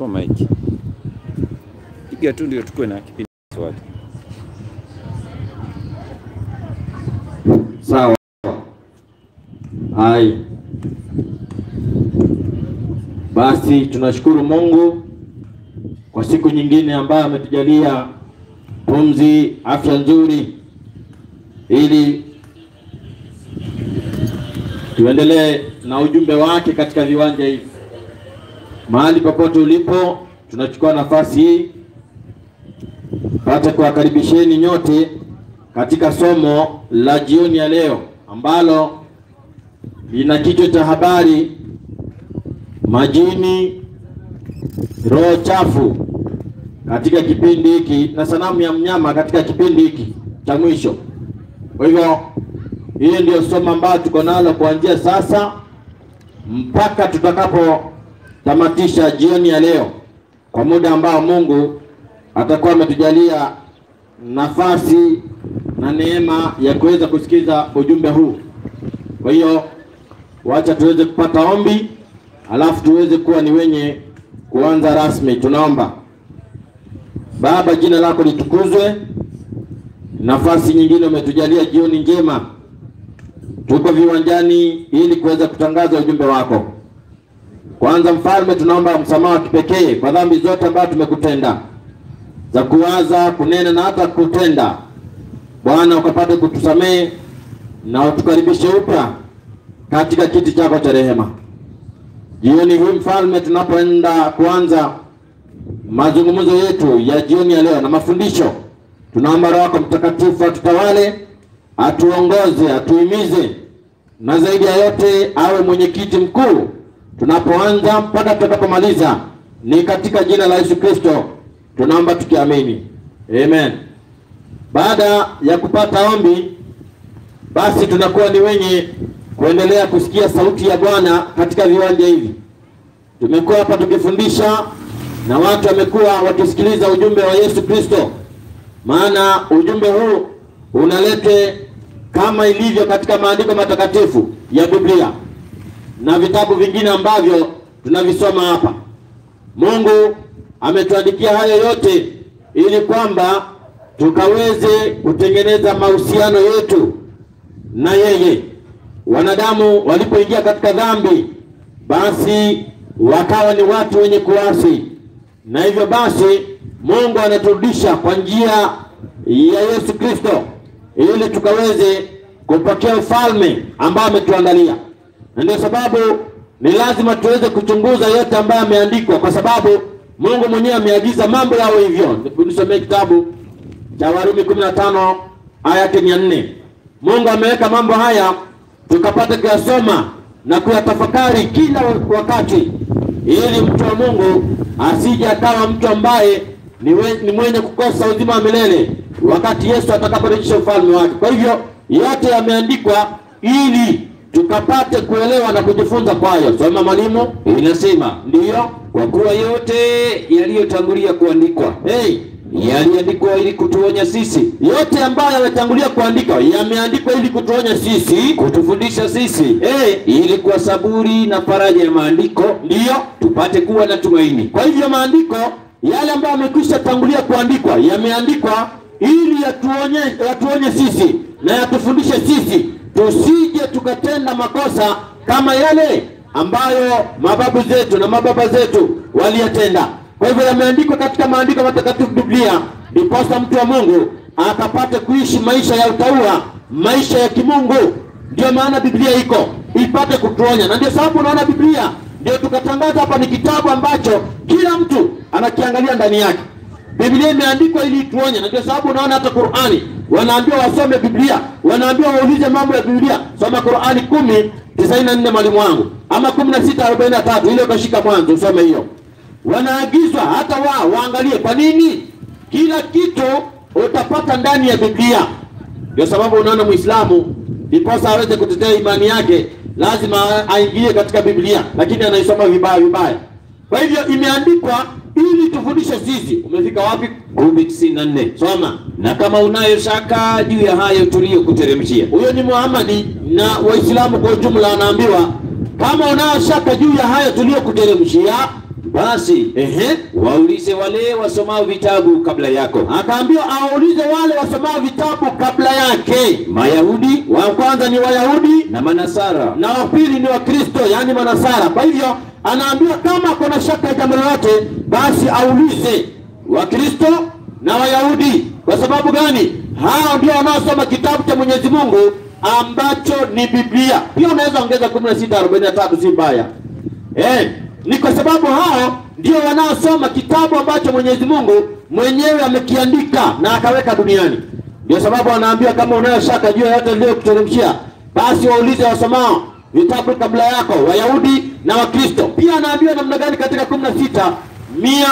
chukua maiki, piga tu ndio tukue na kipindi swali. Sawa. Hai. Basi tunashukuru Mungu kwa siku nyingine ambayo ametujalia pumzi, afya nzuri, ili tuendelee na ujumbe wake katika viwanja hivi. Mahali popote ulipo, tunachukua nafasi hii pata kuwakaribisheni nyote katika somo la jioni ya leo ambalo lina kichwa cha habari majini, roho chafu katika kipindi hiki na sanamu ya mnyama katika kipindi hiki cha mwisho. Kwa hivyo hiyo ndio somo ambayo tuko nalo kuanzia sasa mpaka tutakapotamatisha jioni ya leo, kwa muda ambao Mungu atakuwa ametujalia nafasi na neema ya kuweza kusikiza ujumbe huu. Kwa hiyo wacha tuweze kupata ombi, alafu tuweze kuwa ni wenye kuanza rasmi. Tunaomba. Baba, jina lako litukuzwe, nafasi nyingine umetujalia jioni njema, tuko viwanjani ili kuweza kutangaza ujumbe wako. Kwanza Mfalme, tunaomba msamaha wa kipekee kwa dhambi zote ambazo tumekutenda za kuwaza, kunena na hata kutenda. Bwana, ukapate kutusamehe na utukaribishe upya katika kiti chako cha rehema. Jioni hii Mfalme, tunapoenda kuanza mazungumzo yetu ya jioni ya leo na mafundisho, tunaomba Roho yako Mtakatifu atutawale, atuongoze, atuhimize, na zaidi ya yote awe mwenyekiti mkuu tunapoanza mpaka tutakapomaliza. Ni katika jina la Yesu Kristo tunaomba tukiamini, amen. Baada ya kupata ombi, basi tunakuwa ni wenye kuendelea kusikia sauti ya Bwana katika viwanja hivi. Tumekuwa hapa tukifundisha na watu wamekuwa wakisikiliza ujumbe wa Yesu Kristo, maana ujumbe huu unalete kama ilivyo katika maandiko matakatifu ya Biblia na vitabu vingine ambavyo tunavisoma hapa. Mungu ametuandikia hayo yote ili kwamba tukaweze kutengeneza mahusiano yetu na yeye. Wanadamu walipoingia katika dhambi, basi wakawa ni watu wenye kuasi, na hivyo basi Mungu anaturudisha kwa njia ya Yesu Kristo ili tukaweze kupokea ufalme ambao ametuandalia, na ndio sababu ni lazima tuweze kuchunguza yote ambayo yameandikwa, kwa sababu Mungu mwenyewe ameagiza mambo yao hivyo. Nisomee kitabu cha Warumi 15 aya yake ya nne. Mungu ameweka mambo haya tukapata kuyasoma na kuyatafakari kila wakati, ili mtu wa Mungu asije akawa mtu ambaye ni, we, ni mwenye kukosa uzima wa milele wakati Yesu atakaporejesha ufalme wake. Kwa hivyo yote yameandikwa ili tukapate kuelewa na kujifunza kwayo. Soma mwalimu. Inasema Ndiyo. kwa kuwa yote yaliyotangulia kuandikwa Hey, yaliandikwa ili kutuonya sisi, yote ambayo yametangulia kuandikwa yameandikwa ili kutuonya sisi. kutufundisha sisi, Hey, ili kwa saburi na faraja ya maandiko ndiyo. tupate kuwa na tumaini. Kwa hivyo maandiko yale ambayo yamekwisha tangulia kuandikwa yameandikwa ili yatuonye, yatuonye sisi na yatufundishe sisi tusije tukatenda makosa kama yale ambayo mababu zetu na mababa zetu waliyatenda. Kwa hivyo yameandikwa katika maandiko matakatifu Biblia, ndiposa mtu wa Mungu akapate kuishi maisha ya utaua, maisha ya kimungu. Ndio maana Biblia iko ipate kutuonya, na ndio sababu unaona Biblia ndio tukatangaza hapa ni kitabu ambacho kila mtu anakiangalia ndani yake. Biblia imeandikwa ili ituonye, na ndio sababu unaona hata Qur'ani wanaambiwa wasome Biblia, wanaambiwa waulize mambo ya Biblia. Soma Qur'ani kumi tisaini na nne mwalimu wangu, ama kumi na sita arobaini na tatu ile ukashika mwanzo usome hiyo. Wanaagizwa hata wao waangalie. Kwa nini? Kila kitu utapata ndani ya Biblia. Ndio sababu unaona Muislamu ndiposa aweze kutetea imani yake lazima aingie katika Biblia, lakini anaisoma vibaya vibaya. Kwa hivyo imeandikwa ili tufundishe sisi. Umefika wapi? kumi tisini na nne. Soma. Na kama unayo shaka juu ya hayo tuliyokuteremshia, Huyo ni Muhammadi na Waislamu kwa ujumla wanaambiwa kama unayo shaka juu ya hayo tuliyokuteremshia, basi Ehe. waulize wale wasomao vitabu kabla yako, Akaambiwa awaulize wale wasomao vitabu kabla yake. Mayahudi Wa kwanza ni Wayahudi na Manasara, na wa pili ni Wakristo, yaani Manasara. Kwa hivyo anaambiwa kama kuna shaka ya jambo lolote, basi aulize Wakristo na Wayahudi. Kwa sababu gani? Hao ndio wanaosoma kitabu cha Mwenyezi Mungu ambacho ni Biblia. Pia unaweza ongeza 16:43 si mbaya. Eh, ni kwa sababu hao ndio wanaosoma kitabu ambacho Mwenyezi Mungu mwenyewe amekiandika na akaweka duniani. Ndio sababu anaambia kama unayo shaka juu ya yote niliyokuteremshia, basi waulize wasomao vitabu kabla yako, Wayahudi na Wakristo. Pia anaambia namna gani katika 16 mia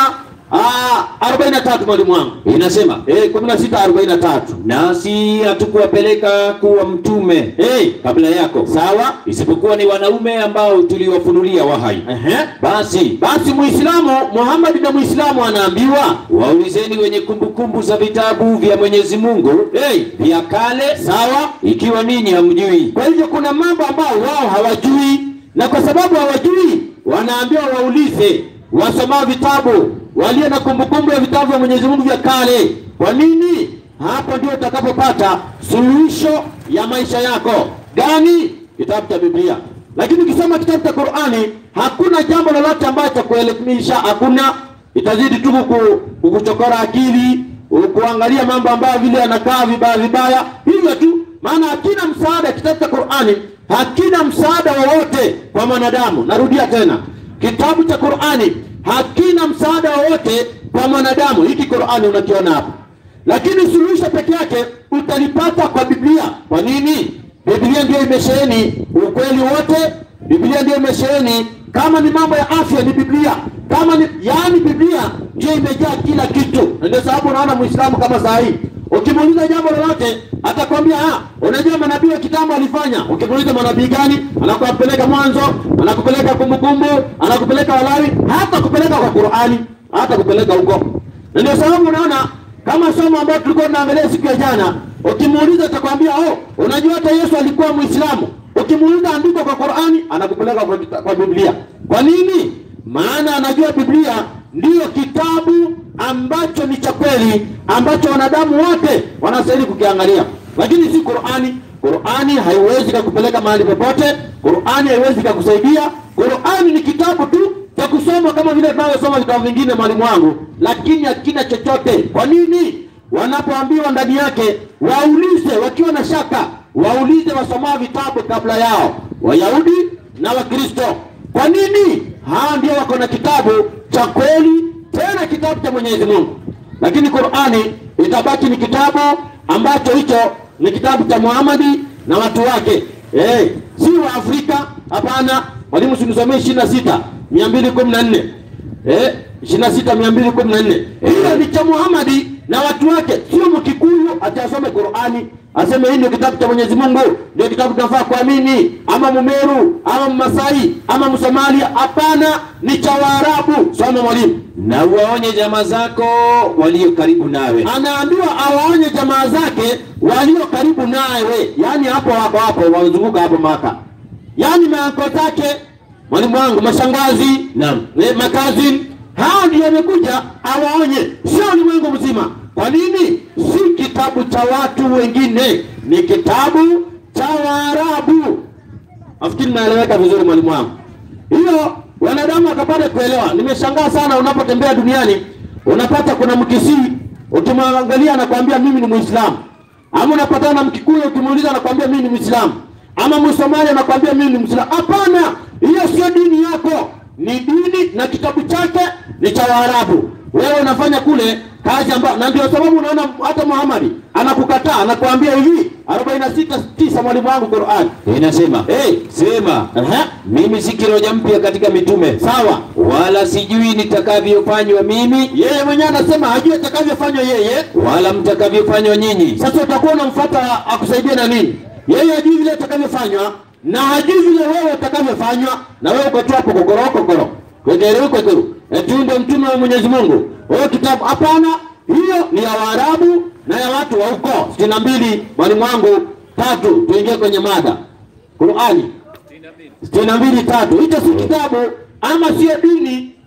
ah, 43 mwalimu wangu inasema eh, 16 43 nasi hatukuwapeleka kuwa mtume eh, kabla yako, sawa isipokuwa ni wanaume ambao tuliwafunulia wahai. ehe. Basi Basi Muislamu Muhammad na Muislamu anaambiwa waulizeni wenye kumbukumbu za vitabu vya Mwenyezi Mungu hey, vya kale, sawa ikiwa ninyi hamjui. Kwa hivyo kuna mambo ambayo wao hawajui, na kwa sababu hawajui, wanaambiwa waulize wasomao vitabu walio na kumbukumbu ya vitabu vya Mwenyezi Mungu vya kale. Kwa nini? Hapo ndio utakapopata suluhisho ya maisha yako. Gani? Kitabu cha Biblia. Lakini ukisoma kitabu cha Qur'ani hakuna jambo lolote ambacho cha kuelimisha, hakuna. Itazidi tu kuku- kukuchokora akili, kuangalia mambo ambayo vile yanakaa vibaya vibaya, hivyo tu maana hakina msaada. Kitabu cha Qur'ani hakina msaada wowote kwa mwanadamu. Narudia tena, kitabu cha Qur'ani hakina msaada wowote kwa mwanadamu. Hiki Qur'ani unakiona hapa, lakini suluhisho peke yake utalipata kwa Biblia. Kwa nini? Biblia ndio imesheheni ukweli wote. Biblia ndio imesheheni, kama ni mambo ya afya ni Biblia, kama ni yaani, Biblia ndio imejaa kila kitu, na ndio sababu unaona Muislamu kama saa hii Ukimuuliza jambo lolote atakwambia ah, unajua manabii wa kitambo alifanya. Ukimuuliza manabii gani, anakupeleka Mwanzo, anakupeleka Kumbukumbu, anakupeleka Walawi, hata kupeleka kwa Qur'ani, hata kupeleka huko. Na ndio sababu unaona kama somo ambalo tulikuwa tunaangalia siku ya jana, ukimuuliza atakwambia oh, unajua hata Yesu alikuwa Muislamu. Ukimuuliza andiko kwa Qur'ani, anakupeleka kwa, kita- kwa Biblia. Kwa nini? Maana anajua Biblia ndiyo kitabu ambacho ni cha kweli ambacho wanadamu wote wanastahili kukiangalia, lakini si Qur'ani. Qur'ani haiwezi kukupeleka mahali popote. Qur'ani haiwezi kukusaidia. Qur'ani ni kitabu tu cha kusoma kama vile tunavyosoma vitabu vingine, mwalimu wangu, lakini hakina chochote. Kwa nini? Wanapoambiwa ndani yake waulize, wakiwa na shaka waulize wasomao vitabu kabla yao, Wayahudi na Wakristo. Kwa nini? Hawa ndio wako na kitabu cha kweli, tena kitabu cha Mwenyezi Mungu. Lakini Qur'ani itabaki ni kitabu ambacho hicho ni kitabu cha Muhammadi na watu wake, eh, si wa Afrika. Hapana, mwalimu, sinisomee ishirini na sita mia mbili kumi na nne eh, ishirini na sita mia mbili kumi na nne Hiyo ni cha Muhammadi na watu wake, sio Mkikuyu ati asome Qur'ani aseme hii ndio kitabu cha Mwenyezi Mungu, ndio kitabu tunafaa kuamini, ama Mumeru ama Mmasai ama Msomalia. Hapana, ni cha Waarabu. Soma mwalimu. Na uwaonye jamaa zako walio karibu nawe, Anaambiwa awaonye jamaa zake walio karibu nawe, yaani hapo hapo hapo wazunguka hapo Maka, yaani maanko zake, mwalimu wangu, mashangazi Naam. eh, makazini, hao ndio wamekuja awaonye, sio ulimwengu mzima. Kwa nini? Si kitabu cha watu wengine, ni kitabu cha Waarabu. Nafikiri naeleweka vizuri mwalimu wangu. Hiyo wanadamu wakapata kuelewa. Nimeshangaa sana unapotembea duniani unapata kuna Mkisii ukimwangalia anakwambia mimi ni Muislamu, ama unapatana na Mkikuyu ukimuuliza anakwambia mimi ni Muislamu, ama Msomali anakwambia mimi ni Muislamu. Hapana, hiyo sio dini yako, ni dini na kitabu chake ni cha Waarabu. Wewe unafanya kule kazi ambayo, na ndio sababu unaona hata Muhammad anakukataa, anakuambia hivi 46 9 mwalimu wangu Qur'an. inasema Hey, sema, Aha. mimi si kiroja mpya katika mitume, Sawa. wala sijui nitakavyofanywa mimi, Yeye mwenyewe anasema hajui atakavyofanywa yeye. wala mtakavyofanywa nyinyi. Sasa utakuwa unamfuata akusaidie na nini? Yeye hajui vile atakavyofanywa na hajui vile wewe utakavyofanywa, na wewe uko tu hapo kokoro kokoro kwekeru kwekeru, eti ndio mtume wa Mwenyezi Mungu. Wewe kitabu hapana, hiyo ni ya Waarabu na ya watu wa huko. sitini na mbili mwalimu wangu tatu, tuingie kwenye mada Qurani sitini na mbili tatu. Hicho si kitabu ama sio dini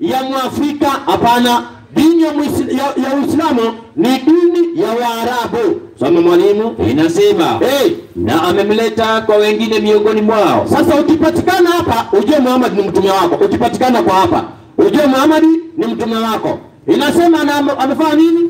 ya Mwafrika, hapana. Dini ya, Muisla- ya, ya Uislamu ni dini ya Waarabu. Soma mwalimu. Inasema Hey, na amemleta kwa wengine miongoni mwao, sasa ukipatikana hapa ujue Muhammad ni mtume wako. Ukipatikana kwa hapa ujue Muhammad ni mtume wako. Inasema na ame- amefanya nini?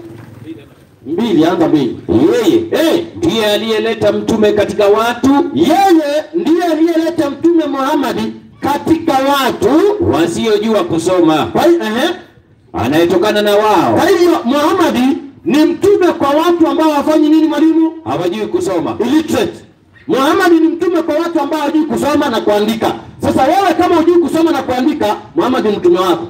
Mbili, anza mbili. yeye Hey, ndiye aliyeleta mtume katika watu yeye ndiye aliyeleta mtume Muhammad katika watu. wasiojua kusoma, Kwa hiyo ehe, anayetokana na wao kwa hivyo Muhammad ni mtume kwa watu ambao hawafanyi nini mwalimu? hawajui kusoma. illiterate. Muhammad ni mtume kwa watu ambao hawajui kusoma na kuandika. Sasa wewe kama hujui kusoma na kuandika, Muhammad ni mtume wako.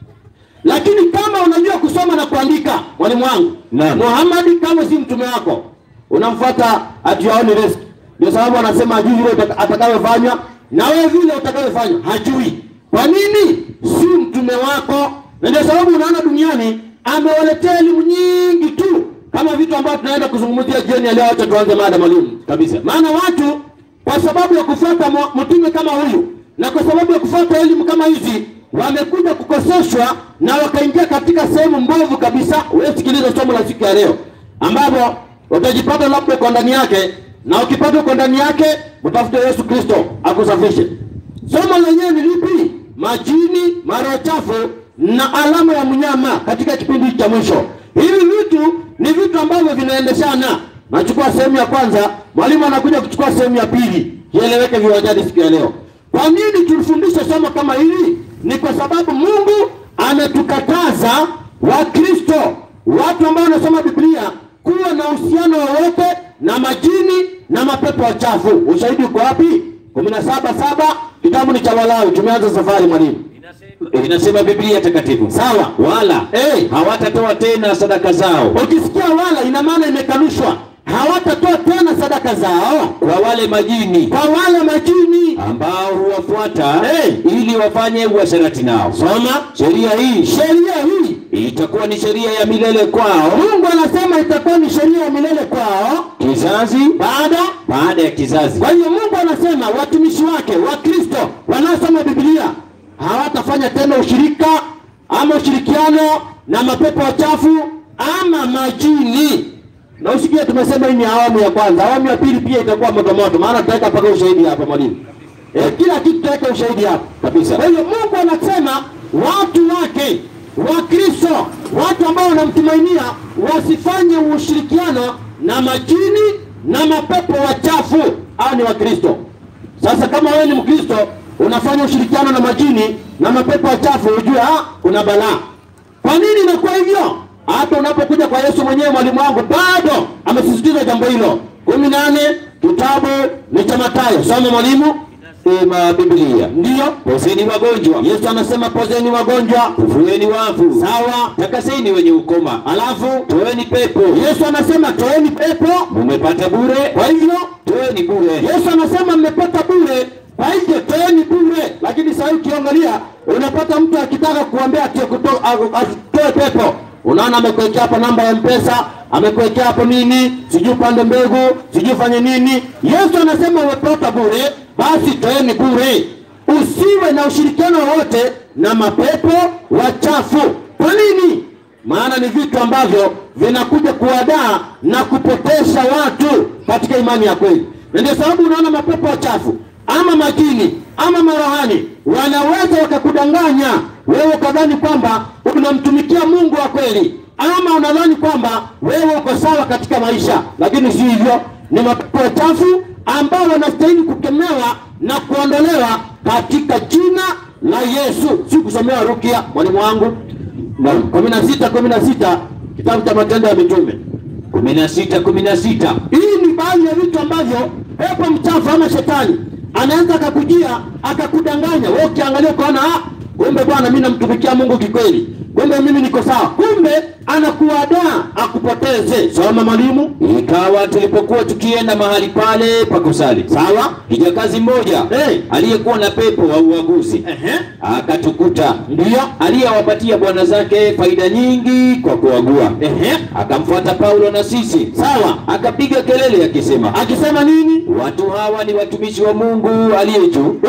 Lakini kama unajua kusoma na kuandika, mwalimu wangu, Naam. Muhammad kama si mtume wako, unamfuata hatuyaoni risk. Ndio sababu anasema hajui vile utaka- atakavyofanya na wewe vile utakavyofanya hajui. Kwa nini? Si mtume wako, na ndio sababu unaona duniani amewaletea elimu nyingi tu kama vitu ambavyo tunaenda kuzungumzia jioni ya leo. Acha tuanze mada mwalimu kabisa, maana watu kwa sababu ya kufuata mu- mtume kama huyu na kwa sababu ya kufuata elimu kama hizi wamekuja kukoseshwa na wakaingia katika sehemu mbovu kabisa. Wewe sikiliza somo la siku ya leo, ambapo utajipata labda uko ndani yake, na ukipata uko ndani yake, utafute Yesu Kristo akusafishe. Somo lenyewe ni lipi? Majini, mara chafu na alama ya mnyama katika kipindi cha mwisho. Hivi vitu ni vitu ambavyo vinaendeshana. Nachukua sehemu ya kwanza, mwalimu anakuja kuchukua sehemu ya pili, ieleweke viwanjani siku ya leo. Kwa nini tulifundisha somo kama hili? Ni kwa sababu Mungu ametukataza Wakristo, watu ambao wanasoma Biblia, kuwa na uhusiano wowote na majini na mapepo wachafu. Ushahidi uko wapi? kumi na saba saba kitabu ni cha Walawi. Tumeanza safari mwalimu. Inasema Biblia takatifu, Sawa. wala Eh. hawatatoa tena sadaka zao Ukisikia wala, ina maana imekanushwa, hawatatoa tena sadaka zao kwa wale majini kwa wale majini. ambao huwafuata Eh. ili wafanye uasherati nao. Soma Sheria hii sheria hii, itakuwa ni sheria ya milele kwao, Mungu anasema itakuwa ni sheria ya milele kwao kizazi baada baada ya kizazi. Kwa hiyo Mungu anasema watumishi wake wa Kristo wanaosoma Biblia hawatafanya tena ushirika ama ushirikiano na mapepo wachafu ama majini. Na usikie tumesema hii ni awamu ya kwanza. Awamu ya pili pia itakuwa moto moto, maana tutaweka mpaka ushahidi hapa mwalimu. E, kila kitu tutaweka ushahidi hapa kabisa. Kwa hiyo Mungu anasema watu wake wa Kristo, watu ambao wanamtumainia wasifanye ushirikiano na majini na mapepo wachafu. Hao ni Wakristo. Sasa kama wewe ni Mkristo unafanya ushirikiano na majini na mapepo wachafu, ujue ah, kuna balaa. Kwa nini inakuwa hivyo? Hata unapokuja kwa Yesu mwenyewe, mwalimu wangu, bado amesisitiza jambo hilo. kumi nane kitabu ni cha Mathayo. Soma mwalimu. Sema Biblia, Ndiyo pozeni wagonjwa, Yesu anasema pozeni wagonjwa, fufueni wafu, sawa. takaseni wenye ukoma, Alafu toeni pepo, Yesu anasema toeni pepo, mumepata bure, kwa hivyo toeni bure. Yesu anasema mmepata bure, kwa hivyo toeni bure. Lakini sasa hivi ukiangalia, unapata mtu akitaka kuambia ati kuto- a- atoe pepo, unaona amekuwekea hapo namba ya mpesa, amekuwekea hapo nini, sijui upande mbegu, sijui fanye nini. Yesu anasema umepata bure, basi toeni bure. Usiwe na ushirikiano wowote na mapepo wachafu. Kwa nini? maana ni vitu ambavyo vinakuja kuwadaa na kupotesha watu katika imani ya kweli, na ndio sababu unaona mapepo wachafu ama majini ama marohani wanaweza wakakudanganya wewe ukadhani kwamba unamtumikia Mungu wa kweli, ama unadhani kwamba wewe uko sawa katika maisha, lakini si hivyo. Ni mapepo wachafu ambao wanastahili kukemewa na kuondolewa katika jina la Yesu, si kusomewa rukia, mwalimu wangu na kumi na sita kumi na sita kitabu cha Matendo ya Mitume. kumi na sita kumi na sita Hii ni baadhi ya vitu ambavyo pepo mchafu ama shetani anaweza akakujia akakudanganya wewe, ukiangalia ukaona, ah, kumbe bwana, mimi namtumikia Mungu kikweli, kumbe mimi niko sawa, kumbe anakuadaa akupoteze. Soma mwalimu. Ikawa tulipokuwa tukienda mahali pale pa kusali, Sawa. kijakazi mmoja Eh. aliyekuwa na pepo wa uaguzi Ehe. akatukuta, Ndiyo. aliyewapatia bwana zake faida nyingi kwa kuagua. Ehe. Akamfuata Paulo na sisi, Sawa. akapiga kelele akisema, Akisema nini? watu hawa ni watumishi wa Mungu aliye juu, Huyu ni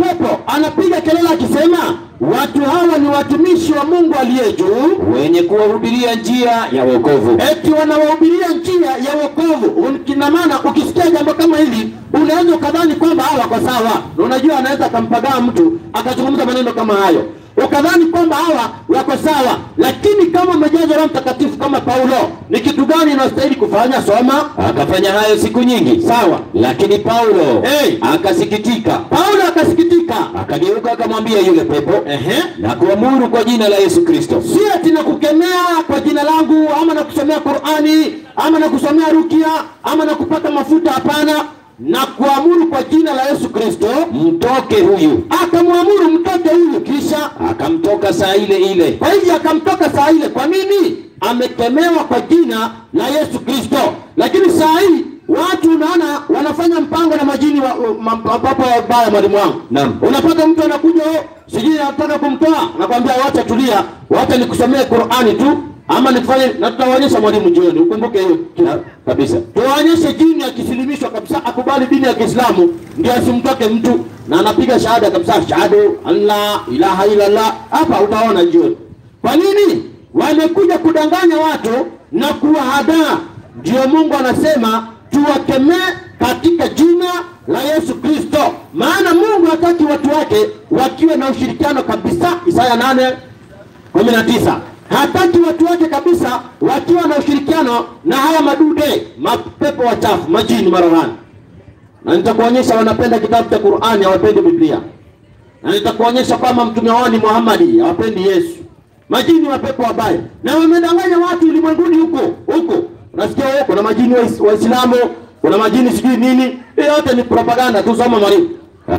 pepo anapiga kelele akisema, watu hawa ni watumishi wa Mungu aliye juu, wenye kuwahubiria njia ya wokovu. eti wanawahubiria njia ya wokovu. Kina maana ukisikia jambo kama hili unaweza ukadhani kwamba hawa wako sawa, na unajua anaweza akampagaa mtu akazungumza maneno kama hayo ukadhani kwamba hawa wako sawa, lakini kama umejazwa Roho Mtakatifu kama Paulo, ni kitu gani inastahili kufanya? Soma. Akafanya hayo siku nyingi, Sawa. lakini Paulo Hey. akasikitika, Paulo akasikitika, akageuka akamwambia yule pepo ehe, na kuamuru kwa jina la Yesu Kristo, si ati na kukemea kwa jina langu ama na kusomea Qur'ani ama na kusomea rukia ama na kupaka mafuta. Hapana, na kuamuru kwa jina la Yesu Kristo. mtoke huyu. Akamwamuru mtoke huyu, kisha Akamtoka saa ile ile. kwa hivyo akamtoka saa ile. Kwa nini? Amekemewa kwa jina la Yesu Kristo. Lakini saa hii watu unaona wanafanya mpango na majini wa, ma- mapepo wabaya, mwalimu wangu. Naam. Unapata mtu anakuja, "Oh, sijui anataka kumtoa, nakwambia wacha tulia, wacha nikusomee Qur'ani tu ama nikufanye, na tutawaonyesha mwalimu jioni, ukumbuke hiyo Na- kabisa. tuwaonyeshe jini akisilimishwa kabisa, akubali dini ya Kiislamu, ndio asimtoke mtu na anapiga shahada kabisa, shahadu an la ilaha illallah. Hapa utaona jioni. Kwa nini wamekuja kudanganya watu na kuwahadaa? Ndio Mungu anasema tuwakemee katika jina la Yesu Kristo, maana Mungu hataki watu wake wakiwe na ushirikiano kabisa. Isaya nane kumi na tisa hataki watu wake kabisa wakiwa na ushirikiano na haya madude mapepo wachafu majini marohani na nitakuonyesha wanapenda kitabu cha Qur'ani hawapendi Biblia na nitakuonyesha kwamba mtume wao ni Muhammadi hawapendi Yesu majini mapepo wabaya na wamedanganya watu ulimwenguni huko huko unasikia wewe kuna majini Wais- waislamu kuna majini sijui nini hiyo yote ni propaganda tu soma mwalimu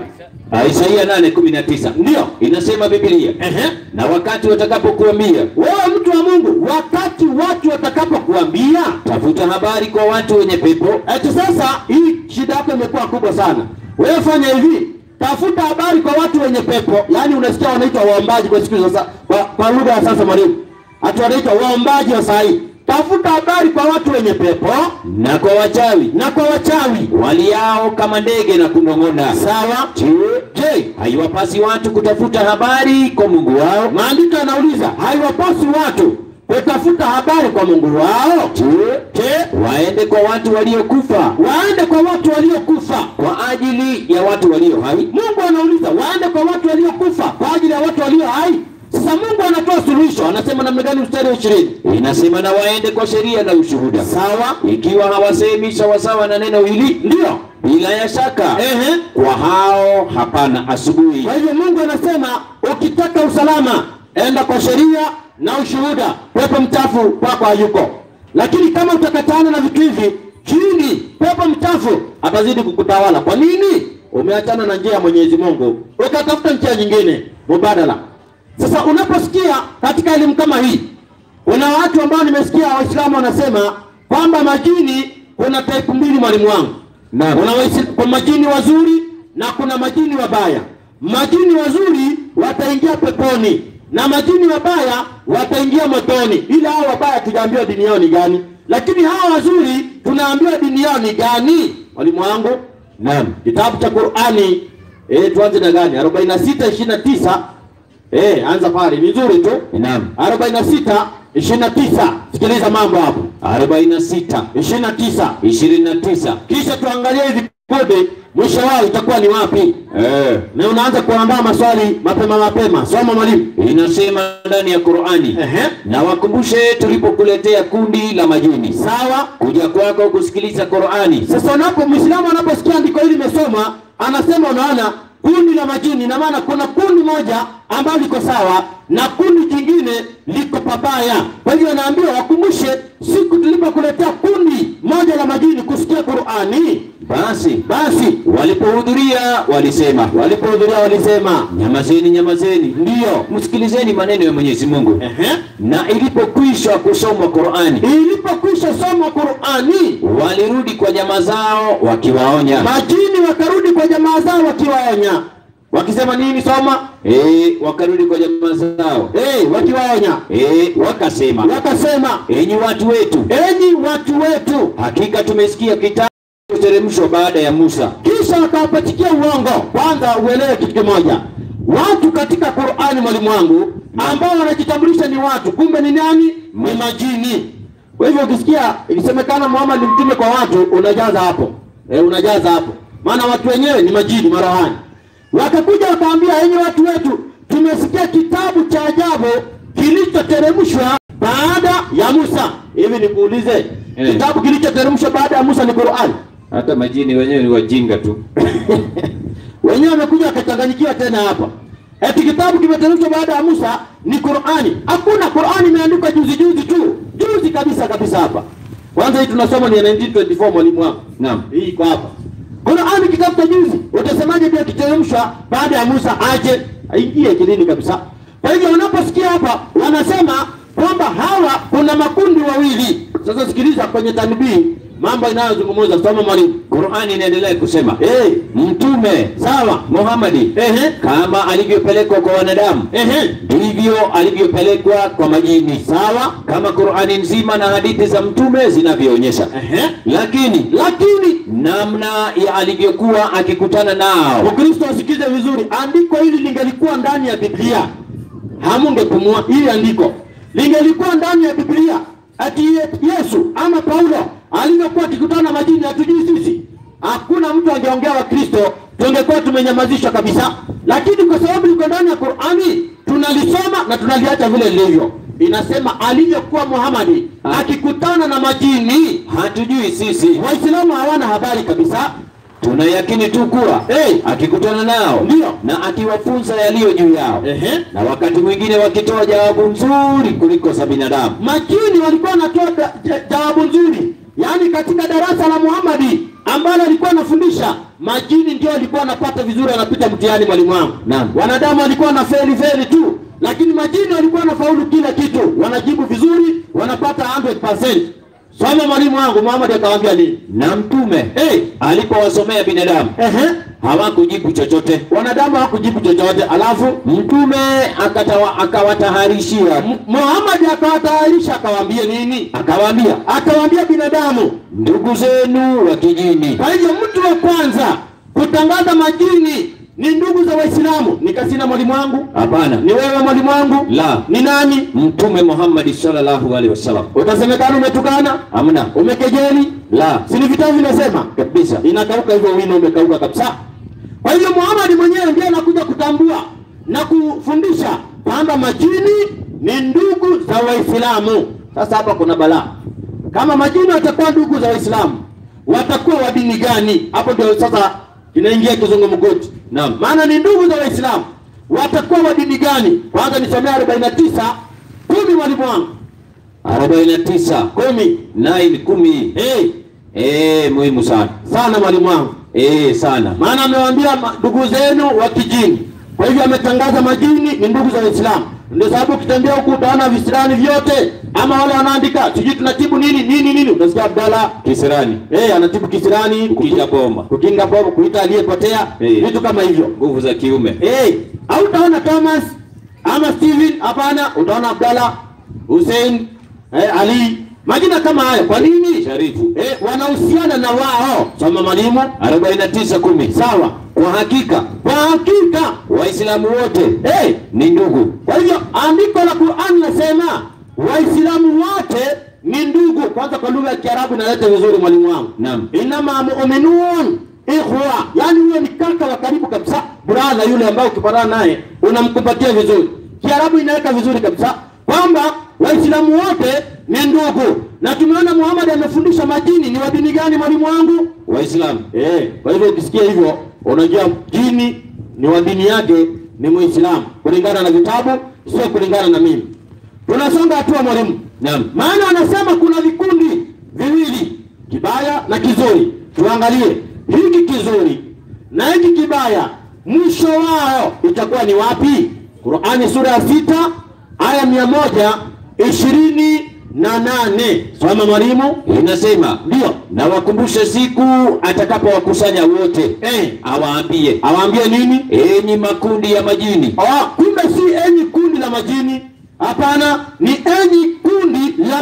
Ah, Isaia 8:19 ndio inasema Biblia, ehe na wakati watakapokuambia wewe mtu wa Mungu wakati watu watakapokuambia tafuta habari kwa watu wenye pepo, Eti sasa hii shida yako imekuwa kubwa sana. Wewe fanya hivi, tafuta habari kwa watu wenye pepo, yaani unasikia wanaitwa waombaji kwa siku hizi sasa, kwa, kwa lugha ya sasa mwalimu, hata wanaitwa waombaji wa saa hii. Tafuta habari kwa watu wenye pepo na kwa wachawi na kwa wachawi. waliao kama ndege na kunong'ona. Sawa? Je, je, haiwapasi watu kutafuta habari kwa Mungu wao? Maandiko yanauliza haiwapasi watu kutafuta habari kwa Mungu wao. Je, Je, waende kwa watu waliokufa waende kwa watu waliokufa kwa ajili ya watu walio hai? Mungu anauliza waende kwa watu waliokufa kwa ajili ya watu walio hai. Sasa Mungu anatoa suluhisho, anasema namna gani? Mstari wa ishirini. Inasema na waende kwa sheria na ushuhuda, Sawa, ikiwa hawasemi sawasawa na neno hili, ndio bila ya shaka ehe. kwa hao hapana asubuhi. Kwa hivyo Mungu anasema ukitaka usalama, enda kwa sheria na ushuhuda. Pepo mchafu kwako hayuko, lakini kama utakatana na vitu hivi chini, pepo mchafu atazidi kukutawala. Kwa nini? Umeachana na njia ya Mwenyezi Mungu, ukatafuta njia nyingine mubadala. Sasa unaposikia katika elimu kama hii, kuna watu ambao nimesikia Waislamu wanasema kwamba majini kuna type mbili, mwalimu wangu. Naam. Kuna waisi- kuna majini wazuri na kuna majini wabaya. Majini wazuri wataingia peponi na majini wabaya wataingia motoni, ila hao wabaya tujaambiwa dini yao ni gani, lakini hawa wazuri tunaambiwa dini yao ni gani. Mwalimu wangu, Naam. kitabu cha Qur'ani eh, tuanze na gani? 46 29 eh, anza pale, ni nzuri tu. Naam. 46 29, sikiliza mambo hapo. 46 29 29 kisha tuangalie hivi kode mwisho wao itakuwa ni wapi eh, na unaanza kuandaa maswali mapema mapema soma mwalimu inasema ndani ya Qur'ani, Ehe. na wakumbushe tulipokuletea kundi la majini sawa kuja kwako kusikiliza Qur'ani, sasa unapo mwislamu anaposikia andiko hili limesoma anasema unaona kundi la majini ina maana kuna kundi moja ambalo liko sawa na kundi jingine liko pabaya kwa hivyo anaambiwa wakumbushe siku tulipokuletea kundi moja la majini kusikia qurani basi basi walipohudhuria walisema, walipohudhuria walisema nyamazeni, nyamazeni, ndiyo msikilizeni maneno ya Mwenyezi Mungu. Ehe. Na ilipokwisha kusomwa Qur'ani, ilipokwisha soma Qurani, walirudi kwa jamaa zao wakiwaonya. majini wakarudi kwa jamaa zao wakiwaonya, wakisema nini? Soma Eh, wakarudi kwa jamaa zao eh, wakiwaonya, eh, wakasema, wakasema, enyi watu wetu, enyi watu wetu. hakika tumesikia kitabu kuteremshwa baada ya Musa, Kisha kisha wakawapatikia uongo. Kwanza uelewe kitu kimoja, watu katika Qur'ani, mwalimu wangu, ambao wanajitambulisha ni watu, kumbe ni nani? Ni majini. Kwa hivyo ukisikia ikisemekana Muhammad ni mtume kwa watu, unajaza hapo e, unajaza hapo, maana watu wenyewe ni majini marohani. Wakakuja wakaambia, enyi watu wetu, tumesikia kitabu cha ajabu kilichoteremshwa baada ya Musa. Hivi nikuulize, Eh. kitabu kilichoteremshwa baada ya Musa ni Qur'ani? Hata majini wenyewe ni wajinga tu. wenyewe wamekuja wakachanganyikiwa tena hapa, eti kitabu kimeteremshwa baada ya Musa ni Qur'ani. Hakuna Qur'ani imeandikwa juzi juzi tu, juzi kabisa kabisa hapa. Kwanza hii tunasoma ni ya 1924 mwalimu wangu. Naam. Hii iko hapa. Qur'ani kitabu cha juzi, utasemaje pia kiteremshwa baada ya Musa aje? Aingie kilini kabisa. Kwa hivyo unaposikia hapa wanasema kwamba hawa kuna makundi wawili. Sasa sikiliza kwenye tanbii mambo inayozungumza, soma mwalimu. Qur'ani inaendelea kusema Eh, mtume sawa. Muhammadi Ehe. kama alivyopelekwa kwa wanadamu Ehe. ndivyo alivyopelekwa kwa majini, Sawa. kama Qur'ani nzima na hadithi za mtume zinavyoonyesha. Ehe. Lakini Lakini namna ya alivyokuwa akikutana nao Ukristo asikize vizuri, andiko hili lingelikuwa ndani ya Biblia hamungepumua. Hili andiko lingelikuwa ndani ya Biblia, ati Ye- Yesu ama Paulo alivyokuwa akikutana na majini, hatujui sisi, hakuna mtu angeongea wa Kristo, tungekuwa tumenyamazishwa kabisa. Lakini kwa sababu liko ndani ya Qur'ani, tunalisoma na tunaliacha vile lilivyo. Inasema alivyokuwa Muhamadi akikutana na majini, hatujui sisi, Waislamu hawana habari kabisa. tunayakini tu kuwa Hey, akikutana nao Ndio. na akiwafunza yaliyo juu yao ehe. na wakati mwingine wakitoa jawabu nzuri kuliko za binadamu. Majini walikuwa wanatoa da- ja- jawabu nzuri, yaani katika darasa la Muhammadi ambalo alikuwa anafundisha, majini ndio walikuwa wanapata vizuri, wanapita mtihani, mwalimu wangu. Naam. Wanadamu walikuwa na feli feli tu, lakini majini walikuwa wanafaulu kila kitu, wanajibu vizuri, wanapata 100%. Soma mwalimu wangu, Muhammad akawaambia nini? Na mtume Hey, alipowasomea binadamu ehe, hawakujibu chochote. wanadamu hawakujibu chochote, alafu Mtume akatawa, akawataharishia M- Muhammad akawatayarisha, akawaambia nini? akawaambia, Akawaambia binadamu ndugu zenu wa kijini Kwa hivyo mtu wa kwanza kutangaza majini ni ndugu za Waislamu. Nikasina mwalimu wangu, hapana, ni wewe mwalimu wangu, la ni nani? Mtume Muhammad sallallahu alaihi wasallam. Utasemekana umetukana, Hamna, umekejeli, la si ni vitabu vinasema kabisa. inakauka hivyo, wino umekauka kabisa. Kwa hivyo Muhammad mwenyewe ndiye anakuja kutambua na kufundisha kwamba majini ni ndugu za Waislamu. Sasa hapa kuna balaa. Kama majini watakuwa ndugu za Waislamu, watakuwa wa dini gani? Hapo ndio sasa inaingia kizungumkuti. Naam. Maana ni ndugu za Waislamu, watakuwa wa dini gani? Kwanza nisomea 49 kumi, mwalimu wangu 49 kumi. 9 10 Hey, eh, muhimu sana sana mwalimu wangu eh, sana maana amewaambia ma- ndugu zenu wa kijini. Kwa hivyo ametangaza majini ni ndugu za Waislamu. Ndio sababu ukitembea huku utaona visirani vyote, ama wale wanaandika sijui tunatibu nini nini nini, utasikia Abdalla kisirani, eh, anatibu kisirani, kukinga bomba, kukinga bomu, kuita aliyepotea, Eh. vitu kama hivyo nguvu za kiume. eh. Au utaona Thomas ama Steven? Hapana, utaona Abdalla, Hussein, eh, Ali, majina kama hayo. Kwa nini? Sharifu Eh, wanahusiana na wao. Soma mwalimu. 49 10 Sawa. kwa hakika Kwa hakika Waislamu wote hey, ni ndugu. kwa hivyo andiko la Qur'an nasema Waislamu wote ni ndugu. Kwanza kwa lugha ya Kiarabu inaleta vizuri mwalimu wangu. Naam. Inama mu'minun ikhwa, yani huyo ni kaka wa karibu kabisa, brother yule ambaye ukipatana naye unamkumbatia vizuri. Kiarabu inaweka vizuri kabisa kwamba Waislamu wote ni ndugu, na tumeona Muhammad amefundisha majini ni wa dini gani mwalimu wangu? Waislamu Eh, kwa hivyo ukisikia hivyo unajua jini ni wa dini yake ni Muislamu kulingana na vitabu, sio kulingana na mimi. Tunasonga hatua mwalimu. Naam. Maana wanasema kuna vikundi viwili, kibaya na kizuri. Tuangalie hiki kizuri na hiki kibaya, mwisho wao itakuwa ni wapi? Qur'ani sura ya sita aya mia moja ishirini na nane. Soma mwalimu. inasema Ndio. na wakumbushe siku atakapowakusanya wote, Eh, awaambie awaambie nini? enyi makundi ya majini, Ah, kumbe si enyi kundi la majini. Hapana, ni enyi kundi la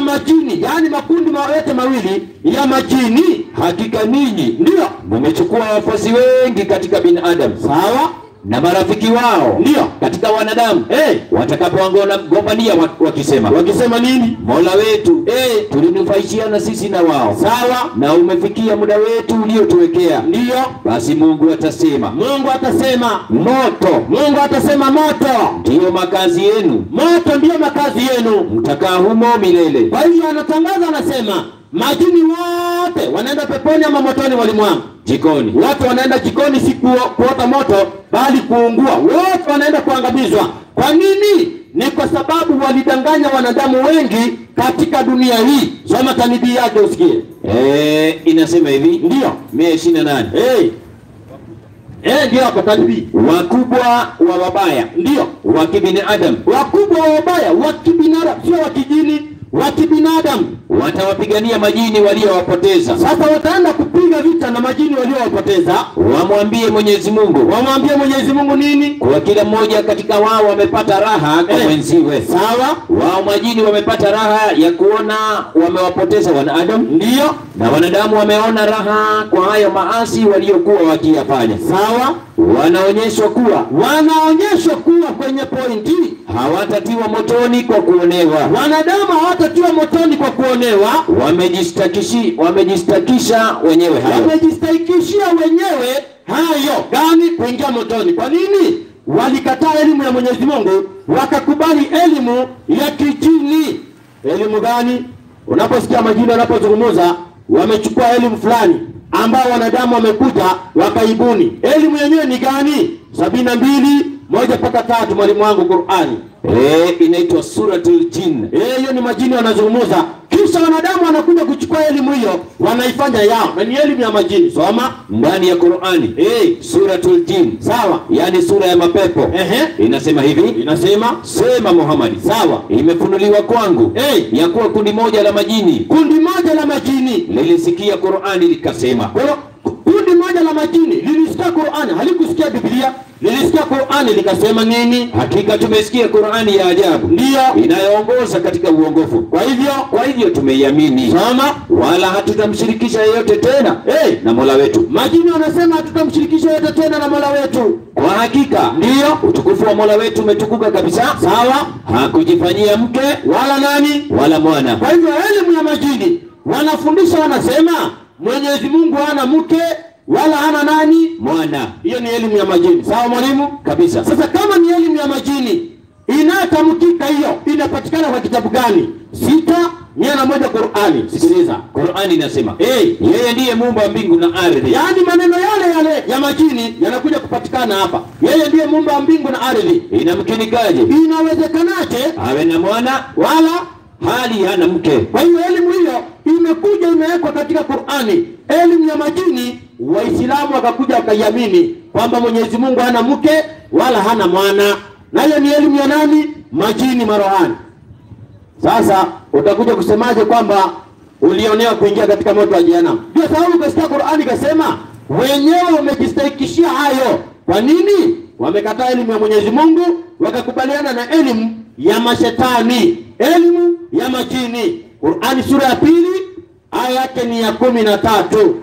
majini, yaani makundi ma- yote mawili ya majini. hakika ninyi Ndiyo, mmechukua wafuasi wengi katika binadamu sawa, na marafiki wao Ndiyo. katika wanadamu Eh. watakapogombania wakisema wakisema nini? mola wetu Eh. tulinufaishiana sisi na wao Sawa, na umefikia muda wetu uliotuwekea ndiyo. basi mungu atasema Mungu atasema, moto Mungu atasema moto, ndiyo makazi yenu moto ndiyo makazi yenu. mtakaa humo milele Kwa hivyo anatangaza, anasema majini wote wanaenda peponi ama motoni, walimwangu jikoni watu wanaenda jikoni, si kuo- kuota moto, bali kuungua. Wote wanaenda kuangamizwa. Kwa nini? Ni kwa sababu walidanganya wanadamu wengi katika dunia hii. Soma tanibii yake usikie. Eh, inasema hivi Ndiyo, mia ishirini na nane hey. Eh, ndio hapo tanibii. wakubwa wa wabaya Ndio wa kibinadamu wakubwa wa wabaya wa kibinadamu, sio wa kijini, wa kibinadamu. watawapigania majini waliowapoteza Sasa wataenda kupiga vita na majini waliowapoteza. wamwambie mwenyezi mungu Wamwambie Mwenyezi Mungu nini? kuwa kila mmoja katika wao wamepata raha kwa Eh. mwenziwe Sawa, wao majini wamepata raha ya kuona wamewapoteza wanadamu ndio na wanadamu wameona raha kwa hayo maasi waliokuwa wakiyafanya sawa. wanaonyeshwa kuwa Wanaonyeshwa kuwa kwenye pointi, hawatatiwa motoni kwa kuonewa wanadamu hawatatiwa motoni kwa kuonewa, wamejistakishi wamejistakisha wenyewe hayo wamejistahikishia wenyewe hayo gani? Kuingia motoni. Kwa nini? Walikataa elimu ya Mwenyezi Mungu, wakakubali elimu ya kijini. Elimu gani? Unaposikia majini wanapozungumza, wamechukua elimu fulani ambao wanadamu wamekuja wakaibuni. Elimu yenyewe ni gani? sabini na mbili moja mpaka tatu, mwalimu wangu Qurani. Eh, inaitwa suratul jin Eh, hiyo ni majini wanazungumza, kisha wanadamu wanakuja kuchukua elimu hiyo wanaifanya yao, na ni elimu ya majini. Soma ndani ya Qur'ani eh, suratul jin sawa. yani sura ya mapepo Ehe, inasema hivi inasema sema Muhammad sawa. imefunuliwa kwangu Eh, ya kuwa kundi moja la majini kundi moja la majini lilisikia Qur'ani likasema Kwa hiyo, kundi moja la majini lilisikia Qur'ani, halikusikia Biblia, lilisikia Qur'ani likasema nini? hakika tumesikia Qur'ani ya ajabu Ndiyo. inayoongoza katika uongofu Kwa hivyo kwa hivyo tumeiamini soma, wala hatutamshirikisha yeyote tena Eh. na Mola wetu majini wanasema hatutamshirikisha yote tena na Mola wetu. kwa hakika Ndiyo, utukufu wa Mola wetu umetukuka kabisa sawa, hakujifanyia mke wala nani wala mwana Kwa hivyo elimu ya majini wanafundisha, wanasema Mwenyezi Mungu hana mke wala hana nani. mwana Hiyo ni elimu ya majini, sawa mwalimu? kabisa Sasa kama ni elimu ya majini inayotamkika, hiyo inapatikana kwa kitabu gani? sita mia na moja Qurani. Sikiliza Qur'ani inasema hey, yeye ndiye muumba wa mbingu na ardhi yaani maneno yale yale ya majini yanakuja kupatikana hapa. Yeye ndiye muumba wa mbingu na ardhi. inamkinikaje Inawezekanaje awe na mwana wala hali hana mke Kwa hiyo elimu hiyo imekuja imewekwa katika Qur'ani, elimu ya majini. Waislamu wakakuja wakaiamini kwamba Mwenyezi Mungu hana mke wala hana mwana, na hiyo ni elimu ya nani? Majini marohani. Sasa utakuja kusemaje kwamba ulionewa kuingia katika moto wa jehanamu? Ndio sababu ukasikia Qur'ani ikasema wenyewe wamejistahikishia hayo. Kwa nini? Wamekataa elimu ya Mwenyezi Mungu, wakakubaliana na elimu ya mashetani, elimu ya majini. Qur'ani sura ya pili aya yake ni ya kumi na tatu.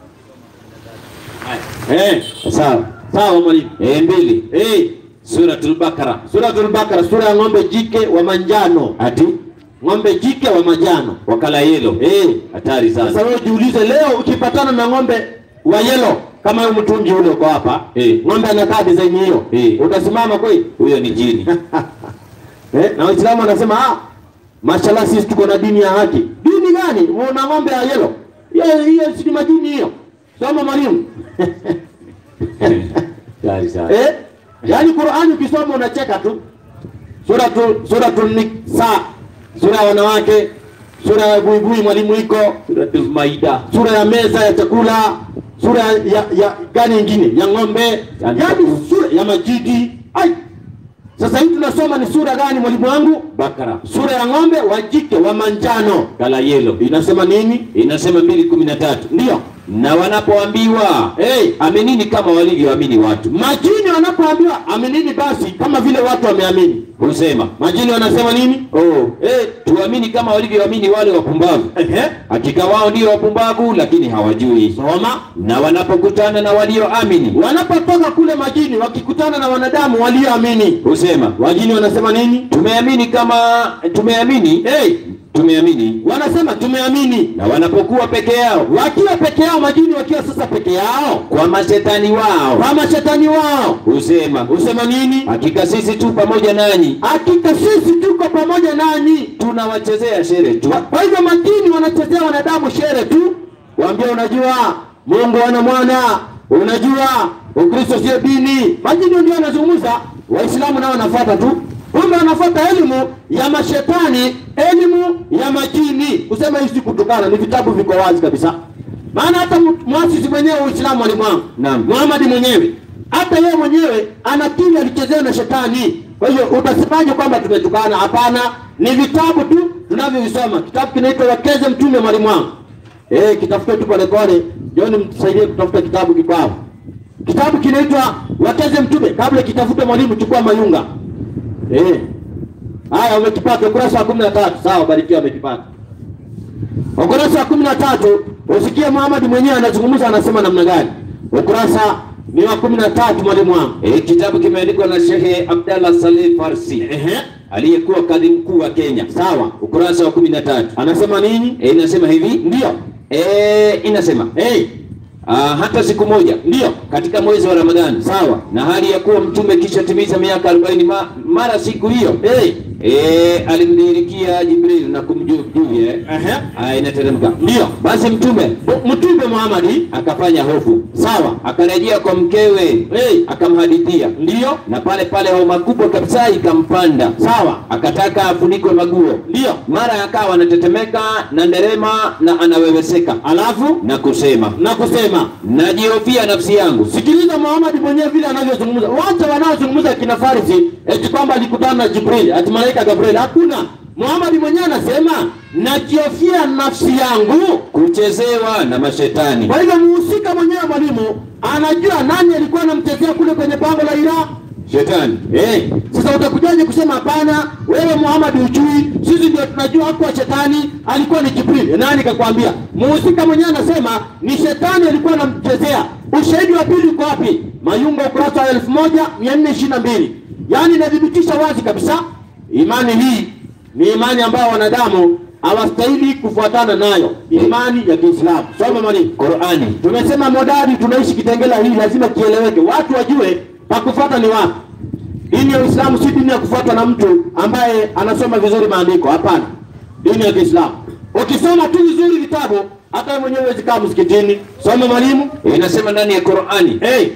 Eh, sawa sawa mwalimu. e mbili Eh, suratul bakara Suratul Bakara, sura ya ng'ombe jike wa manjano, ati ng'ombe jike wa manjano. wakala yelo Eh, hatari Sasa sana wewe jiulize, leo ukipatana na ng'ombe wa yelo kama huyu mtungi ule uko hapa Eh. ng'ombe anakaa design hiyo Eh. utasimama kweli? huyo ni jini eh, na Waislamu wanasema ah, mashallah sisi tuko na dini ya haki. Dini gani? Una ng'ombe ya yelo? Hiyo hiyo si ni majini hiyo. Soma mwalimu. hatari sana eh? Yaani Qur'ani ukisoma unacheka tu. Suratu Suratul Nisa, sura ya wanawake, sura ya buibui mwalimu iko suratul maida sura ya meza ya chakula, sura ya, ya, ya gani ingine ya ng'ombe, Yani- yaani sura ya majidi. Ai, sasa hii tunasoma ni sura gani mwalimu wangu? bakara Sura ya ng'ombe wa jike wa manjano. kala yelo Inasema nini? inasema mbili kumi na tatu Ndio na wanapoambiwa hey, aminini kama walivyoamini watu majini wanapoambiwa aminini, basi kama vile watu wameamini. husema Majini wanasema nini? oh, Eh, tuamini kuamini kama walivyoamini wale wapumbavu. Ehe. Hakika wao ndio wapumbavu, lakini hawajui. Soma. Na wanapokutana na walioamini Wanapotoka kule majini wakikutana na wanadamu walioamini, husema wajini wanasema nini? tumeamini kama tumeamini, Hey, tumeamini. wanasema tumeamini. Na wanapokuwa peke yao Wakiwa peke yao, majini wakiwa sasa peke yao, kwa mashetani wao kama shetani wao husema husema nini? hakika sisi tu pamoja nanyi Hakika sisi tuko pamoja nanyi. tunawachezea shere tu. Kwa- Kwa hivyo majini wanachezea wanadamu shere tu, waambia unajua Mungu ana mwana, unajua Ukristo sio dini. Majini ndio wanazungumza, Waislamu nao wanafuata tu, kumbe wanafuata elimu ya mashetani, elimu ya majini. Kusema hii si kutukana, ni vitabu viko wazi kabisa. Maana hata mu- muasisi mwenyewe wa Uislamu alimwanga Naam. Muhammad mwenyewe hata yeye mwenyewe anakiri alichezewa na shetani. Kwa hiyo utasemaje kwamba tumetukana? Hapana, ni vitabu tu tunavyovisoma. Kitabu kinaitwa Wakeze Mtume Mwalimu wangu. Eh, kitafute tu pole pole. Joni mtusaidie kutafuta kitabu kikwao. Kitabu kinaitwa Wakeze Mtume. Kabla kitafute mwalimu, chukua mayunga. Eh. Haya, umekipata ukurasa wa 13. Sawa, barikiwa amekipata. Ukurasa wa kumi na tatu usikie Muhammad mwenyewe anazungumza, anasema namna gani? Ukurasa ni wa kumi na tatu mwalimu wangu. E, kitabu kimeandikwa na Shehe Abdallah Saleh Farsi Ehe, aliyekuwa kadhi mkuu wa Kenya. sawa. Ukurasa wa kumi na tatu Anasema nini? e, inasema hivi Ndio. e, inasema Hey, ah, hata siku moja ndio. katika mwezi wa Ramadhani Sawa. na hali ya kuwa mtume kisha timiza miaka 40 ma, mara siku hiyo Hey. e, alimdhihirikia Jibril na kumjuvia Ehe. aya inateremka. Ndio. Basi mtume M- Mtume Muhammad. akafanya hofu, Sawa. akarejea kwa mkewe Hey. akamhadithia, Ndio. na pale pale homa kubwa kabisa ikampanda, Sawa. akataka afunikwe maguo. Ndio. Mara akawa anatetemeka na nderema na anaweweseka Alafu na kusema, na kusema najihofia nafsi yangu, Sikiliza Muhammad mwenyewe vile anavyozungumza. Wacha wanaozungumza kina Farisi eti kwamba alikutana na Jibril, ati malaika Gabriel. Hakuna. Muhammad mwenyewe anasema nakiofia nafsi yangu. kuchezewa na mashetani. Kwa hivyo muhusika mwenyewe mwalimu anajua nani alikuwa anamchezea kule kwenye pango la Hira. Shetani Eh, sasa utakujaje kusema hapana, wewe Muhammad hujui, sisi ndio tunajua hakuwa shetani, alikuwa ni Jibril. Nani kakwambia? Muhusika mwenyewe anasema ni shetani alikuwa anamchezea. Ushahidi wa pili uko wapi? Mayunga ukurasa wa elfu moja mia nne ishirini na mbili. Yaani inathibitisha wazi kabisa imani hii ni imani ambayo wanadamu hawastahili kufuatana nayo, imani ya Kiislamu. Soma mwalimu. Qurani Tumesema modadi, tunaishi Kitengela, hii lazima kieleweke, watu wajue pa kufuata ni wapi. Dini ya Uislamu si dini ya kufuatwa na mtu ambaye anasoma vizuri maandiko. Hapana, dini ya Kiislamu ukisoma tu vizuri vitabu, hata wewe mwenyewe huwezi kaa msikitini. Soma mwalimu. inasema ndani ya Qurani Hey,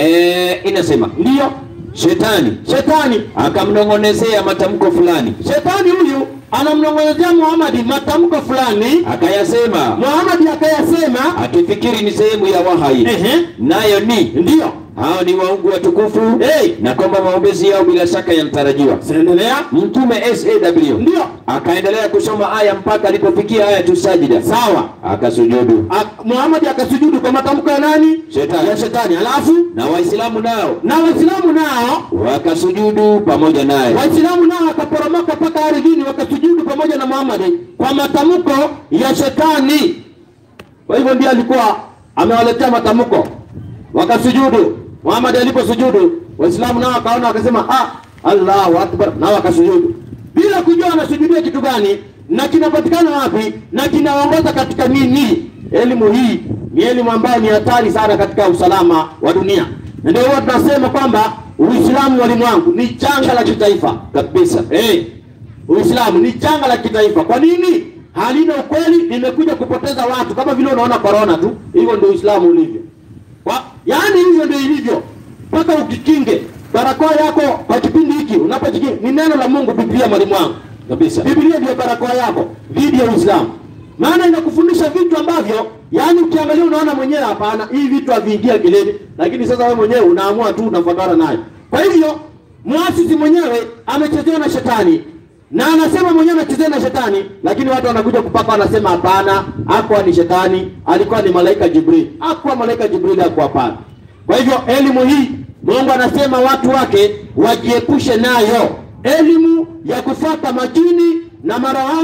e, inasema ndiyo shetani shetani. akamnong'onezea matamko fulani, Shetani huyu anamnong'onezea Muhammad matamko fulani, akayasema Muhammad akayasema, akifikiri ni sehemu ya wahai, ehe, nayo ni ndiyo. hao ni waungu watukufu Hey, na kwamba maombezi yao bila shaka yanatarajiwa. siendelea. Mtume SAW Ndiyo, akaendelea kusoma aya mpaka alipofikia aya tu sajida, sawa. akasujudu. Ak- Muhammad akasujudu kwa matamko ya nani? Shetani. Ya shetani. Alafu Na Waislamu nao na Waislamu nao wakasujudu pamoja naye. Waislamu nao wakaporomoka mpaka ardhini wakasujudu pamoja na Muhammad kwa matamko ya shetani. Kwa hivyo ndiye alikuwa amewaletea matamko, wakasujudu. Muhammad aliposujudu, Waislamu nao wakaona, wakasema ah, Allahu akbar, nao wakasujudu bila kujua wanasujudia kitu gani na kinapatikana wapi na kinaongoza katika nini. Elimu hii ni elimu ambayo ni hatari sana katika usalama wa dunia, na ndio huwa tunasema kwamba Uislamu, walimu wangu, ni janga la kitaifa kabisa. Eh, Uislamu ni janga la kitaifa. Kwa nini? Halina ukweli, limekuja kupoteza watu, kama vile unaona corona tu. Hivyo ndio Uislamu ulivyo. Kwa, yaani hivyo ndio ilivyo, mpaka ukikinge barakoa yako kwa kipindi hiki unapojikinga. Ni neno la Mungu, Biblia, mwalimu wangu Kabisa. Biblia ndio barakoa yako dhidi ya Uislamu, maana inakufundisha vitu ambavyo yaani ukiangalia unaona mwenyewe hapana, hii vitu haviingia akilini, lakini sasa wewe mwenyewe unaamua tu unafuatana nayo. Kwa hivyo muasisi mwenyewe amechezewa na shetani na anasema mwenyewe amechezewa na shetani, lakini watu wanakuja kupaka, wanasema hapana, hakuwa ni shetani, alikuwa ni malaika Jibril. Hakuwa malaika Jibril, hakuwa hapana. Kwa hivyo elimu hii Mungu anasema watu wake wajiepushe nayo, elimu ya kufuata majini na marohani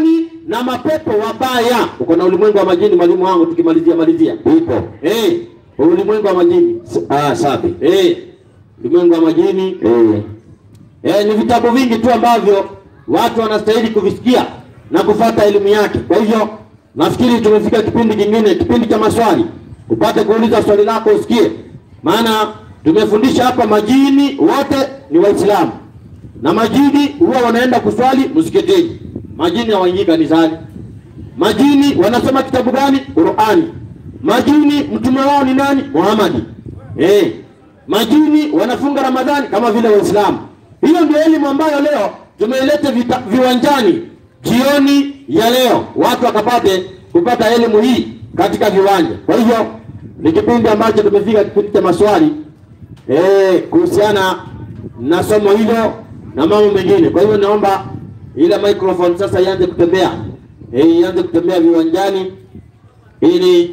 na mapepo wabaya. Uko na ulimwengu wa majini, mwalimu wangu, tukimalizia malizia Ipo. eh, ulimwengu wa majini Ah, safi. eh, ulimwengu wa majini Eh. Eh, ni vitabu vingi tu ambavyo watu wanastahili kuvisikia na kufata elimu yake. Kwa hivyo nafikiri tumefika kipindi kingine, kipindi cha maswali, upate kuuliza swali lako usikie, maana tumefundisha hapa majini wote ni Waislamu na majini huwa wanaenda kuswali msikitini. Majini hawaingii kanisani. Majini wanasoma kitabu gani? Qurani. Majini mtume wao ni nani? Muhammadi. Eh, majini wanafunga Ramadhani kama vile Waislamu. Hiyo ndio elimu ambayo leo tumeileta vita- viwanjani jioni ya leo, watu wakapate kupata elimu hii katika viwanja. Kwa hivyo ni kipindi ambacho tumefika kipindi cha maswali eh, kuhusiana na somo hilo na mambo mengine. Kwa hivyo naomba ile microphone sasa ianze kutembea eh, ianze kutembea viwanjani ili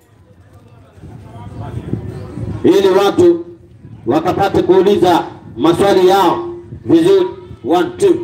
ili watu wakapate kuuliza maswali yao vizuri. One, two.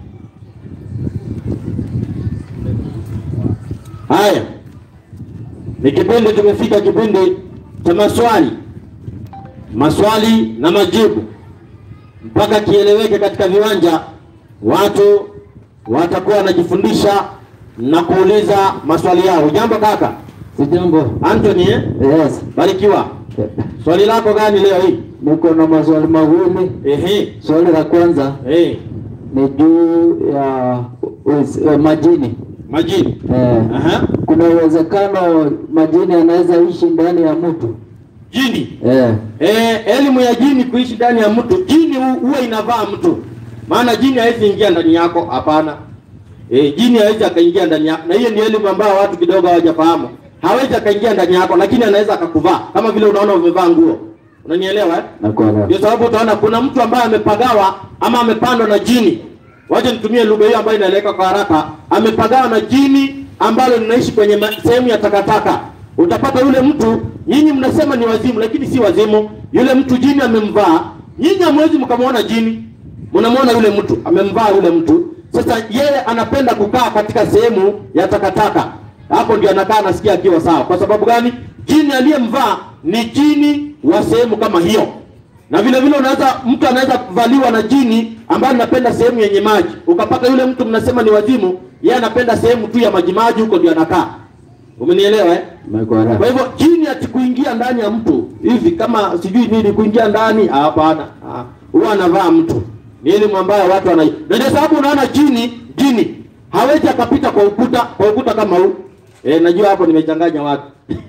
Haya, ni kipindi tumefika kipindi cha maswali, maswali na majibu, mpaka kieleweke katika viwanja, watu watakuwa wanajifundisha na kuuliza maswali yao. Jambo kaka Sijambo. Anthony, eh? Yes. Barikiwa. Swali lako gani leo hii? Niko na maswali mawili. Ehe. Swali la kwanza Eh, ni juu ya us- eh, majini. majini. Eh, Aha. kuna uwezekano majini anaweza ishi ndani ya mtu. Jini. Eh, Eh, elimu ya jini kuishi ndani ya mtu. Jini hu- huwa inavaa mtu. Maana jini hawezi ingia ndani yako, hapana. Eh, jini hawezi akaingia ndani yako. Na hiyo ni elimu ambayo watu kidogo hawajafahamu. Hawezi akaingia ndani yako, lakini anaweza akakuvaa kama vile unaona umevaa nguo. Unanielewa eh? nakuelewa. Ndio sababu utaona kuna mtu ambaye amepagawa ama amepandwa na jini. Wacha nitumie lugha hiyo ambayo inaeleweka kwa haraka. Amepagawa na jini ambalo linaishi kwenye ma- sehemu ya takataka. Utapata yule mtu, nyinyi mnasema ni wazimu, lakini si wazimu. Yule mtu jini amemvaa, nyinyi hamwezi mkamwona jini, mnamwona yule mtu amemvaa yule mtu. Sasa yeye anapenda kukaa katika sehemu ya takataka, hapo ndio anakaa anasikia akiwa sawa. Kwa sababu gani? Jini aliyemvaa ni jini wa sehemu kama hiyo na vile vile unaweza mtu anaweza kuvaliwa na jini ambaye anapenda sehemu yenye maji, ukapata yule mtu mnasema ni wazimu, yeye anapenda sehemu tu ya maji maji, huko ndio anakaa. Umenielewa eh? Kwa Nakuelewa. hivyo jini atikuingia ndani ya mtu hivi kama sijui nini kuingia ndani, ah, hapana. Ah, Huwa anavaa mtu. Ni elimu ambayo watu wana. Na ndio sababu unaona jini, jini hawezi akapita kwa ukuta, kwa ukuta kama huu. Eh, najua hapo nimechanganya watu.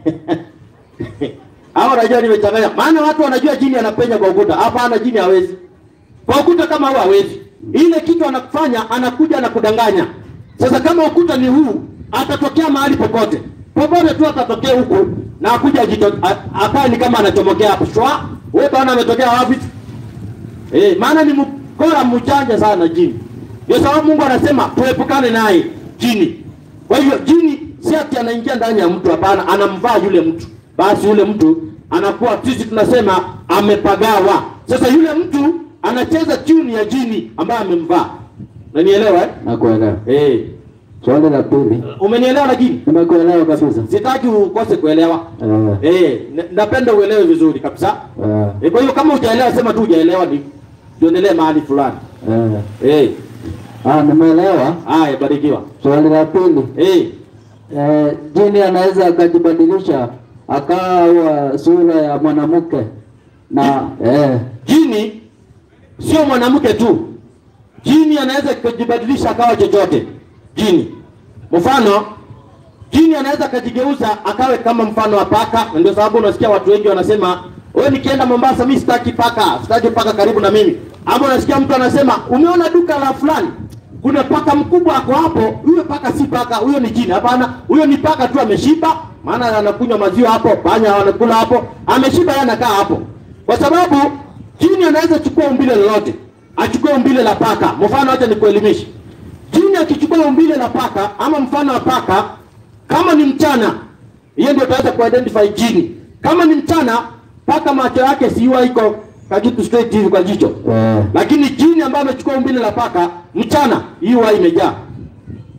Hao najua nimechanganya. Maana watu wanajua jini anapenya kwa ukuta. Hapana, jini hawezi. Kwa ukuta kama huu hawezi. Ile kitu anakufanya anakuja na kudanganya. Sasa kama ukuta ni huu, atatokea mahali popote. Popote tu atatokea huku na akuja ajito a- akae ni kama anachomokea hapo. Shwa, wewe bwana ametokea wapi? Eh, maana ni mkora mjanja sana jini. Ndio sababu Mungu anasema tuepukane naye jini. Kwa hivyo jini si ati anaingia ndani ya mtu, hapana, anamvaa yule mtu. Basi yule mtu anakuwa, sisi tunasema amepagawa. Sasa yule mtu anacheza tuni ya jini ambaye amemvaa. Unanielewa eh? Nakuelewa. Eh. Swali la pili. Umenielewa lakini? Nimekuelewa kabisa. Sitaki ukose kuelewa. Eh, Eh, na- napenda uelewe vizuri kabisa. eh, Eh, kwa hiyo kama hujaelewa sema tu hujaelewa ni tuendelee mahali fulani. eh. Eh, Ah, nimeelewa. haya barikiwa. Swali la pili. Eh, Eh, jini anaweza akajibadilisha akawa sura ya mwanamke na eh, jini sio mwanamke tu. Jini anaweza kujibadilisha akawa chochote. Jini. Mfano, jini anaweza akajigeuza akawe kama mfano wa paka, na ndio sababu unasikia watu wengi wanasema, wewe nikienda Mombasa mimi sitaki paka, sitaki paka karibu na mimi. Ama unasikia mtu anasema, umeona duka la fulani kuna paka mkubwa ako hapo, huyo paka si paka, huyo ni jini. Hapana, huyo ni paka tu ameshiba, maana anakunywa maziwa hapo, panya wanakula hapo, ameshiba yeye anakaa hapo. Kwa sababu jini anaweza chukua umbile lolote, achukue umbile la paka. Mfano, acha nikuelimishe. Jini akichukua umbile la paka ama mfano wa paka, kama ni mchana, hiyo ndio utaweza kuidentify jini. Kama ni mchana, paka macho yake siwa iko kakitu straight hivi kwa jicho eh, lakini jini ambayo amechukua umbile la paka mchana, hii huwa imejaa.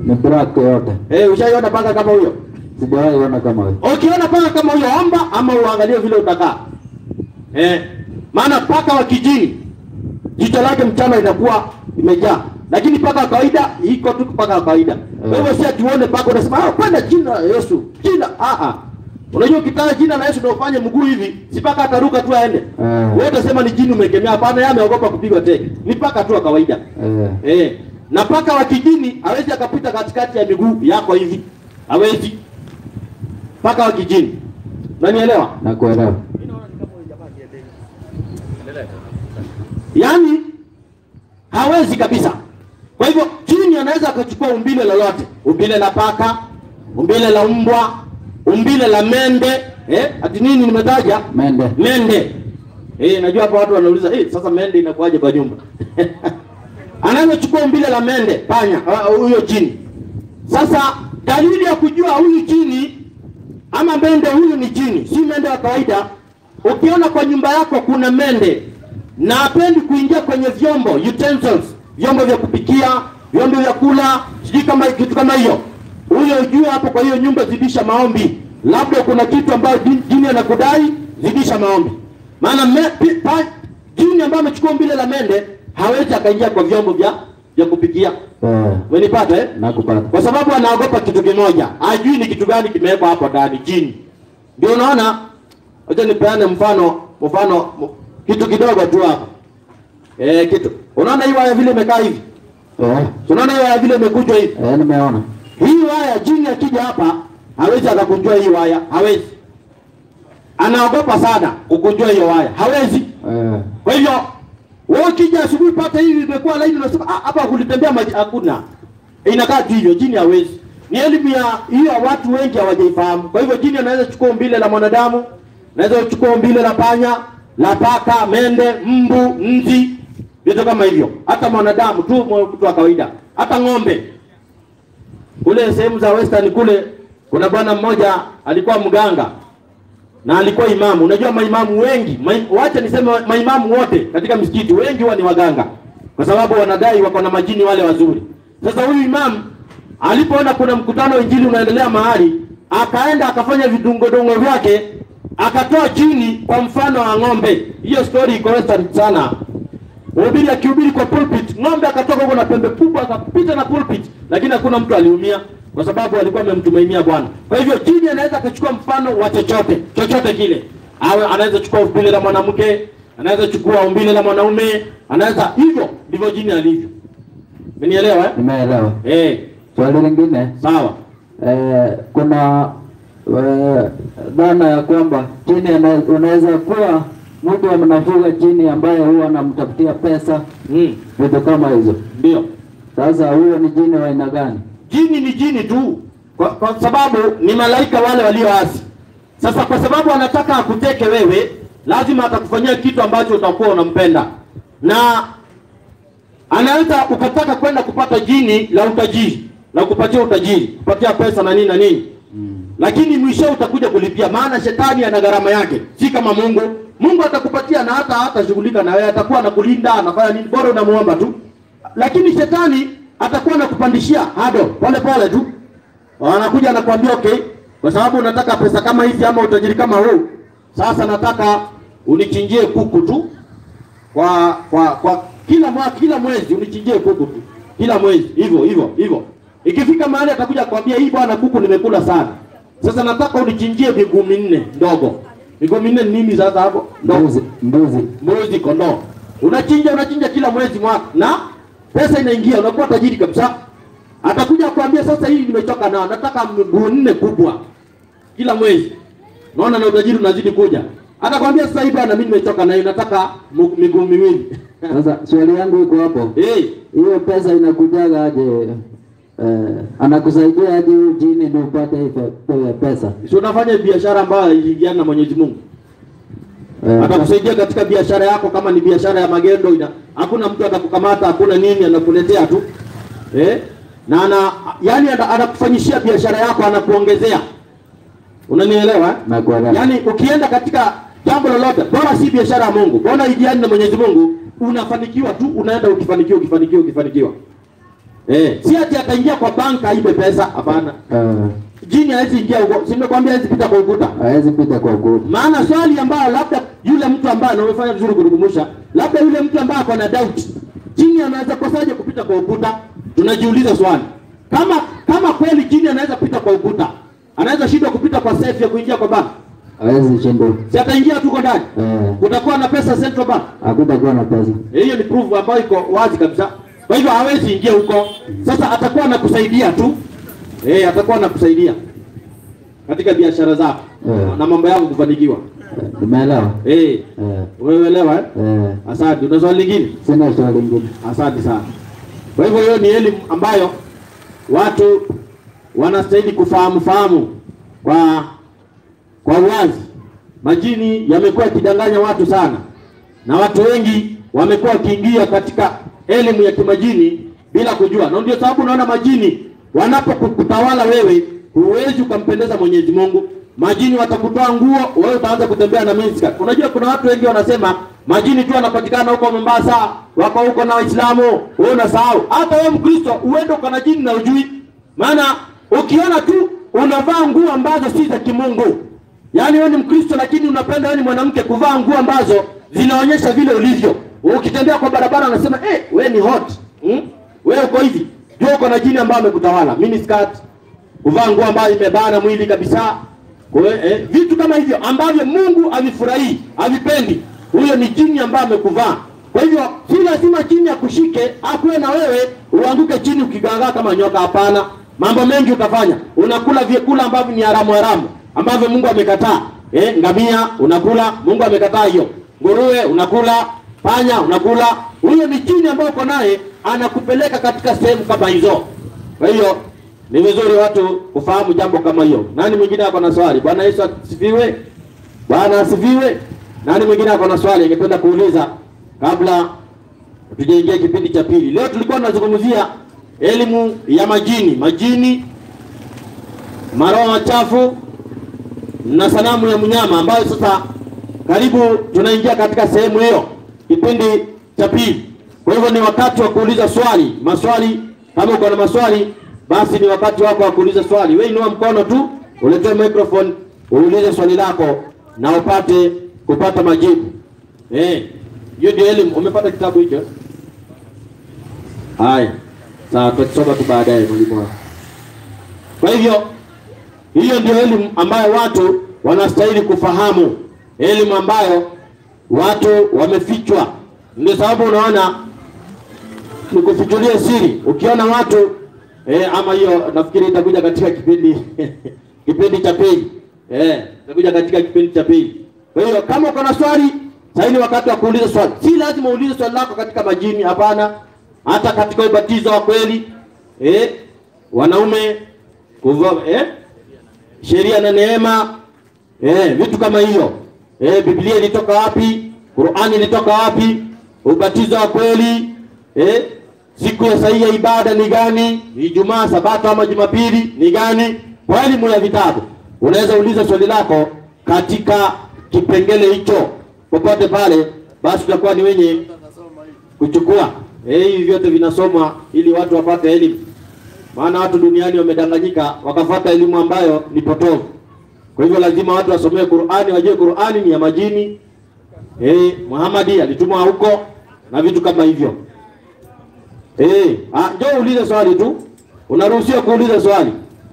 Ni black yote. Eh, ushaiona paka kama huyo? Sijawahi ona kama hiyo. Ukiona paka kama huyo, omba ama uangalie vile utakaa. Eh, maana paka wa kijini jicho lake mchana inakuwa imejaa, lakini paka wa kawaida iko tu paka wa kawaida. Kwa hivyo si atuone paka unasema ah, kwenda jina la Yesu, jina ah ah. Unajua ukitaja jina la Yesu ndio ufanye mguu hivi, si paka ataruka tu aende. Eh. Wewe utasema ni jini umekemea, hapana, yeye ameogopa kupigwa teke. Ni paka tu wa kawaida. Eh. Eh, na paka wa kijini hawezi akapita katikati ya miguu yako hivi, hawezi. Paka wa kijini, unanielewa? Nakuelewa. Yaani hawezi kabisa. Kwa hivyo jini anaweza akachukua umbile lolote, umbile la paka, umbile la mbwa, umbile la mende. Eh, ati nini nimetaja? Mende. Mende. Eh, najua hapa watu wanauliza, eh, sasa mende inakuwaje kwa nyumba? Anaweza chukua umbile la mende, panya, ah, huyo jini. Sasa dalili ya kujua huyu jini ama mende huyu ni jini, si mende wa kawaida. Ukiona kwa nyumba yako kuna mende na hapendi kuingia kwenye vyombo utensils, vyombo vya kupikia, vyombo vya kula, sijui kama kitu kama hiyo, huyo ujue hapo. Kwa hiyo nyumba, zidisha maombi, labda kuna kitu ambayo jini- jini anakudai, zidisha maombi, maana me, pi, pa, jini ambayo amechukua umbile la mende hawezi akaingia kwa vyombo vya vya kupikia. Eh. Umenipata eh? Nakupata. kwa sababu anaogopa kitu kimoja, hajui ni kitu gani kimewekwa hapo ndani, jini. Ndio unaona, acha nipeane mfano, mfano m- kitu kidogo tu hapa eh, kitu unaona hii waya vile imekaa hivi, Eh. Si unaona hii waya vile imekujwa hivi. Eh, nimeona. Hii waya jini akija hapa hawezi akakunjua hii waya, hawezi. Anaogopa sana kukunjua hiyo waya, hawezi. Eh. Kwa hivyo wewe ukija asubuhi pata hivi imekuwa laini, unasema "Ah, hapa kulitembea maji, hakuna. Inakaa tu hivyo, jini hawezi. Ni elimu ya hiyo watu wengi hawajaifahamu. Kwa hivyo jini anaweza kuchukua umbile la mwanadamu, anaweza kuchukua umbile la panya, la paka, mende, mbu, nzi, vitu kama hivyo. Hata mwanadamu tu, mtu wa kawaida, hata ng'ombe. Kule sehemu za western kule kuna bwana mmoja alikuwa mganga na alikuwa imamu. Unajua maimamu wengi, mai, wacha niseme maimamu wote katika msikiti wengi huwa ni waganga, kwa sababu wanadai wako na majini wale wazuri. Sasa huyu imamu alipoona kuna mkutano wa injili unaendelea mahali, akaenda akafanya vidungodongo vyake, akatoa chini kwa mfano wa ng'ombe. Hiyo story iko western sana. Mhubiri akihubiri kwa pulpit, ng'ombe akatoka huko na pembe kubwa akapita na pulpit, lakini hakuna mtu aliumia kwa sababu alikuwa amemtumainia Bwana. Kwa hivyo jini anaweza akachukua mfano wa chochote chochote kile, awe anaweza chukua umbile la mwanamke, anaweza chukua umbile la mwanaume, anaweza hivyo. Ndivyo jini alivyo. Umenielewa eh? Nimeelewa. Eh, Swali lingine sawa. eh, kuna eh, dhana ya kwamba jini ana- unaweza kuwa mtu anafuga jini ambaye huwa anamtafutia pesa Mm, vitu kama hizo. ndio. Sasa huyo ni jini wa aina gani? Jini ni jini tu, kwa, kwa sababu ni malaika wale walioasi. Sasa kwa sababu anataka akuteke wewe, lazima atakufanyia kitu ambacho utakuwa unampenda, na anaweza ukataka kwenda kupata jini la utajiri la kupatia utajiri, kupatia pesa na nini na nini lakini mwisho utakuja kulipia, maana shetani ana gharama yake, si kama Mungu. Mungu atakupatia na hata hatashughulika na wewe, atakuwa anakulinda, anafanya nini, bora unamuomba tu. Lakini shetani atakuwa anakupandishia hado pole pole tu, anakuja anakuambia okay, kwa sababu unataka pesa kama hizi ama utajiri kama huu, sasa nataka unichinjie kuku tu kwa kwa kwa kila mwaka, kila mwezi unichinjie kuku tu, kila mwezi hivyo hivyo hivyo. Ikifika mahali atakuja kukwambia hii bwana, kuku nimekula sana, sasa nataka unichinjie miguu minne ndogo. Miguu minne ni nini sasa hapo? Ndogo Mbuzi, mbuzi. mbuzi, kondoo, unachinja unachinja kila mwezi mwaka, na pesa inaingia, unakuwa tajiri kabisa. Atakuja kuambia sasa, hii nimechoka nao, nataka miguu nne kubwa kila mwezi. Naona na utajiri unazidi kuja. Atakwambia sasa, hii bwana, mimi nimechoka nayo, nataka mu- miguu miwili Sasa swali yangu iko hapo, hey, hiyo pesa inakujaga aje? Eh, anakusaidia aje huyu jini ndio upate hii pe- pe- pesa? si unafanya biashara ambayo iliingiana na Mwenyezi Mungu Eh, atakusaidia katika biashara yako. Kama ni biashara ya magendo, ina hakuna mtu atakukamata, hakuna nini, anakuletea tu eh? na ana yani ana- anakufanyishia biashara yako, anakuongezea. Unanielewa? eh? Nakuelewa. Yaani ukienda katika jambo lolote, bora si biashara ya Mungu, bora ijiani na Mwenyezi Mungu, unafanikiwa tu, unaenda ukifanikiwa, ukifanikiwa, ukifanikiwa. Eh, si ati ataingia kwa banka aibe pesa, hapana. Eh, Jini hawezi ingia huko, si nimekwambia hawezi pita kwa ukuta. hawezi pita kwa ukuta. Maana swali ambayo labda yule mtu ambaye na umefanya vizuri kudugumusha, labda yule mtu ambaye ako na doubt, jini anaweza kosaje kupita kwa ukuta? Tunajiuliza swali. Kama kama kweli jini anaweza kupita kwa ukuta, anaweza shindwa kupita kwa safe ya kuingia kwa bank. Hawezi shindwa. Si ataingia tu kwa ndani. Eh, Kutakuwa na pesa Central Bank. hakutakuwa na pesa. Hiyo ni proof ambayo iko wazi kabisa. Kwa hivyo hawezi ingia huko. Sasa atakuwa anakusaidia tu. Eh, atakuwa anakusaidia katika biashara zako Eh. na mambo yako kufanikiwa. Eh, Umeelewa? Eh, Eh, umeelewa eh? eh, Asante. Una swali lingine? sina swali lingine. Asante sana. Kwa hivyo hiyo ni elimu ambayo watu wanastahili kufahamu fahamu kwa kwa uwazi. Majini yamekuwa yakidanganya watu sana, na watu wengi wamekuwa wakiingia katika elimu ya kimajini bila kujua, na ndio sababu unaona majini wanapokutawala wewe, huwezi ukampendeza Mwenyezi Mungu. Majini watakutoa nguo, wewe utaanza kutembea na miniskirt. Unajua kuna watu wengi wanasema majini tu wanapatikana huko Mombasa, wako huko na Waislamu. Wewe unasahau, hata wewe Mkristo uende uko na jini na ujui. Maana ukiona tu unavaa nguo ambazo si za kimungu, yaani wewe ni Mkristo lakini unapenda wewe ni mwanamke kuvaa nguo ambazo zinaonyesha vile ulivyo. Ukitembea kwa barabara unasema eh, wewe ni hot hmm? Wewe uko hivi, jua uko na jini ambayo amekutawala. Miniskirt, kuvaa nguo ambayo imebana mwili kabisa. Kwa hiyo, eh, vitu kama hivyo ambavyo Mungu havifurahii, havipendi, huyo ni jini ambaye amekuvaa. Kwa hivyo si lazima jini akushike akuwe na wewe uanguke chini ukigangaa kama nyoka. Hapana, mambo mengi utafanya. Unakula vyakula ambavyo ni haramu haramu ambavyo Mungu amekataa. Eh, ngamia unakula, Mungu amekataa hiyo. Nguruwe unakula, panya unakula. Huyo ni jini ambayo uko naye anakupeleka katika sehemu kama hizo. Kwa hiyo ni vizuri watu kufahamu jambo kama hiyo. Nani mwingine ako na swali? Bwana Yesu asifiwe. Bwana asifiwe. Nani mwingine ako na swali angependa kuuliza kabla tujaingia kipindi cha pili? Leo tulikuwa tunazungumzia elimu ya majini, majini, maroho machafu na sanamu ya mnyama, ambayo sasa karibu tunaingia katika sehemu hiyo, kipindi cha pili. Kwa hivyo ni wakati wa kuuliza swali, maswali. Kama uko na maswali, basi ni wakati wako wa kuuliza swali. Wewe inua mkono tu, uletee microphone, uulize swali lako na upate kupata majibu. Eh, hiyo ndio elimu. Umepata kitabu hicho? Haya, sawa, tutasoma tu baadaye, mwalimu wako. Kwa hivyo hiyo ndio elimu ambayo watu wanastahili kufahamu, elimu ambayo watu wamefichwa. Ndio sababu unaona nikufichulie siri, ukiona watu eh, ama hiyo nafikiri itakuja katika kipindi kipindi cha pili eh, itakuja katika kipindi cha pili. Kwa hiyo kama uko na swali, sasa ni wakati wa kuuliza swali. Si lazima uulize swali lako katika majini, hapana, hata katika ubatizo wa kweli eh, wanaume kuvaa eh, sheria na neema eh, vitu kama hiyo eh, Biblia ilitoka wapi? Qur'ani ilitoka wapi? Ubatizo wa kweli eh, siku ya sahihi ya ibada ni gani? Ijumaa, Sabato ama Jumapili ni gani? Kwa elimu ya vitabu unaweza uliza swali lako katika kipengele hicho popote pale, basi tutakuwa ni wenye kuchukua eh, hivi vyote vinasomwa ili watu wapate elimu maana watu duniani wamedanganyika wakafuata elimu ambayo ni potovu. Kwa hivyo lazima watu wasomee Qur'ani, wajue Qur'ani ni ya majini. Eh, Muhammadi alitumwa huko na vitu kama hivyo. Eh, ah, njoo uulize swali tu. Unaruhusiwa kuuliza swali.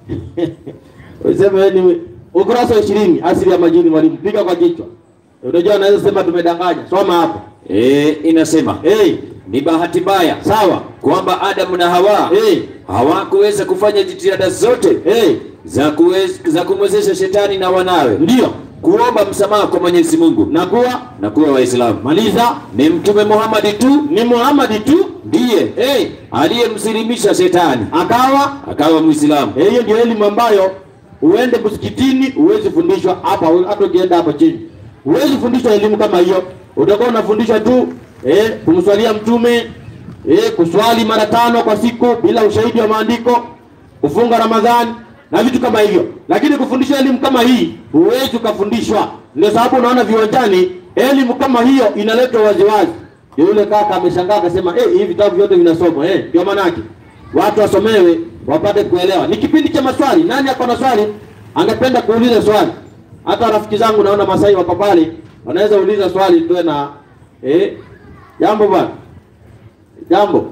Useme wewe ni ukurasa wa 20 asili ya majini mwalimu. Piga kwa kichwa. Unajua anaweza sema tumedanganya. Soma hapo. E, inasema Eh, ni bahati mbaya sawa. kwamba Adamu na Hawa Eh, hawakuweza kufanya jitihada zote eh, za kuwez, za kumwezesha shetani na wanawe ndio. kuomba msamaha kwa Mwenyezi Mungu Na kuwa na kuwa Waislamu. maliza Ni Mtume Muhammad tu ni Muhammad tu ndiye eh, aliyemsilimisha shetani akawa akawa Muislamu. eh, hiyo ndio elimu ambayo uende msikitini huwezi fundishwa hapa, hata ukienda hapa chini huwezi fundishwa elimu kama hiyo. Utakuwa unafundishwa tu eh, kumswalia mtume eh, kuswali mara tano kwa siku bila ushahidi wa maandiko, kufunga Ramadhani na vitu kama hivyo, lakini kufundishwa elimu kama hii huwezi ukafundishwa. Ndio sababu unaona viwanjani elimu kama hiyo inaletwa waziwazi. Ndio Yule kaka ameshangaa akasema, eh, hivi vitabu vyote vinasomwa eh, ndio maana yake watu wasomewe wapate kuelewa. Ni kipindi cha maswali. Nani ako na swali angependa kuuliza swali? Hata rafiki zangu naona Masai wako pale, wanaweza uliza swali tuwe na eh, jambo bwana, jambo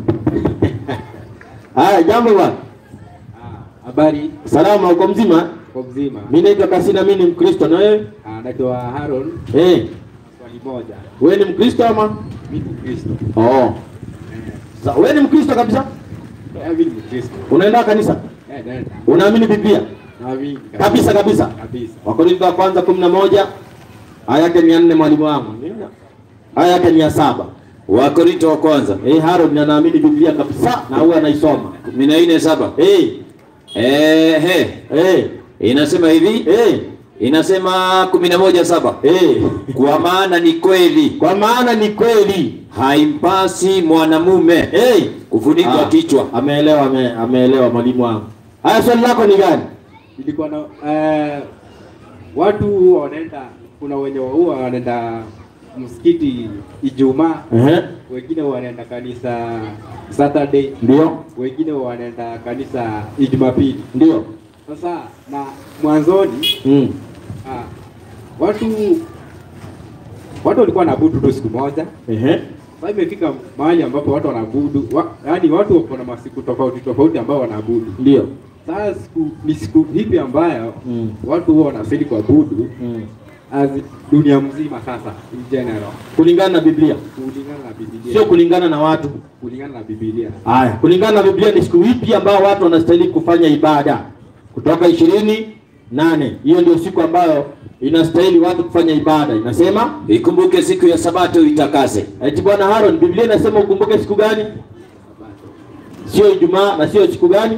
haya, jambo bwana, Ah, Habari salama, uko mzima? kwa mzima. Mimi naitwa Kasina, mimi ni Mkristo. Na wewe Ah, Naitwa Haron. eh, Swali moja, wewe ni Mkristo ama? mimi ni Mkristo. Oh, Sa, wewe ni Mkristo kabisa? Eh, mimi ni Mkristo. Unaenda kanisa? Eh, nenda. Unaamini Biblia? Naamini Kabisa kabisa. Kabisa. Wakorintho wa kwanza kumi na moja aya yake ni ya nne mwalimu wangu. Aya yake ni ya saba. Wakorinto wa kwanza Eh, Harold anaamini Biblia kabisa na huwa anaisoma. kumi na nne saba Eh, ehe, eh, inasema hivi, eh, inasema kumi na moja saba eh. kwa maana ni kweli Kwa maana ni kweli. haimpasi mwanamume Eh, kufunikwa Ah, kichwa. Ameelewa, ame, ameelewa mwalimu wangu. Haya, swali lako ni gani? Ilikuwa na eh, watu huwa wanaenda, kuna wenye huwa wanaenda msikiti Ijumaa, Ehe, wengine wanaenda kanisa Saturday, ndio, wengine wanaenda kanisa Jumapili. ndio. Sasa na mwanzoni Mm. ah, watu watu walikuwa wanaabudu tu siku moja. Ehe, Sasa imefika mahali ambapo watu wanaabudu, wa, yaani watu wako na masiku tofauti tofauti ambao wanaabudu. ndio. Sasa siku ni siku hipi ambayo Mm. watu huwa wanastahili kuabudu Mm. as dunia mzima sasa in general Kulingana na Biblia, kulingana na Biblia. sio kulingana na watu. kulingana na Biblia. Haya, kulingana na Biblia ni siku ipi ambao watu wanastahili kufanya ibada? Kutoka ishirini nane. Hiyo ndio siku ambayo inastahili watu kufanya ibada. Inasema Ikumbuke siku ya Sabato itakase. eti Bwana Haron, Biblia inasema ukumbuke siku gani? Sio Ijumaa na sio siku gani?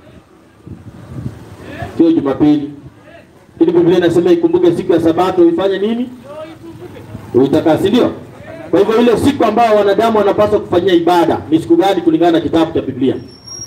Sio Jumapili. Ili Biblia inasema ikumbuke siku ya Sabato uifanye nini? Uitakase, ndio? Kwa hivyo ile siku ambayo wanadamu wanapaswa kufanyia ibada ni siku gani kulingana na kitabu cha Biblia?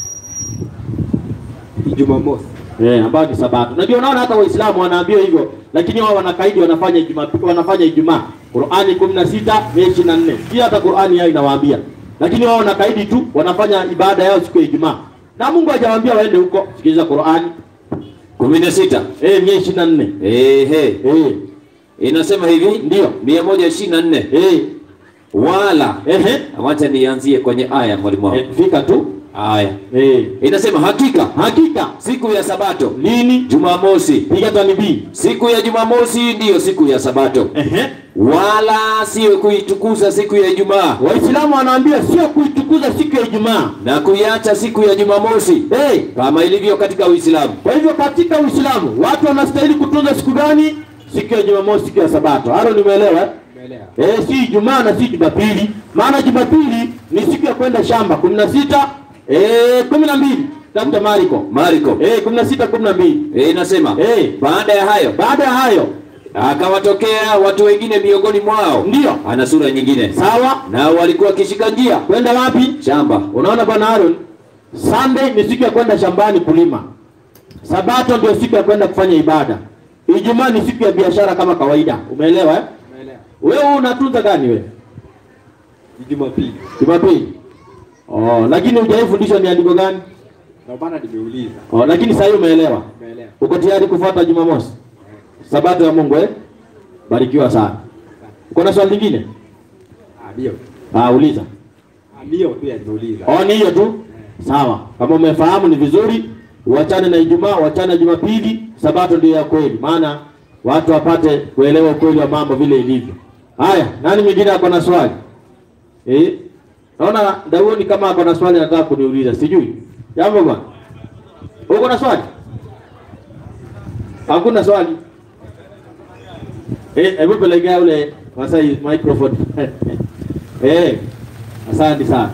Jumamosi. Eh, ambayo ni Sabato. Na ndio unaona hata Waislamu wanaambiwa hivyo, lakini wao wanakaidi wanafanya Ijumaa, wanafanya Ijumaa. Qur'ani 16 Mei 24. Pia hata Qur'ani yao inawaambia. Lakini wao wanakaidi tu, wanafanya ibada yao siku ya Ijumaa. Na Mungu hajawaambia waende huko. Sikiliza Qur'ani. kumi na sita Eh, Mei 24. ehe, Eh, inasema hivi Ndio. mia moja ishirini na nne eh, wala ehe. wacha nianzie kwenye aya mwalimu wangu. Eh, fika tu. Aya Eh, inasema hakika hakika siku ya Sabato lini? Jumamosi, Piga tanibii. siku ya Jumamosi ndiyo siku ya Sabato, Ehe. wala siyo kuitukuza siku ya Ijumaa Waislamu wanaambia sio kuitukuza siku ya Ijumaa. na kuiacha siku ya Jumamosi Eh, kama ilivyo katika Uislamu. Kwa hivyo katika Uislamu watu wanastahili kutunza siku gani? Siku ya Jumamosi, siku ya Sabato. Halo, nimeelewa? eh? Umeelewa? Eh, si Ijumaa na si Jumapili. Maana Jumapili ni siku ya kwenda shamba 16 eh 12 Dr. Mariko. Mariko Eh 16 12. e, inasema Eh. baada ya hayo Baada ya hayo akawatokea watu wengine miongoni mwao, ndio ana sura nyingine, sawa, nao walikuwa wakishika njia kwenda wapi? shamba. Unaona bwana Aaron, Sunday ni siku ya kwenda shambani kulima. Sabato ndio siku ya kwenda kufanya ibada. Ijumaa ni siku ya biashara kama kawaida. Umeelewa eh? Umeelewa? Wewe unatunza gani wewe? Ni Jumapili. Jumapili. Oh, lakini hujaifundishwa ni andiko gani? Ndio maana nimeuliza. Oh, lakini sasa hivi umeelewa. Umeelewa? Uko tayari kufuata Jumamosi? Sabato ya Mungu eh? Barikiwa sana. Uko na swali lingine? Ah, ndio. Ah, uliza. Ah, ndio tu ya nimeuliza. Oh, ni hiyo tu. Sawa. Kama umefahamu ni vizuri, uachane na Ijumaa, uachane na Jumapili, Sabato ndio ya kweli. Maana watu wapate kuelewa ukweli wa mambo vile ilivyo. Haya, nani mwingine ako na swali? Eh? Naona Daudi kama ako na swali anataka kuniuliza, sijui. Jambo bwana. Uko na swali? Hakuna swali. Eh, hebu pelekea ule Masai microphone. eh, asante sana.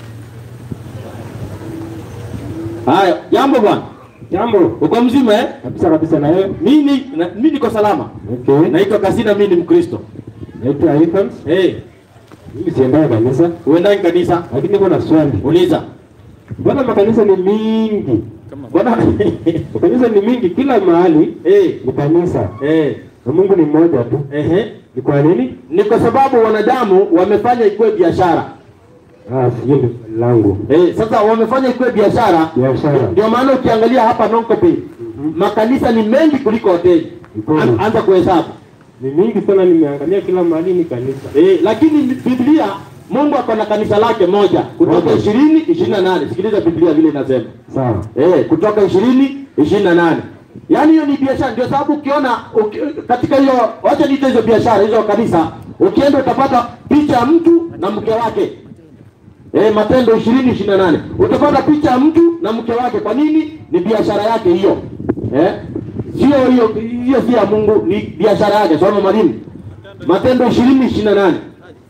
Haya, jambo bwana. Jambo Uko mzima eh? kabisa kabisa. Na wewe? Mimi na, mimi niko salama. Okay. Naitwa Kasina, mimi ni Mkristo. Naitwa Evans. Eh, Mimi siendaye kanisa, uendani kanisa? lakini niko na swali. Uliza. Mbona makanisa ni mingi? Bwana Makanisa ni mingi, kila mahali eh, ni kanisa eh, na Mungu ni mmoja tu. ehe. Ni kwa nini? Ni kwa sababu wanadamu wamefanya ikuwe biashara. Ah, sio ni swali langu. Eh, sasa wamefanya ikuwe biashara. Biashara. Ndio maana ukiangalia hapa Nonkope makanisa ni mengi kuliko hoteli. Mkono. An- Anza kuhesabu. Ni mingi sana, nimeangalia kila mahali ni kanisa. Eh, lakini Biblia Mungu ako na kanisa lake moja kutoka Moja. ishirini ishirini na nane. Sikiliza Biblia vile inasema Sawa. eh, kutoka ishirini ishirini na nane. Yaani hiyo ni biashara, ndio sababu ukiona uki, katika hiyo, wacha niite hizo biashara hizo kanisa, ukienda utapata picha ya mtu na mke wake eh, Matendo ishirini ishirini na nane utapata picha ya mtu na mke wake. Kwa nini? Ni biashara yake hiyo eh? Sio hiyo hiyo, si ya Mungu, ni biashara yake. Soma mwalimu, Matendo ishirini ishirini na nane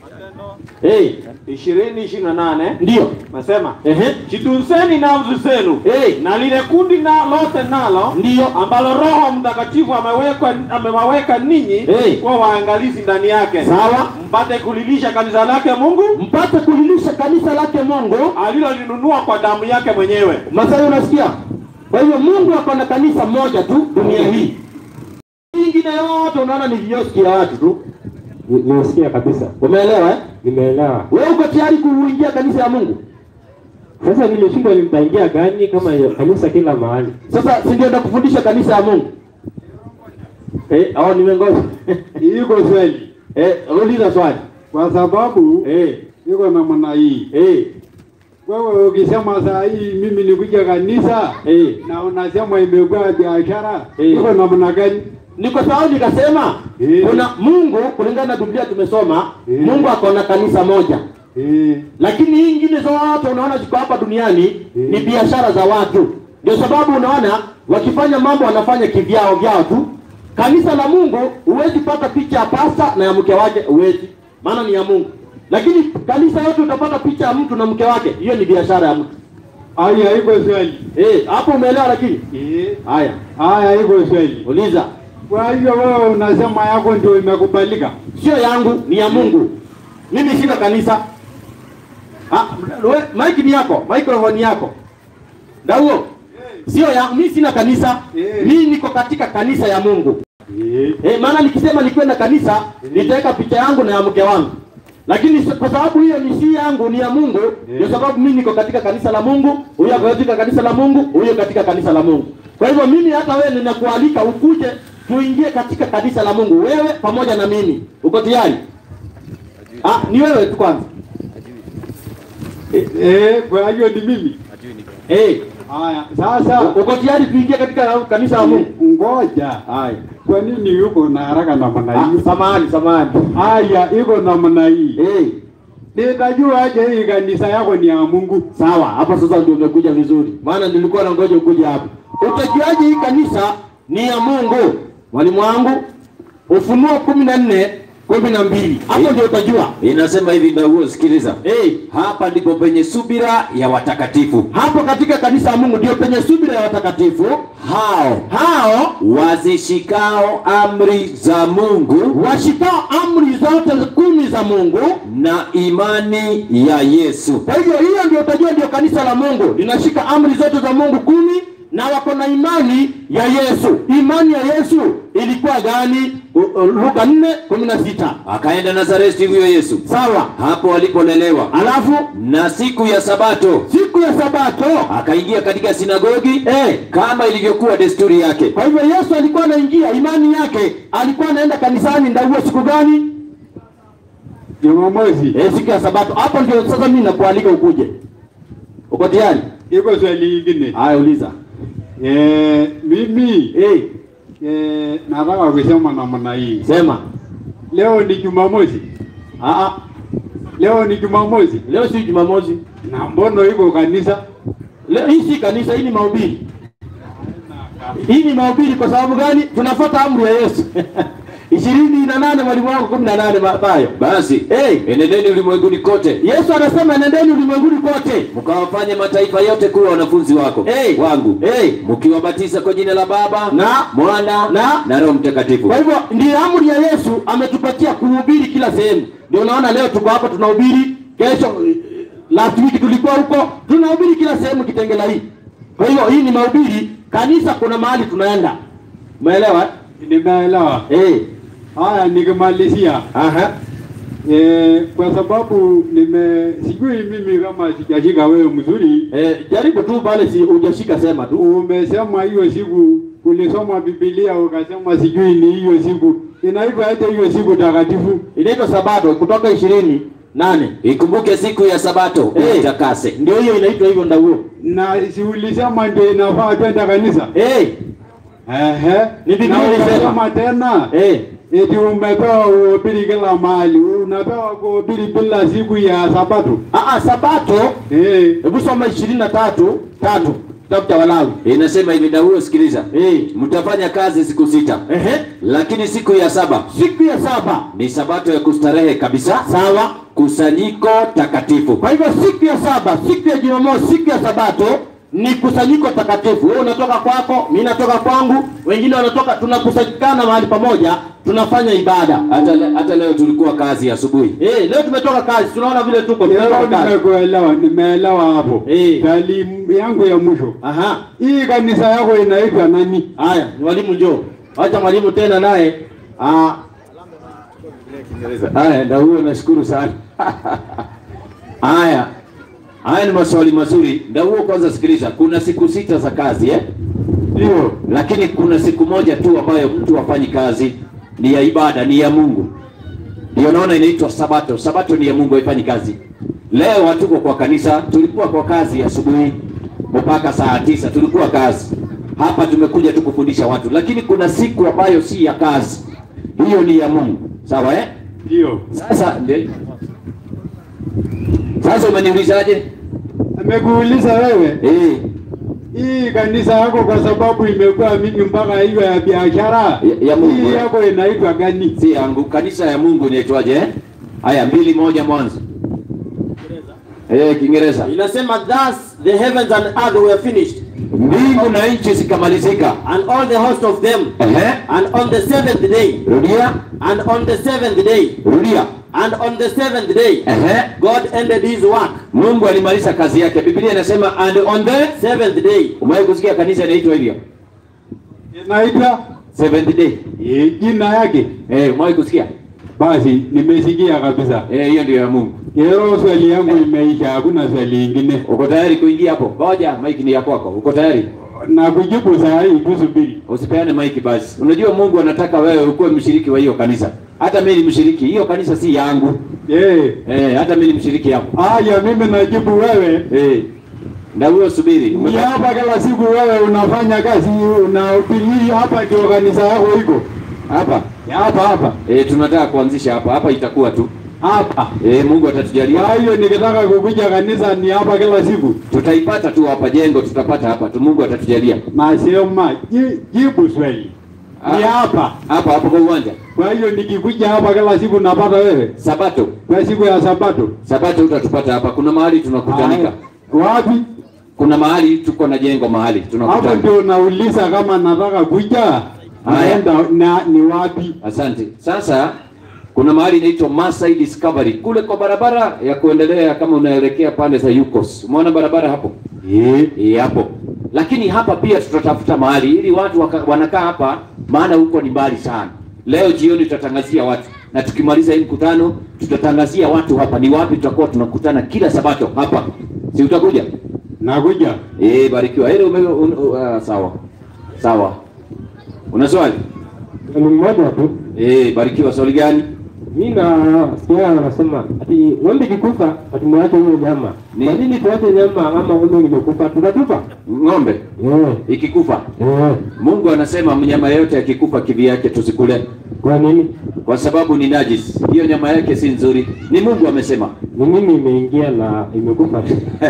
eh, ishirini ishirini na nane ndio nasema ehe, jitunzeni nafsi zenu eh, na lile kundi na lote nalo ndio ambalo Roho Mtakatifu amewekwa amewaweka ninyi Hey. kuwa waangalizi ndani yake, sawa, mpate kulilisha kanisa lake Mungu mpate kulilisha kanisa lake Mungu alilolinunua kwa damu yake mwenyewe. Masai, unasikia? Kwa hivyo Mungu ako na kanisa moja tu dunia hii, Hii ingine yote unaona ni vioski ya watu tu. Ni- Nimesikia kabisa. Umeelewa eh? Nimeelewa. Wewe uko tayari kuingia kanisa ya Mungu? Sasa nimeshindwa nitaingia gani kama ya kanisa kila mahali. Sasa si ndio nakufundisha kanisa ya Mungu? Eh, au nimengoja. Iko swali eh, uliza swali. kwa sababu Eh, iko namna hii. eh, Wewe ukisema saa hii mimi nikuja kanisa eh. na unasema imekuwa biashara, Eh. iko namna gani? Ni kwa sababu nikasema Eh. kuna Mungu kulingana na Biblia tumesoma, Eh. Mungu ako na kanisa moja. Eh, lakini hii ingine zote unaona ziko hapa duniani ni biashara za watu. Ndio sababu unaona wakifanya mambo wanafanya kivyao vyao tu. Kanisa la Mungu huwezi pata picha ya pasta na ya mke wake, huwezi, maana ni ya Mungu. Lakini kanisa yote utapata picha ya mtu na mke wake, hiyo ni biashara ya mtu. haya iko swali. Eh, hapo umeelewa? Lakini Eh, haya, haya iko swali. uliza, Kwa hiyo wewe unasema yako ndio imekubalika. sio yangu, ni ya Mungu. Mimi sina kanisa. Ah, we- mic ni yako, microphone ni yako. Dauo. Sio ya mimi sina kanisa. Eh. Mimi niko katika kanisa ya Mungu. Eh, Eh, maana nikisema nikwenda kanisa nitaweka picha yangu na ya mke wangu. Lakini s- kwa sababu hiyo ni si yangu ni ya Mungu, ndio sababu mimi niko katika kanisa la Mungu, huyo ako katika kanisa la Mungu, huyo katika kanisa la Mungu. Kwa hivyo mimi hata wewe ninakualika ukuje tuingie katika kanisa la Mungu, wewe pamoja na mimi. Uko tayari? Ah, ni wewe tu kwanza. eh, kwa hiyo ni mimi. Eh, Haya, sasa uko tayari tuingie katika kanisa la Mungu? ngoja. Haya. Kwa nini yuko na haraka namna Ah, hii? samahani, samahani. Haya, iko namna hii. Eh, Nitajua aje hii kanisa yako ni ya Mungu? sawa, hapo sasa ndio umekuja vizuri, maana nilikuwa nangoja ukuje hapa. Utajuaje hii kanisa ni ya Mungu? Mwalimu wangu, Ufunuo kumi na nne kumi na mbili hapo ndio utajua. Inasema hivi Ndauo, sikiliza. Eh, Hapa ndipo penye subira ya watakatifu hapo katika kanisa la Mungu ndio penye subira ya watakatifu hao hao wazishikao amri za Mungu washikao amri zote kumi za Mungu. na imani ya Yesu. Kwa hivyo hiyo ndio utajua ndio kanisa la Mungu linashika amri zote za Mungu kumi na wako na imani ya Yesu. Imani ya Yesu ilikuwa gani? U- u- Luka 4:16. Akaenda Nazareti huyo Yesu, Sawa. hapo alipolelewa, Alafu na siku ya Sabato siku ya Sabato akaingia katika sinagogi eh, kama ilivyokuwa desturi yake, kwa hivyo Yesu alikuwa anaingia, imani yake alikuwa anaenda kanisani ndauo siku gani? Jumamosi. Eh, siku ya Sabato. Hapo ndio sasa mimi nakualika ukuje. Uko tayari? Iko swali lingine. Haya, uliza. Eh, mimi Eh, eh, nataka kusema namna hii. sema. Leo ni Jumamosi. Ah, ah, Leo ni Jumamosi. leo si Jumamosi. Na mbono iko kanisa? Leo hii si kanisa, hii ni mahubiri. Hii ni mahubiri kwa sababu gani? Tunafuata amri ya Yesu. ishirini na nane mwalimu wangu kumi na nane Mathayo. basi Hey, enendeni ulimwenguni kote Yesu anasema nendeni ulimwenguni kote. mkawafanye mataifa yote kuwa wanafunzi wako Hey. wangu Hey. mkiwabatiza kwa jina la Baba Na- Mwana na- na Roho Mtakatifu. Kwa hivyo ndiyo amri ya Yesu ametupatia kuhubiri kila sehemu. Ndio unaona leo tuko hapa tunahubiri, kesho eh, last week tulikuwa huko tunahubiri kila sehemu Kitengela hii. Kwa hiyo hii ni mahubiri, kanisa kuna mahali tunaenda. Umeelewa? Nimeelewa. Eh. Haya, nikimalizia Aha. Eh, kwa sababu nime sijui mimi kama sijashika wewe mzuri. Eh, jaribu tu pale, si hujashika, sema tu. Umesema hiyo siku ulisoma Biblia ukasema sijui ni hiyo siku inaitwa aje hiyo siku takatifu? Inaitwa Sabato kutoka ishirini nane. Ikumbuke siku ya Sabato Eh. uitakase. Ndio hiyo inaitwa hivyo ndauo. Na si ulisema ndio inafaa twenda kanisa? Eh, Ehe. Ni Biblia Na ilisema. ukasema tena eh. eti umepewa uhubiri kila mahali, unapewa kuhubiri bila siku ya Sabato. Ah, ah, Sabato Eh, hebu soma ishirini na tatu tatu kitabu cha Walawi. Inasema hivi Daudi, sikiliza. Eh. Mtafanya kazi siku sita. Ehe. Lakini siku ya saba Siku ya saba ni sabato ya kustarehe kabisa. sawa. Kusanyiko takatifu. Kwa hivyo siku ya saba, siku ya Jumamosi, siku ya Sabato ni kusanyiko takatifu. Wewe unatoka kwako, mimi natoka kwangu, wengine wanatoka, tunakusanyikana mahali pamoja, tunafanya ibada. Hata, le- hata leo tulikuwa kazi asubuhi. Eh, leo tumetoka kazi, tunaona vile tuko leo tumetoka kazi. nimekuelewa, nimeelewa hapo. Eh. Talimu yangu ya mwisho. Aha. Hii kanisa yako inaitwa nani? Haya, mwalimu njoo. Acha mwalimu tena naye. Ah, Haya, ndio huo, nashukuru sana. Haya, haya ni maswali mazuri. Ndio huo, kwanza sikiliza, kuna siku sita za kazi eh? Ndio. lakini kuna siku moja tu ambayo mtu hafanyi kazi, ni ya ibada, ni ya Mungu. Ndio naona inaitwa Sabato. Sabato ni ya Mungu, haifanyi kazi. Leo hatuko kwa kanisa, tulikuwa kwa kazi asubuhi mpaka saa tisa tulikuwa kazi hapa. Tumekuja tu kufundisha watu, lakini kuna siku ambayo si ya kazi, hiyo ni ya Mungu. Sawa eh? Ndio. Sasa ndio sasa, umeniulizaje? Amekuuliza wewe Eh, hii kanisa yako kwa sababu imekuwa mingi mpaka hiyo ya biashara Ya- ya Mungu, hii eh? yako inaitwa gani? si yangu. Kanisa ya Mungu inaitwaje? eh? Haya, mbili moja mwanzo. Eh, Kiingereza. inasema thus the heavens and earth were finished Mbingu na nchi zikamalizika. and all the host of them Ehe. and on the seventh day Rudia, and on the seventh day rudia. and on the seventh day Ehe. God ended his work Mungu alimaliza kazi yake. Biblia inasema and on the seventh day Umewahi kusikia kanisa inaitwa hivyo? Inaitwa Seventh day. eh, jina yake. Eh, umewahi kusikia? Basi nimesikia kabisa. Eh, hiyo ndio ya Mungu. Hiyo swali yangu imeisha, hakuna swali lingine. Uko tayari kuingia hapo? Ngoja, mic ni ya kwako. Uko tayari? Na kujibu saa hii tusubiri. Usipeane mic basi. Unajua Mungu anataka wewe ukuwe mshiriki wa hiyo kanisa. Hata mimi ni mshiriki. Hiyo kanisa si yangu. Eh, Eh, hata mimi ni mshiriki hapo. haya mimi najibu wewe. Eh. Na huyo subiri. Ni Umepata- hapa kila siku wewe unafanya kazi unahubiri hapa ndio kanisa yako iko. Hapa. Ya Hapa hapa. Eh, tunataka kuanzisha hapa. Hapa itakuwa tu. Hapa. Eh, Mungu atatujalia. Kwa hiyo nikitaka kukuja kanisa ni hapa kila siku. Tutaipata tu hapa jengo, tutapata hapa tu. Mungu atatujalia. Nasema ji- jibu swali. Ni Ah. hapa. Hapa hapo kwa uwanja. Kwa hiyo nikikuja hapa kila siku napata wewe. Sabato. Kwa siku ya Sabato. Sabato utatupata hapa. Kuna mahali tunakutanika. Haya. Wapi? Kuna mahali tuko na jengo mahali Hapo tunakutana. ndio nauliza kama nataka kuja. Naenda na ni wapi? Asante. Sasa kuna mahali inaitwa Masai Discovery kule kwa barabara ya kuendelea kama unaelekea pande za Yukos. Umeona barabara hapo? Eh. Eh, hapo. Lakini hapa pia tutatafuta mahali ili watu waka, wanakaa hapa maana huko ni mbali sana. Leo jioni tutatangazia watu na tukimaliza hii mkutano tutatangazia watu hapa ni wapi tutakuwa tunakutana kila Sabato hapa. Si utakuja? Nakuja. Eh, barikiwa. Hilo ume un, uh, sawa. Sawa. Una swali? Ni mmoja tu. Eh, barikiwa. Swali gani? Mi na sikia wanasema ati ng'ombe ikikufa ati mwache hiyo nyama. Ni- Kwa nini tuache nyama ama ng'ombe imekufa tutatupa? Ng'ombe Eh. ikikufa, Eh. Mungu anasema mnyama yote akikufa kivi yake tusikule, Kwa nini? kwa sababu ni najis. Hiyo nyama yake si nzuri, ni Mungu amesema. Ni mimi imeingia na imekufa.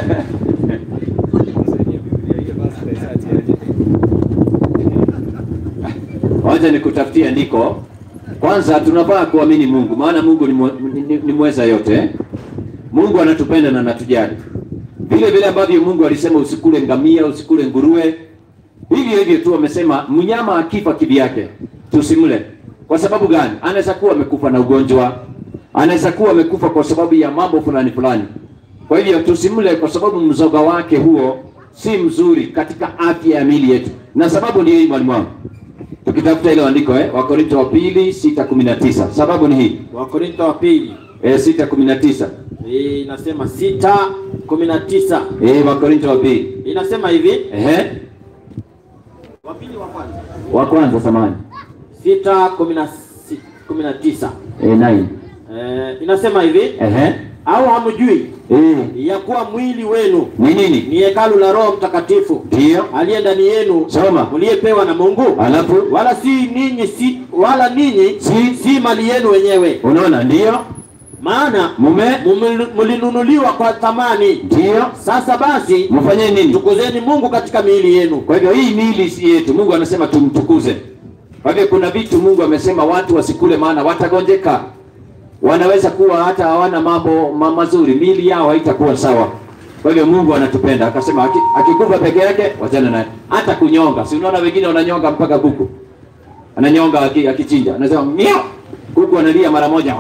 Wacha nikutafutia andiko. Kwanza tunafaa kuamini Mungu, maana Mungu ni, mwe- ni, ni, ni mweza yote. eh. Mungu anatupenda na anatujali. Vile vile ambavyo Mungu alisema usikule ngamia, usikule nguruwe, hivyo hivyo tu amesema mnyama akifa kivi yake tusimle. Kwa sababu gani? Anaweza kuwa amekufa na ugonjwa, anaweza kuwa amekufa kwa sababu ya mambo fulani fulani. Kwa hivyo tusimle, kwa sababu mzoga wake huo si mzuri katika afya ya miili yetu, na sababu ndio hii, mwalimu wangu, tukitafuta ile andiko eh, Wakorintho wa pili sita kumi na tisa. Sababu ni hii Wakorintho wa pili eh, sita kumi na tisa Eh, inasema sita kumi na tisa eh, Wakorinto wa pili inasema hivi ehe, wa pili wa kwanza wa kwanza samani sita kumi na si- kumi na tisa eh, nine eh, inasema hivi ehe, au hamjui eh, ya kuwa mwili wenu ni nini? ni hekalu la Roho Mtakatifu Ndio, aliye ndani yenu soma mliyepewa na Mungu alafu wala si ninyi si, wala ninyi Si. si mali yenu wenyewe unaona, ndio maana mume, mume- mlinunuliwa kwa thamani ndio sasa basi mfanye nini? tukuzeni Mungu katika miili yenu Kwa hivyo hii miili si yetu, Mungu anasema tumtukuze. Kwa hivyo kuna vitu Mungu amesema watu wasikule, maana watagonjeka, wanaweza kuwa hata hawana mambo ma mazuri, miili yao haitakuwa sawa. Kwa hivyo Mungu anatupenda, akasema aki- akikufa peke yake wachana naye. Hata kunyonga, si unaona wengine wananyonga mpaka kuku, ananyonga aki- akichinja, anasema miau, kuku analia mara moja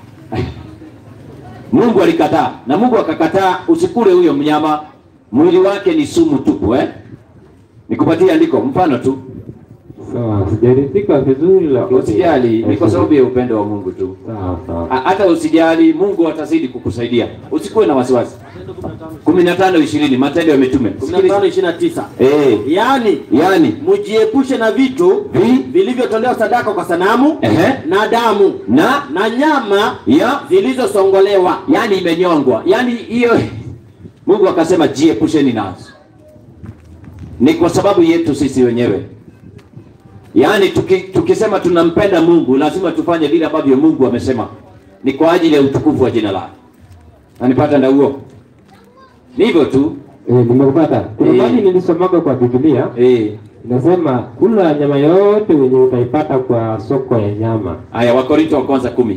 Mungu alikataa na Mungu akakataa usikule huyo mnyama, mwili wake ni sumu tupu eh? Nikupatie andiko mfano tu, Sawa, sijaridhika vizuri lakini usijali, ni kwa sababu ya upendo wa Mungu tu. Sawa sawa. Ha- Hata usijali, Mungu atazidi kukusaidia, usikuwe na wasiwasi. kumi na tano ishirini Matendo ya Mitume. 15 29 Eh, yaani yani mjiepushe na vitu vi vilivyotolewa sadaka kwa sanamu ehe, na damu na na nyama ya zilizosongolewa yani imenyongwa, yani hiyo Mungu akasema jiepusheni nazo. Ni kwa sababu yetu sisi wenyewe. Yaani tuki, tukisema tunampenda Mungu lazima tufanye vile ambavyo Mungu amesema. Ni kwa ajili ya utukufu wa jina lake. Nanipata nda huo? Ni hivyo tu. Eh, nimekupata. Kuna Eh. mahali nilisomaga kwa Biblia Eh. inasema kula nyama yote wenye utaipata kwa soko ya nyama. Haya Wakorinto wa kwanza kumi.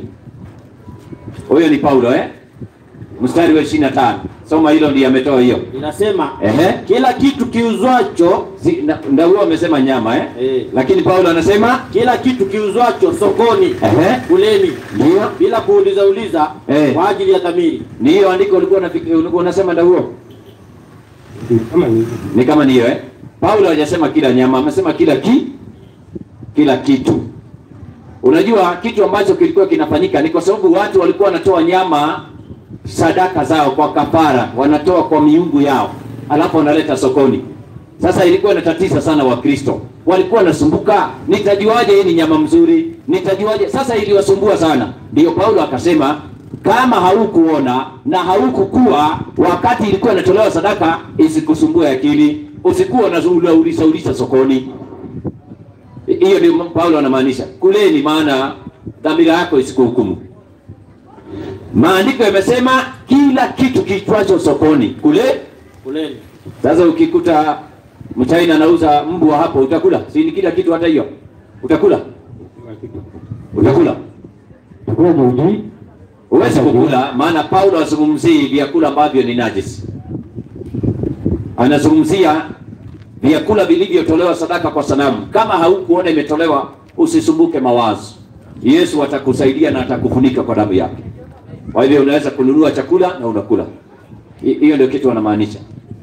Huyo ni Paulo eh? Mstari wa 25. Soma hilo ndiye ametoa hiyo. inasema Ehe. kila kitu kiuzwacho Si, na, na huo amesema nyama eh? Eh. Lakini Paulo anasema kila kitu kiuzwacho sokoni ehe, kuleni ndio bila kuuliza uliza Eh. kwa ajili ya dhamiri ni hiyo andiko ulikuwa unafikiri ulikuwa unasema ndio huo Kama hivi. ni kama niyo eh? Paulo hajasema kila nyama, amesema kila ki kila kitu. Unajua kitu ambacho kilikuwa kinafanyika ni kwa sababu watu walikuwa wanatoa nyama sadaka zao kwa kafara, wanatoa kwa miungu yao, alafu wanaleta sokoni. Sasa ilikuwa inatatiza sana Wakristo, walikuwa wanasumbuka, nitajuaje hii ni nyama mzuri? Nitajuaje? Sasa iliwasumbua sana, ndio Paulo akasema kama haukuona na haukukuwa wakati ilikuwa inatolewa sadaka, isikusumbue akili, usikuwa unauliza uliza sokoni. Hiyo ndio Paulo anamaanisha, kuleni, maana dhamira yako isikuhukumu. Maandiko yamesema kila kitu kiitwacho sokoni kule. kuleni Sasa ukikuta mchaina anauza mbwa hapo, utakula? Si ni kila kitu, hata hiyo utakula? Utakula? Chakula cha ujui. Huwezi kukula, maana Paulo azungumzii vyakula ambavyo ni najisi, anazungumzia vyakula vilivyotolewa sadaka kwa sanamu. Kama haukuona imetolewa, usisumbuke mawazo. Yesu atakusaidia na atakufunika kwa damu yake. Kwa hivyo unaweza kununua chakula na unakula. Hi- Hiyo ndio kitu wanamaanisha.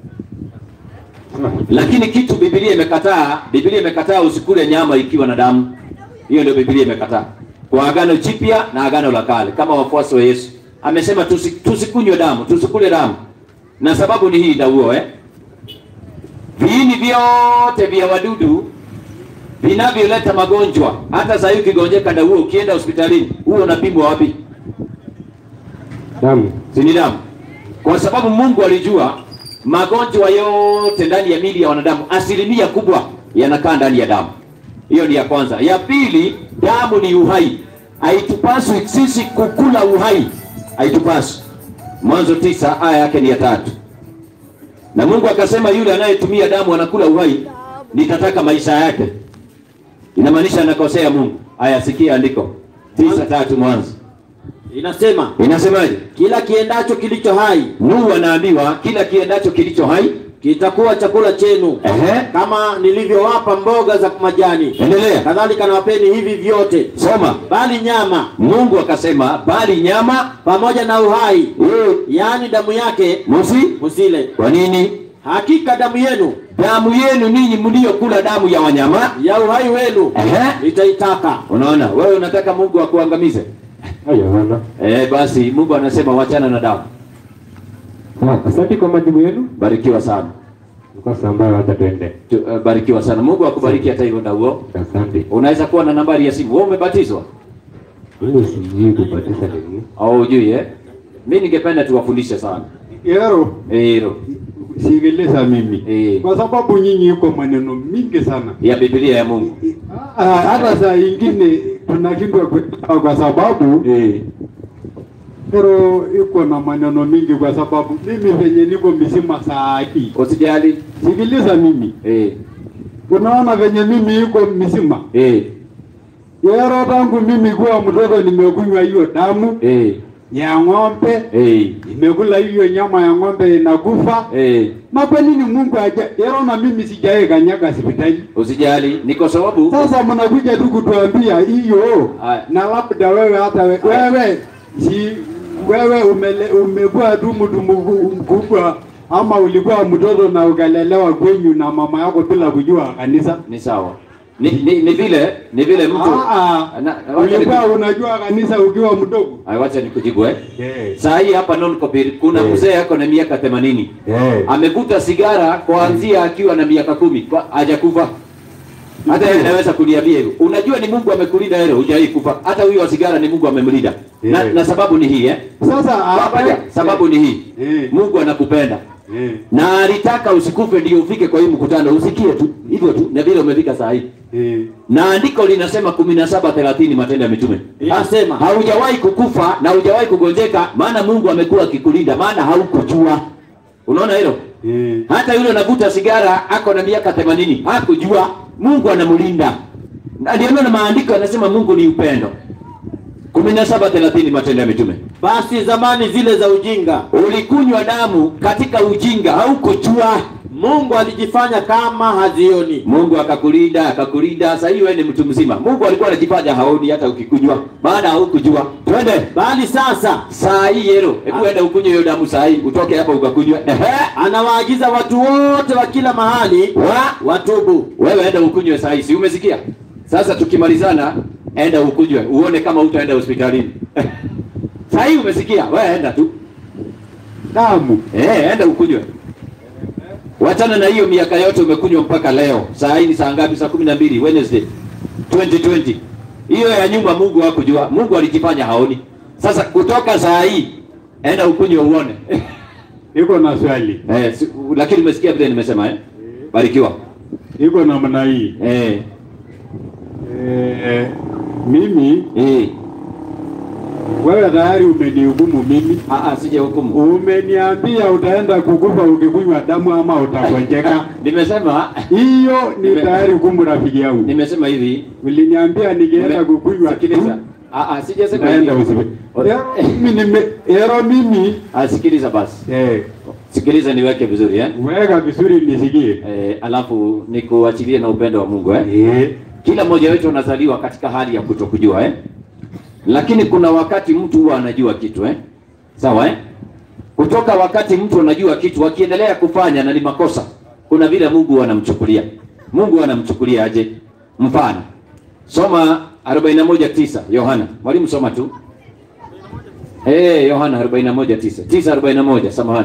Lakini kitu Biblia imekataa, Biblia imekataa usikule nyama ikiwa na damu. Hiyo ndio Biblia imekataa. Kwa agano jipya na agano la kale, kama wafuasi wa Yesu amesema tusi, tusikunywe damu, tusikule damu, na sababu ni hii dauo eh? Viini vyote vya wadudu vinavyoleta magonjwa, hata sasa hivi ukigonjeka dauo, ukienda hospitalini, huo unapimwa wapi? Damu. si ni damu, kwa sababu Mungu alijua magonjwa yote ndani ya mili ya wanadamu, asilimia kubwa yanakaa ndani ya damu. Hiyo ni ya kwanza. Ya pili, damu ni uhai, haitupaswi sisi kukula uhai, haitupaswi. Mwanzo tisa aya yake ni ya tatu. Na Mungu akasema yule anayetumia damu anakula uhai, nitataka maisha yake. Inamaanisha anakosea Mungu. Aya, sikia andiko tisa tatu Mwanzo inasema inasemaje? kila kiendacho kilicho hai Nuhu anaambiwa kila kiendacho kilicho hai. kitakuwa chakula chenu Ehe, kama nilivyowapa mboga za majani endelea kadhalika nawapeni hivi vyote soma. bali nyama Mungu akasema bali nyama pamoja na uhai eh, yaani damu yake musi. msile Kwa nini? hakika damu yenu Damu yenu ninyi mliokula damu ya wanyama. ya uhai wenu Ehe, nitaitaka unaona wewe unataka Mungu akuangamize. Haya bwana. Eh, basi Mungu anasema wachana na damu. Sawa, Asante kwa majibu yenu. Barikiwa sana. Kwa sababu hata tuende. Tu, uh, barikiwa sana. Mungu akubariki hata hivyo ndauo. Asante. Unaweza kuwa na nambari ya simu. Wewe umebatizwa? Mimi sijui kubatiza nini. Au hujui eh? Mimi ningependa tuwafundishe sana. Yero, Eh, hilo sikiliza mimi Eh. kwa sababu nyinyi iko maneno mingi sana ya Biblia ya Mungu. Ah, hata saa ingine tunashindwa kuelewa kwa sababu Eh. Pero iko na maneno mingi kwa sababu mimi venye niko mzima saa hii. Usijali. Sikiliza mimi. Eh. Unaona venye mimi iko mzima. Eh. Yero tangu mimi kuwa mtoto nimekunywa hiyo damu Eh. ya ng'ombe, Eh. nimekula hiyo nyama ya ng'ombe inakufa. Eh. Na kwa nini Mungu aja Yero na mimi sijaye kanyaga hospitali? Usijali. Ni kwa sababu Sasa mnakuja tu kutuambia hiyo Aya. na labda wewe hata we, wewe si wewe umele, umekuwa tu mtu mku- mkubwa ama ulikuwa mtoto na ukalelewa kwenyu na mama yako bila kujua kanisa. ni sawa. Ni, ni, ni vile ni vile mtu Ah, Na- na- ah, wacha ulikuwa niku- unajua kanisa ukiwa mdogo. Ay, wacha nikujibu eh. Eh. Saa hii hapa non kopir kuna Eh. mzee ako na miaka 80. Eh. Amevuta sigara kuanzia akiwa na miaka kumi kwa hajakufa. Hata yeye anaweza kuniambia hivyo. Unajua ni Mungu amekulinda hilo, hujai kufa. Hata huyo wa sigara ni Mungu amemlinda. Na, Eh. na sababu ni hii eh. Sasa Pamoja, sababu ni hii. Eh. Mungu anakupenda. Eh. Na alitaka usikufe ndio ufike kwa hii mkutano, usikie tu hivyo tu, na vile umefika saa hii. Eh. Na andiko linasema kumi na saba thelathini Matendo ya Mitume Inasema. haujawahi kukufa na haujawahi kugonjeka, maana Mungu amekuwa akikulinda, maana haukujua. Unaona hilo? Eh. Hata yule anavuta sigara ako na miaka 80 hakujua, Mungu anamlinda. Na Ndio maana maandiko yanasema Mungu ni upendo. 17:30 Matendo ya Mitume. Basi zamani zile za ujinga Ulikunywa damu katika ujinga, haukujua. Mungu alijifanya kama hazioni. Mungu akakulinda, akakulinda. Sasa hiyo wewe ni mtu mzima. Mungu alikuwa anajifanya haoni hata ukikunywa, maana haukujua. Twende. Bali sasa Saa hii yero, hebu enda ukunywe hiyo damu saa hii, utoke hapa ukakunywa. Ehe. anawaagiza watu wote wa kila mahali Wa watubu. wewe enda ukunywe saa hii, si umesikia? Sasa tukimalizana, enda ukunywe, uone kama utaenda hospitalini. saa hii umesikia? Wewe enda tu. Damu. Eh, enda ukunywe. Wachana na hiyo miaka yote umekunywa mpaka leo. Saa hii ni saa ngapi? Saa kumi na mbili Wednesday 2020. Hiyo ya nyuma Mungu hakujua. Mungu alijifanya haoni. Sasa kutoka saa hii enda ukunywe uone. Iko na swali. eh, si, lakini umesikia vile nimesema eh? Barikiwa. Iko namna hii. Eh, Eh, mimi eh. wewe tayari umenihukumu mimi. Ah, ah, sije hukumu. Umeniambia utaenda kukufa ukikunywa damu ama utagonjeka. Nimesema Hiyo ni Nime- tayari hukumu rafiki yangu. nimesema hivi. Uliniambia nikienda Nime- kukunywa Sikiliza. Ah, ah, sijasema hivi. naenda usipe. O- Ero mimi nime ero mimi Ah, sikiliza basi. eh Sikiliza niweke vizuri eh? weka vizuri nisikie. Eh, alafu nikuachilie na upendo wa Mungu eh? Eh. Kila mmoja wetu anazaliwa katika hali ya kutokujua eh? Lakini kuna wakati mtu huwa anajua kitu eh? Sawa eh? Kutoka wakati mtu anajua kitu akiendelea kufanya na ni makosa, kuna vile Mungu huwa anamchukulia. Mungu huwa anamchukulia aje? Mfano, soma 41:9 Yohana. Mwalimu soma tu. Eh, Yohana 41:9. 9:41 samahani.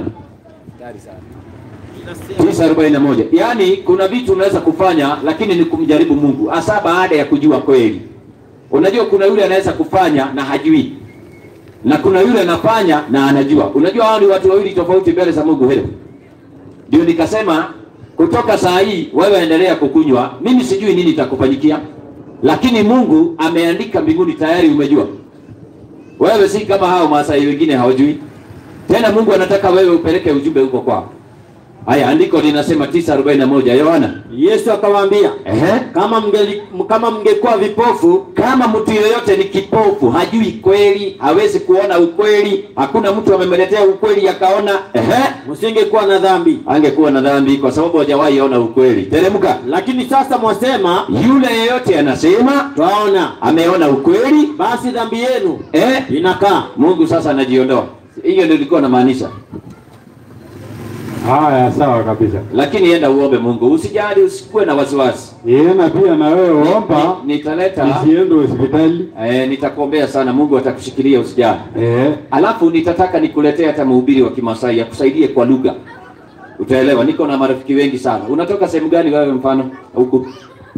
941. Yaani kuna vitu unaweza kufanya lakini ni kumjaribu Mungu hasa baada ya kujua kweli. Unajua kuna yule anaweza kufanya na hajui. Na kuna yule anafanya na anajua. Unajua hao ni watu wawili tofauti mbele za Mungu hilo. Ndio nikasema kutoka saa hii wewe endelea kukunywa, mimi sijui nini itakufanyikia. Lakini Mungu ameandika mbinguni tayari umejua. Wewe si kama hao Maasai wengine hawajui. Tena Mungu anataka wewe upeleke ujumbe huko kwao. Haya, andiko linasema 9:41 Yohana. Yesu akawaambia, Ehe. kama mngeli, kama mngekuwa vipofu Kama mtu yeyote ni kipofu, hajui kweli, hawezi kuona ukweli, hakuna mtu amemletea ukweli akaona, ehe, msingekuwa na dhambi. angekuwa na dhambi kwa sababu hajawahi ona ukweli. Teremka. Lakini sasa mwasema Yule yeyote anasema twaona, ameona ukweli, basi dhambi yenu eh, inakaa. Mungu sasa anajiondoa. Hiyo ndio ilikuwa namaanisha. Haya, sawa kabisa. lakini enda uombe Mungu, usijali, usikuwe na wasiwasi. Yeye na pia na wewe omba Ni- Nitaleta usiende hospitali. eh, nitakuombea sana, Mungu atakushikilia, usijali. Eh, Alafu nitataka nikuletee hata mhubiri wa Kimasai akusaidie kwa lugha, utaelewa. Niko na marafiki wengi sana. Unatoka sehemu gani wewe? Mfano huku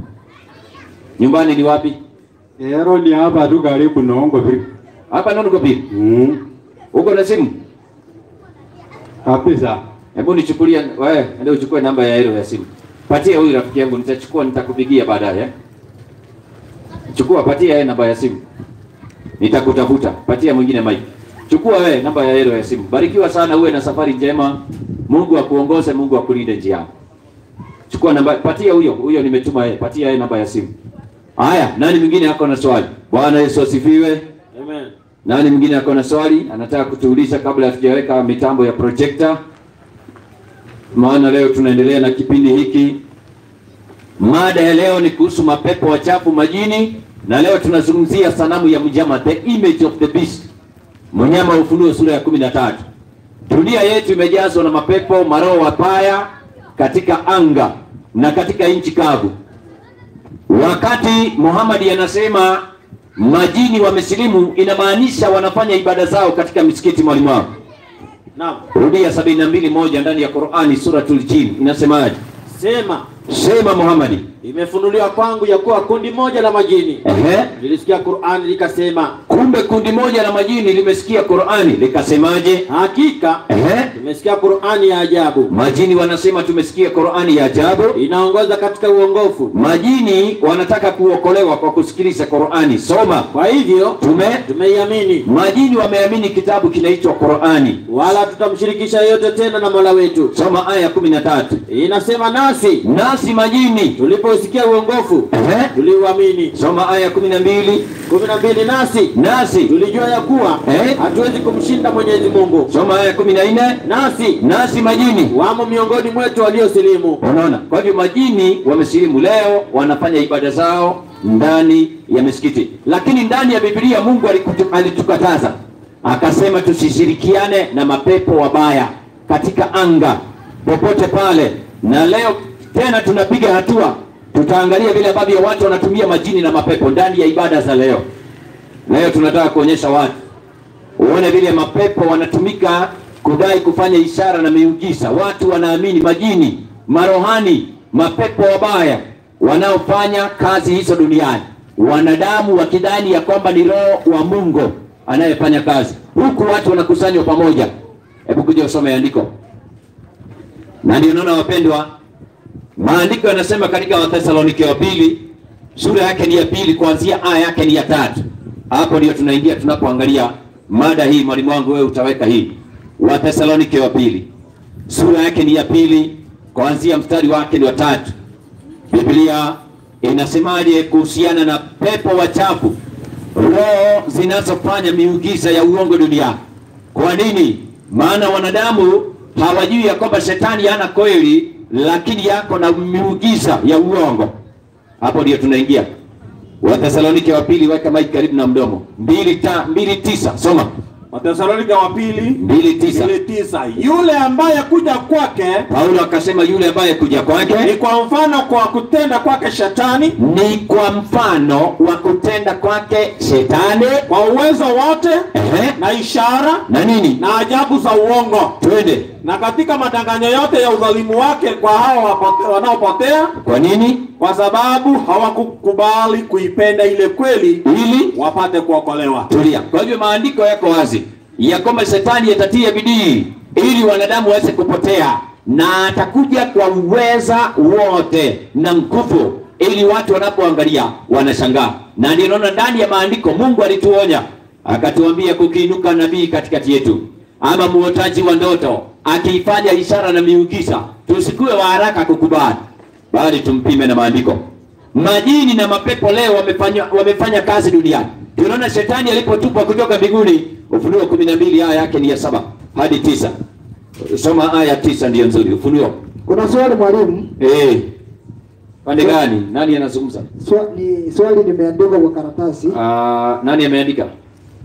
nyumbani ni wapi? ero ni hapa tu karibu na Ongo Village. Hapa Nono pili. Mm. Uko na simu? Kabisa. Hebu nichukulie wewe, ndio uchukue namba ya hilo ya simu. Patia huyu rafiki yangu, nitachukua nitakupigia baadaye. eh. Chukua, patia yeye namba ya simu. Nitakutafuta. Patia mwingine mic. Chukua wewe namba ya hilo ya simu. Barikiwa sana, uwe na safari njema. Mungu akuongoze, Mungu akulinde njiani. Chukua namba, patia huyo, huyo nimetuma yeye. Patia yeye namba ya simu. Haya, nani mwingine ako na swali? Bwana Yesu asifiwe. Amen. Nani mwingine ako na swali anataka kutuuliza kabla hatujaweka mitambo ya projector? Maana leo tunaendelea na kipindi hiki. Mada ya leo ni kuhusu mapepo wachafu majini, na leo tunazungumzia sanamu ya mnyama, the image of the beast, mnyama wa Ufunuo sura ya kumi na tatu. Dunia yetu imejazwa na mapepo, maroho wabaya katika anga na katika nchi kavu. Wakati Muhammad anasema majini wamesilimu, inamaanisha wanafanya ibada zao katika misikiti mwalimu wao. Naam. Rudia sabini na mbili moja ndani ya Qur'ani suratul Jin inasemaje? Sema Sema Muhammad. imefunuliwa kwangu ya kuwa kundi moja la majini Ehe. lilisikia Qur'ani likasema, Kumbe kundi moja la majini limesikia Qur'ani likasemaje? hakika Ehe. tumesikia Qur'ani ya ajabu Majini wanasema tumesikia Qur'ani ya ajabu. inaongoza katika uongofu. Majini wanataka kuokolewa kwa kusikiliza Qur'ani. Soma. Kwa hivyo Tume tumeiamini, majini wameamini kitabu kinaitwa Qur'ani. wala tutamshirikisha yote tena na Mola wetu. Soma aya kumi na tatu. Inasema nasi Nasi majini. tuliposikia uongofu Ehe. tuliuamini. Soma aya kumi na mbili. kumi na mbili nasi Nasi. tulijua ya kuwa Eh? hatuwezi kumshinda Mwenyezi Mungu, Soma aya kumi na nne. nasi Nasi majini. wamo miongoni mwetu waliosilimu. Unaona, kwa hivyo majini wamesilimu leo, wanafanya ibada zao ndani ya misikiti, lakini ndani ya Biblia Mungu alikutu- alitukataza akasema tusishirikiane na mapepo wabaya katika anga popote pale. Na leo tena tunapiga hatua, tutaangalia vile ambavyo watu wanatumia majini na mapepo ndani ya ibada za leo. Leo tunataka kuonyesha watu uone vile mapepo wanatumika kudai kufanya ishara na miujiza. Watu wanaamini majini, marohani, mapepo wabaya wanaofanya kazi hizo duniani, wanadamu wakidhani ya kwamba ni roho wa Mungu anayefanya kazi, huku watu wanakusanywa pamoja. Hebu kuja usome andiko, na ndio naona wapendwa, maandiko yanasema katika Wathesalonike wa pili sura yake ni ya pili kuanzia aya yake ni ya tatu. Hapo ndio tunaingia tunapoangalia mada hii. Mwalimu wangu wewe utaweka hii, Wathesalonike wa pili sura yake ni ya pili kuanzia mstari wake ni wa tatu. Biblia inasemaje kuhusiana na pepo wachafu, roho zinazofanya miujiza ya uongo duniani? Kwa nini? Maana wanadamu hawajui ya kwamba shetani hana kweli, lakini yako na miujiza ya uongo. Hapo ndio tunaingia. Wathesalonike wa pili, weka maiki karibu na mdomo. mbili, ta, mbili tisa, soma Wathesalonike wa pili mbili tisa. mbili tisa yule ambaye kuja kwake Paulo akasema yule ambaye kuja ni kwake kwa mfano kwa kutenda kwake shetani ni kwa mfano wa kutenda kwake shetani kwa uwezo wote Ehe. na ishara na nini, na ajabu za uongo twende. na katika madanganyo yote ya udhalimu wake kwa hao wapote- wanaopotea Kwa nini? kwa sababu hawakukubali kuipenda ile kweli Ili wapate kuokolewa tulia. Kwa hivyo maandiko yako wazi ya kwamba shetani atatia bidii ili wanadamu waweze kupotea, na atakuja kwa uweza wote na nguvu, ili watu wanapoangalia wanashangaa. Na ndio naona ndani ya maandiko Mungu alituonya akatuambia, kukiinuka nabii katikati yetu ama muotaji wa ndoto akiifanya ishara na miujiza, tusikuwe wa haraka kukubali, bali tumpime na maandiko. Majini na mapepo leo wamefanya, wamefanya kazi duniani. Tunaona shetani alipotupwa kutoka mbinguni, Ufunuo kumi na mbili aya yake ni ya saba hadi tisa. Soma aya tisa ndiyo nzuri. Ufunuo Kuna swali mwalimu, eh, pande gani? Nani anazungumza? swa, ni swali limeandikwa kwa karatasi. Ah, nani ameandika?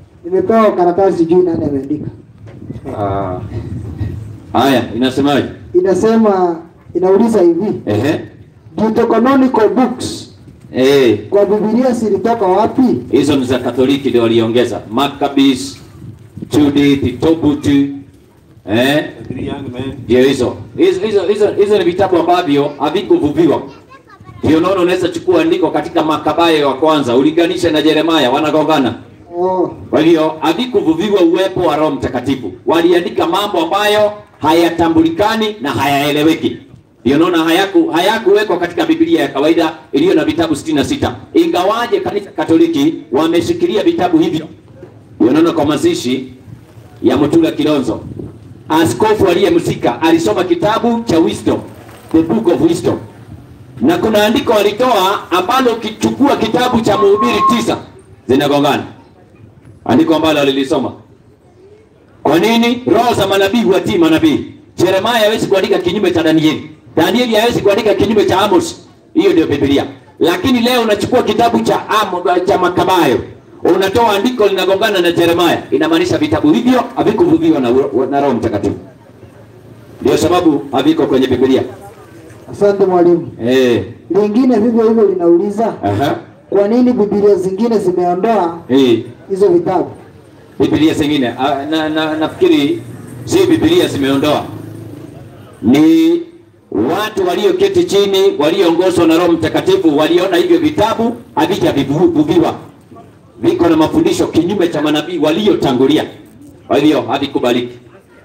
Nimepewa karatasi, sijui nani ameandika. Ah, haya inasemaje? inasema inauliza hivi Ehe. Deuterocanonical books Eh, kwa Biblia zilitoka wapi? hizo ni za Katoliki ndio waliongeza Maccabees, Judith, Tobit, eh, ndio hizo. Hizo hizo hizo hizo ni vitabu ambavyo havikuvuviwa. Ndio unaona unaweza chukua andiko katika Makabayo wa kwanza ulinganisha na Yeremia wanagongana. Oh, Kwa hiyo havikuvuviwa uwepo wa Roho Mtakatifu. Waliandika mambo ambayo hayatambulikani na hayaeleweki. Ndio naona hayaku hayakuwekwa katika Biblia ya kawaida iliyo na vitabu 66. Ingawaje kanisa Katoliki wameshikilia vitabu hivyo. Ndio naona kwa mazishi ya Mutula Kilonzo, askofu aliyemzika alisoma kitabu cha Wisdom, the book of wisdom, na kuna andiko walitoa ambalo ukichukua kitabu cha Mhubiri tisa zinagongana andiko ambalo alilisoma. Kwa nini? Roho za manabii huwatii manabii. Yeremia hawezi kuandika kinyume cha Danieli, Danieli hawezi kuandika kinyume cha Amos. Hiyo ndio Biblia. Lakini leo unachukua kitabu cha Amo, cha Makabayo unatoa andiko linagongana na Yeremia, inamaanisha vitabu hivyo havikuvuviwa na, na Roho Mtakatifu. Ndio sababu haviko kwenye Biblia. asante mwalimu. Eh, Lingine vivyo hivyo linauliza aha, kwa nini Biblia zingine zimeondoa eh. hizo vitabu? Biblia zingine ah, na, na, nafikiri si Biblia zimeondoa, ni watu walioketi chini walioongozwa na Roho Mtakatifu waliona hivyo vitabu havijavuviwa, viko na mafundisho kinyume cha manabii waliotangulia, kwa hivyo havikubaliki.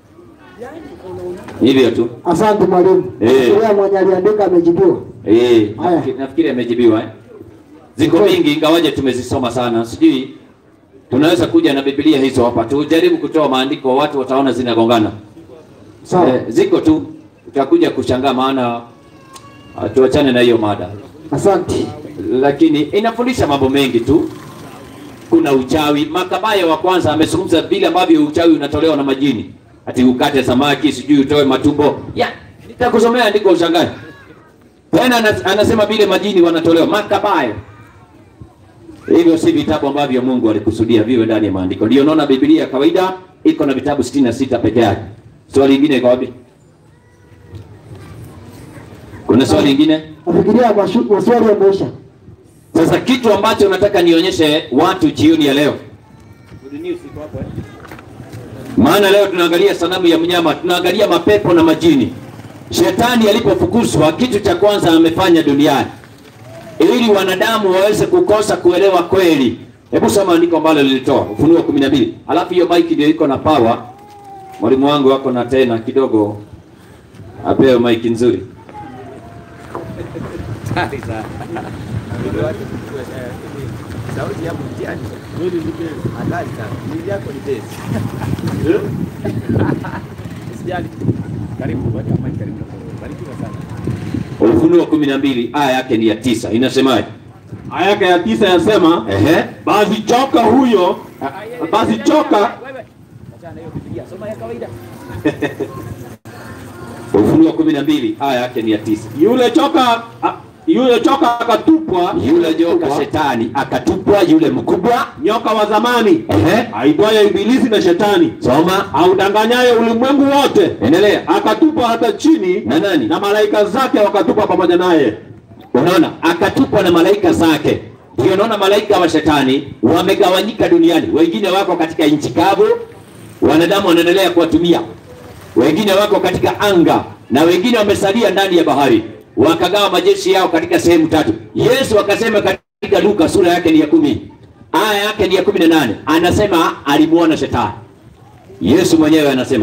Hivyo tu Asante mwalimu. Eh. Nafikiria mwenye aliandika amejibiwa. eh, Haya. nafikiri, nafikiri amejibiwa eh? Ziko mingi ingawaje tumezisoma sana, sijui tunaweza kuja na Biblia hizo hapa, tujaribu kutoa maandiko, watu wataona zinagongana. Sawa. Eh, ziko tu, utakuja kushangaa, maana ah, tuachane na hiyo mada, Asante. lakini inafundisha mambo mengi tu. Kuna uchawi. Makabayo wa kwanza amezungumza vile ambavyo uchawi unatolewa na majini, ati ukate samaki, sijui utoe matumbo ya nitakusomea andiko ushangae. Tena ana- anasema vile majini wanatolewa Makabayo. Hivyo si vitabu ambavyo Mungu alikusudia viwe ndani ya maandiko. Ndio naona Biblia ya kawaida iko na vitabu 66 peke yake. Swali lingine iko wapi? Kuna swali lingine? Nafikiria mashu- maswali yameisha. Sasa kitu ambacho nataka nionyeshe watu jioni ya leo, maana leo tunaangalia sanamu ya mnyama, tunaangalia mapepo na majini. Shetani alipofukuzwa, kitu cha kwanza amefanya duniani ili wanadamu waweze kukosa kuelewa kweli. Hebu soma andiko ambalo lilitoa Ufunuo kumi na mbili. Alafu hiyo maiki ndio iko na power. Mwalimu wangu wako na tena kidogo, apewe maiki nzuri. Sauti yako mtihani. Hatari sana. Mwili yako ni besi. Usijali. Karibu, weka mic karibu. Barikiwa sana. Ufunuo kumi na mbili aya yake ni ya tisa, inasemaje? Aya yake ya tisa yasema Ehe. basi joka huyo basi joka Wewe. Achana na hiyo Biblia. Soma ya kawaida. Ufunuo kumi na mbili aya yake ni ya tisa. yule joka a- yule joka akatupwa Yule joka shetani akatupwa, yule mkubwa. nyoka wa zamani Ehe. aitwaye Ibilisi na Shetani Soma, audanganyaye ulimwengu wote endelea. akatupwa hata chini Na nani? na malaika zake wakatupwa pamoja naye. Unaona, akatupwa na malaika zake. Ndio unaona malaika wa shetani wamegawanyika duniani, wengine wako katika nchi kavu, wanadamu wanaendelea kuwatumia, wengine wako katika anga na wengine wamesalia ndani ya bahari, wakagawa majeshi yao katika sehemu tatu. Yesu akasema katika Luka sura yake ni ya kumi aya yake ni ya kumi na nane anasema alimuona shetani. Yesu mwenyewe anasema,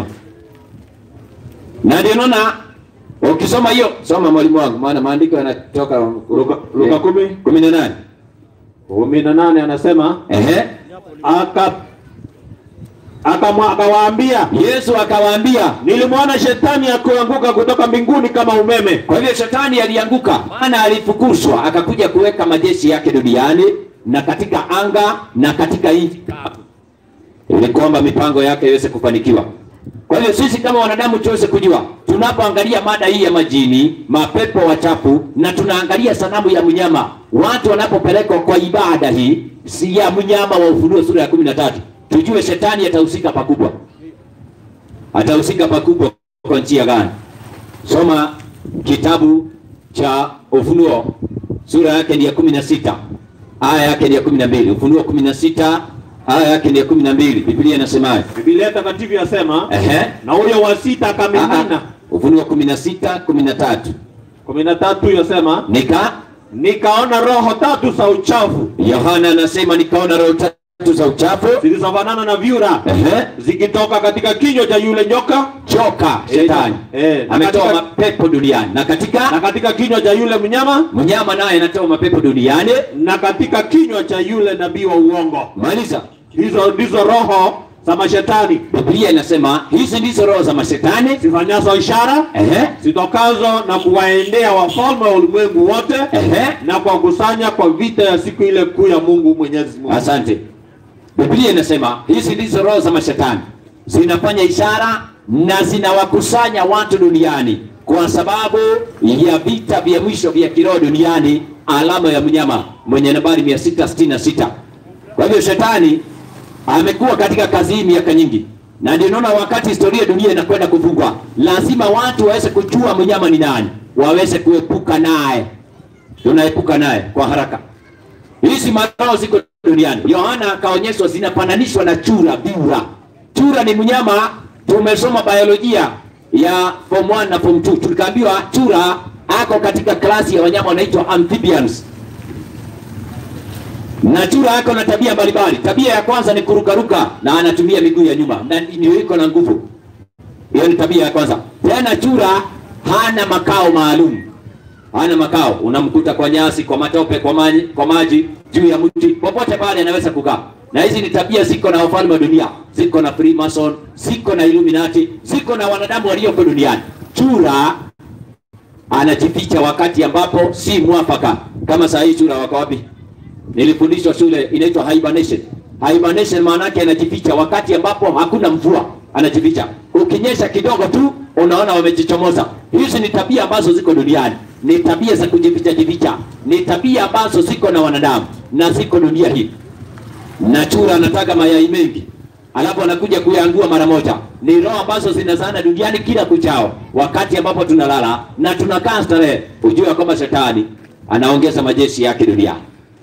na ndio naona ukisoma hiyo, soma mwalimu wangu, maana maandiko yanatoka Luka, Luka kumi kumi na nane kumi na nane anasema ehe. aka akamwa- akawaambia Yesu akawaambia, nilimwona shetani akianguka kutoka mbinguni kama umeme. kwa hivyo shetani alianguka, maana alifukuzwa, akakuja kuweka majeshi yake duniani na katika anga na katika nchi kavu, ili kwamba mipango yake iweze kufanikiwa. Kwa hiyo sisi kama wanadamu tuweze kujua, tunapoangalia mada hii ya majini, mapepo wachafu, na tunaangalia sanamu ya mnyama, watu wanapopelekwa kwa ibada hii si ya mnyama wa Ufunuo sura ya kumi na tatu, tujue shetani atahusika pakubwa, atahusika pakubwa kwa njia gani? Soma kitabu cha Ufunuo sura yake ni ya kumi na sita aya yake ni ya kumi na mbili Ufunuo kumi na sita aya yake ni ya kumi na mbili Biblia inasemaje? Biblia takatifu yasema Ehe. na huyo wa sita Ah, akamimina. ah. Ufunuo kumi na sita kumi na tatu kumi na tatu yasema nika nikaona roho tatu za uchafu Yohana anasema nikaona roho tatu za uchafu zilizofanana na vyura Ehe. zikitoka katika kinywa cha yule nyoka choka shetani eh, na ametoa katika- mapepo duniani na na katika katika kinywa cha yule mnyama mnyama naye anatoa mapepo duniani na katika kinywa cha yule nabii wa uongo. maliza Hizo ndizo roho za mashetani biblia inasema hizi ndizo roho za mashetani zifanyazo ishara Ehe. zitokazo na kuwaendea wafalme wa ulimwengu wote Ehe. na kuwakusanya kwa vita ya siku ile kuu ya Mungu Mwenyezi Mungu. asante biblia inasema hizi ndizo roho za mashetani zinafanya ishara na zinawakusanya watu duniani kwa sababu ya vita vya mwisho vya kiroho duniani alama ya mnyama mwenye nambari 666 kwa hivyo shetani amekuwa katika kazi hii miaka nyingi na ndio naona wakati historia ya dunia inakwenda kufungwa lazima watu waweze kujua mnyama ni nani waweze kuepuka naye tunaepuka naye kwa haraka hizi maroho ziko duniani yohana akaonyeshwa zinafananishwa na chura biura chura ni mnyama tumesoma biolojia ya form 1 na form 2 tukaambiwa chura ako katika klasi ya wanyama wanaitwa amphibians na chura ako na tabia mbalimbali tabia ya kwanza ni kurukaruka na anatumia miguu ya nyuma na ndio iko na nguvu hiyo ni tabia ya kwanza tena chura hana makao maalum hana makao unamkuta kwa nyasi kwa matope kwa maji, kwa maji juu ya mti popote pale anaweza kukaa na hizi ni tabia ziko na wafalme wa dunia ziko na freemason ziko na illuminati ziko na wanadamu walioko duniani chura anajificha wakati ambapo si mwafaka kama saa hii chura wako wapi nilifundishwa shule inaitwa hibernation hibernation maana yake anajificha wakati ambapo hakuna mvua anajificha ukinyesha kidogo tu unaona wamejichomoza hizi ni tabia ambazo ziko duniani ni tabia za kujificha jificha ni tabia ambazo ziko na wanadamu na ziko dunia hii na chura anataka mayai mengi alafu anakuja kuyaangua mara moja ni roho ambazo zinazaana duniani kila kuchao wakati ambapo tunalala na tunakaa starehe ujue kwamba shetani anaongeza majeshi yake duniani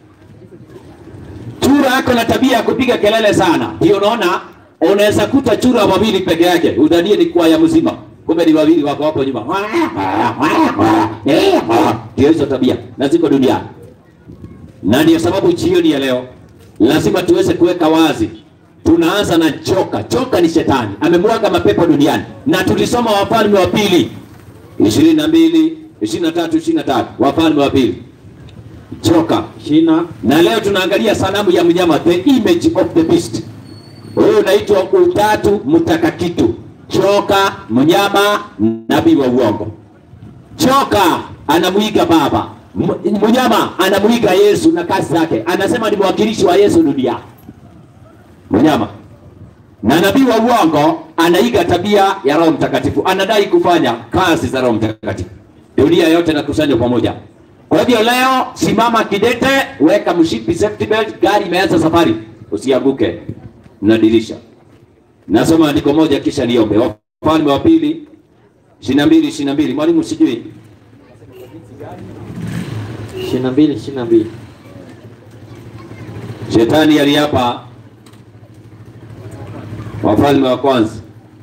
chura ako na tabia ya kupiga kelele sana ndio unaona unaweza kuta chura wawili peke yake udhanie ni kwaya mzima kumbe ni wawili wako hapo nyuma ndio hizo tabia na ziko duniani na ndio sababu jioni ya leo lazima tuweze kuweka wazi tunaanza na choka choka ni shetani amemwaga mapepo duniani na tulisoma wafalme wa pili ishirini na mbili ishirini na tatu ishirini na tatu wafalme wa pili choka Shina na leo tunaangalia sanamu ya mnyama the image of the beast huyo unaitwa utatu mtakakitu choka mnyama nabii wa uongo choka anamwiga baba M- mnyama anamwiga yesu na kazi zake anasema ni mwakilishi wa yesu duniani mnyama na nabii wa uongo anaiga tabia ya roho mtakatifu anadai kufanya kazi za roho mtakatifu dunia yote inakusanywa pamoja kwa hivyo leo simama kidete weka mshipi safety belt gari imeanza safari usianguke na dirisha nasoma andiko moja kisha niombe wafalme wa pili ishirini na mbili ishirini na mbili mwalimu sijui ishirini na mbili ishirini na mbili shetani aliapa wafalme wa kwanza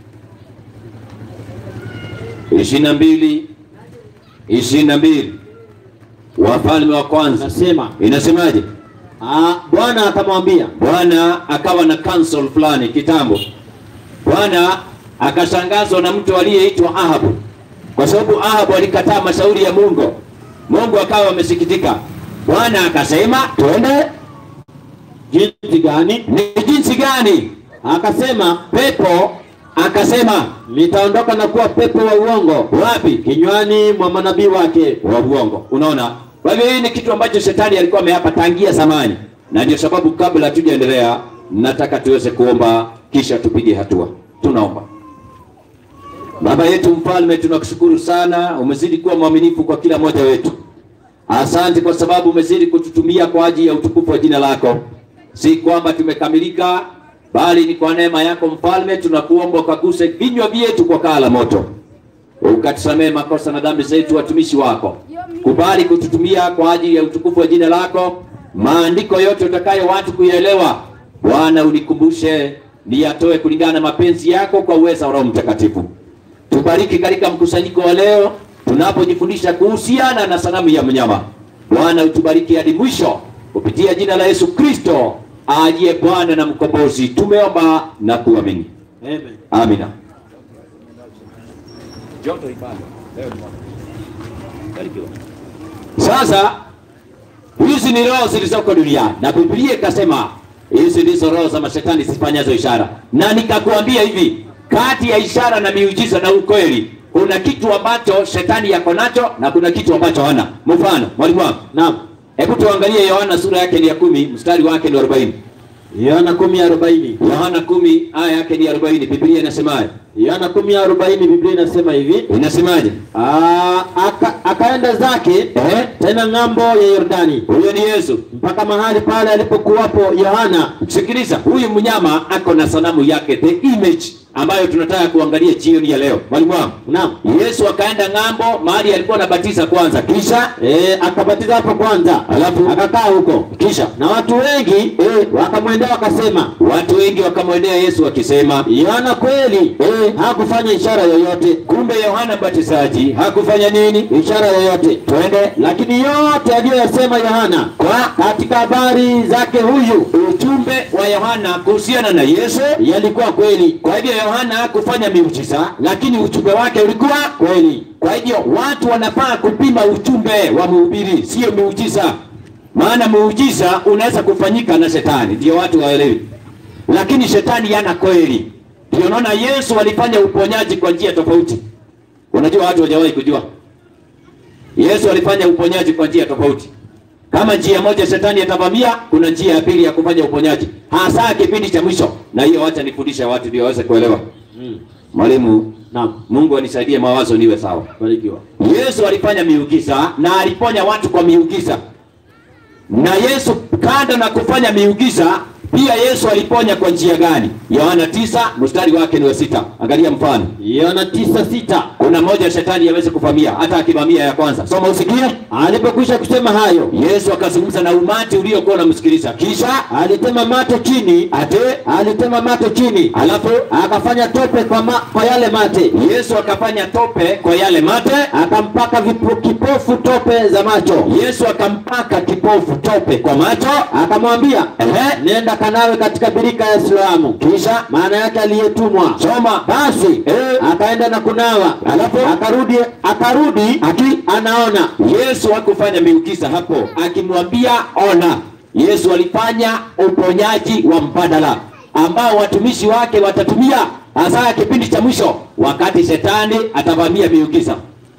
ishirini na mbili ishirini na mbili wafalme wa kwanza nasema inasemaje ah, Bwana akamwambia bwana akawa na council fulani kitambo bwana akashangazwa na mtu aliyeitwa ahabu kwa sababu ahabu alikataa mashauri ya mungu mungu akawa amesikitika bwana akasema twende jinsi gani? ni jinsi gani Akasema pepo akasema nitaondoka na kuwa pepo wa uongo wapi kinywani mwa manabii wake. wa uongo unaona kwa hivyo hii ni kitu ambacho shetani alikuwa ameapa tangia zamani na ndio sababu kabla hatujaendelea nataka tuweze kuomba kisha tupige hatua tunaomba baba yetu mfalme tunakushukuru sana umezidi kuwa mwaminifu kwa kila mmoja wetu asante kwa sababu umezidi kututumia kwa ajili ya utukufu wa jina lako si kwamba tumekamilika bali ni kwa neema yako mfalme tunakuomba ukaguse vinywa vyetu kwa kaa la moto ukatusamehe makosa na dhambi zetu, watumishi wako. Kubali kututumia kwa ajili ya utukufu wa jina lako, maandiko yote utakayo watu kuyaelewa. Bwana, unikumbushe niyatoe kulingana na mapenzi yako kwa uweza wa Roho Mtakatifu. Tubariki katika mkusanyiko wa leo tunapojifundisha kuhusiana na sanamu ya mnyama. Bwana, utubariki hadi mwisho kupitia jina la Yesu Kristo aliye Bwana na mkombozi. Tumeomba na kuamini, Amen. amina. Joto ibada. Leo ni mwaka. Barikiwa. Sasa hizi ni roho zilizoko duniani, na Biblia ikasema hizi ndizo roho za mashetani zifanyazo ishara, na nikakuambia hivi, kati ya ishara na miujiza na ukweli kuna kitu ambacho shetani yako nacho na kuna kitu ambacho hana. Mfano, mwalimu wangu, Naam. hebu tuangalie Yohana sura yake ni ya kumi mstari wake ni 40. Yohana kumi arobaini. Yohana kumi aya yake ni 40. Biblia inasemaje? Yohana kumi arobaini Biblia inasema hivi Inasemaje? Aa, aka, akaenda zake Eh? tena ng'ambo ya Yordani Huyo ni Yesu. mpaka mahali pale alipokuwapo Yohana. Sikiliza, huyu mnyama ako na sanamu yake, the image ambayo tunataka kuangalia jioni ya leo. Mwalimu wangu, Naam. Yesu akaenda ng'ambo mahali alikuwa anabatiza kwanza, kisha E, akabatiza hapo kwanza, Alafu? akakaa huko, kisha na watu wengi e, wakamwendea wakasema, watu wengi wakamwendea Yesu wakisema, Yohana kweli e, hakufanya ishara yoyote, kumbe Yohana Mbatizaji hakufanya nini? ishara yoyote, Twende lakini yote aliyoyasema Yohana kwa katika habari zake huyu ujumbe wa Yohana kuhusiana na Yesu. yalikuwa kweli Kwa hivyo Yohana hakufanya miujiza, lakini ujumbe wake ulikuwa kweli. Kwa hivyo watu wanafaa kupima ujumbe wa mhubiri, sio miujiza. Maana muujiza unaweza kufanyika na shetani, ndio watu waelewi, lakini shetani yana kweli. Ndio naona Yesu alifanya uponyaji kwa njia tofauti. Unajua watu hawajawahi kujua Yesu alifanya uponyaji kwa njia tofauti. Kama njia moja shetani atavamia, kuna njia ya pili ya kufanya uponyaji, hasa kipindi cha mwisho. Na hiyo wacha nifundishe watu ndio waweze kuelewa. Mwalimu, Naam, Mungu anisaidie mawazo niwe sawa. barikiwa. Yesu alifanya miujiza na aliponya watu kwa miujiza. Na Yesu kando na kufanya miujiza, pia Yesu aliponya kwa njia gani? Yohana tisa mstari wake ni wa sita. Angalia mfano. Yohana tisa sita Kuna moja shetani aweze kuvamia, hata akivamia ya kwanza. Soma usikie. alipokwisha kusema hayo, Yesu akazungumza na umati uliokuwa unamsikiliza, kisha alitema mate chini, ate, alitema mate chini, alafu akafanya tope kwa, ma, kwa yale mate, Yesu akafanya tope kwa yale mate. akampaka vipo, kipofu tope za macho, Yesu akampaka kipofu tope kwa macho, akamwambia Ehe. nenda kanawe katika birika ya Siloamu, kisha maana yake aliyetumwa. soma Basi Eh. akaenda na kunawa, Alafu? akarudi akarudi Aki- anaona. Yesu hakufanya miujiza hapo, akimwambia ona. Yesu alifanya uponyaji wa mbadala ambao watumishi wake watatumia hasa kipindi cha mwisho, wakati shetani atavamia miujiza.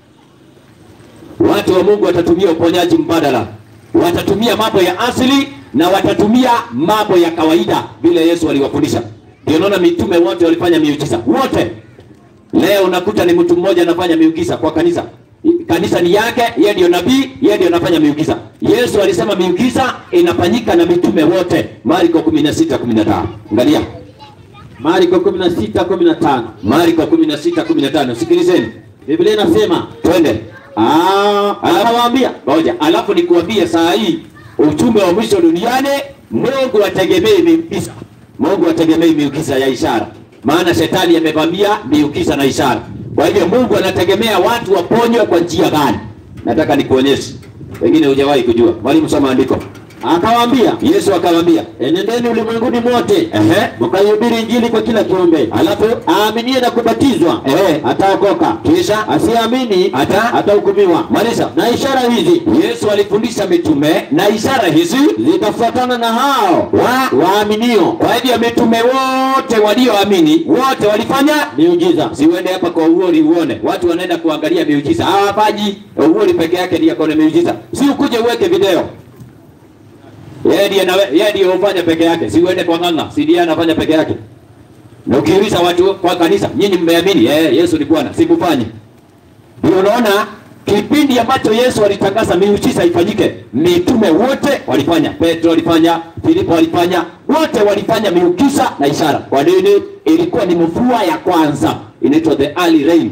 Watu wa Mungu watatumia uponyaji mbadala, watatumia mambo ya asili na watatumia mambo ya kawaida vile Yesu aliwafundisha. Ndio naona mitume wote walifanya miujiza wote. Leo unakuta ni mtu mmoja anafanya miujiza kwa kanisa. Kanisa ni yake, yeye ndio nabii, yeye ndio anafanya miujiza. Yesu alisema miujiza inafanyika na mitume wote. Marko 16:15. Angalia. Marko 16 15 Marko 16:15. Sikilizeni. Biblia inasema Twende. ah, anawaambia Ngoja, alafu nikuambie saa hii ujumbe wa mwisho duniani, Mungu ategemei miujiza. Mungu ategemei miujiza ya ishara, maana shetani amevamia miujiza na ishara. Kwa hivyo Mungu anategemea watu waponywe kwa njia gani? Nataka nikuonyeshe, pengine hujawahi kujua. Mwalimu, soma andiko. akawaambia Yesu akamwambia, enendeni ulimwenguni mote ehe, mkaihubiri injili kwa kila kiumbe, alafu aaminie na kubatizwa ehe, ataokoka, kisha asiamini ata atahukumiwa. maliza. Na ishara hizi Yesu alifundisha mitume na ishara hizi zitafuatana na hao wa waaminio, Kwa hivyo mitume wote walioamini wote walifanya miujiza. siuende hapa kwa uori uone watu wanaenda kuangalia miujiza hawafanyi uori peke yake ndiye akona miujiza si ukuje uweke video yeye ndiye na yeye ndiye hufanya peke yake si uende kwa ng'ang'a si ndiye anafanya peke yake na ukiuliza watu kwa kanisa nyinyi mmeamini eh Yesu ni Bwana sikufanye ndio unaona kipindi ambacho Yesu alitangaza miujiza ifanyike, mitume wote walifanya. Petro alifanya, Filipo alifanya, wote walifanya miujiza na ishara. Kwa nini? Ilikuwa ni mvua ya kwanza, inaitwa the early rain.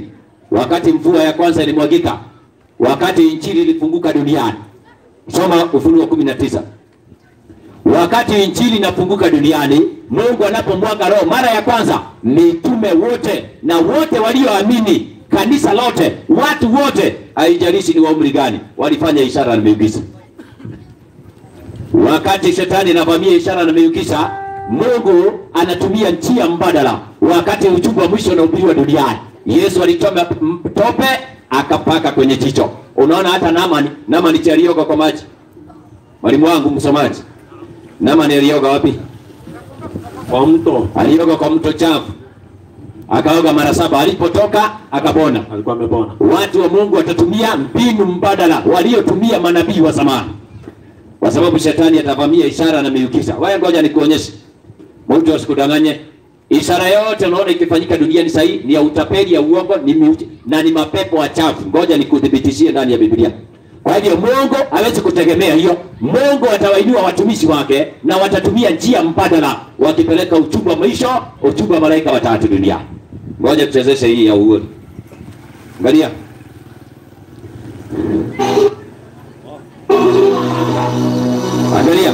wakati mvua ya kwanza ilimwagika, wakati injili ilifunguka duniani. Soma Ufunuo kumi na tisa. Wakati injili inafunguka duniani, Mungu anapomwaga Roho mara ya kwanza, mitume wote na wote walioamini, kanisa lote, watu wote, haijalishi ni wa umri gani, walifanya ishara na miujiza. Wakati shetani anavamia ishara na miujiza, Mungu anatumia njia mbadala. Wakati ujumbe wa mwisho unahubiriwa duniani, Yesu alichoma tope akapaka kwenye jicho. Unaona hata Naamani, Naamani alioga kwa maji. Mwalimu wangu msomaji, Naamani alioga wapi? Kwa mto Alioga kwa mto chafu, akaoga mara saba, alipotoka akapona. alikuwa amepona. Watu wa Mungu watatumia mbinu mbadala waliotumia manabii wa zamani, kwa sababu shetani atavamia ishara na miujiza. Wewe ngoja nikuonyeshe, mtu asikudanganye. Ishara yote unaona ikifanyika duniani sasa ni ya utapeli, ya uongo, ni miujiza na ni mapepo wachafu. Ngoja nikuthibitishie ndani ya Biblia. Kwa hivyo Mungu hawezi kutegemea hiyo. Mungu atawainua watumishi wake na watatumia njia mbadala, wakipeleka ujumbe wa mwisho, ujumbe wa malaika watatu duniani. Ngoja tuchezeshe hii ya uoni. Angalia. Angalia.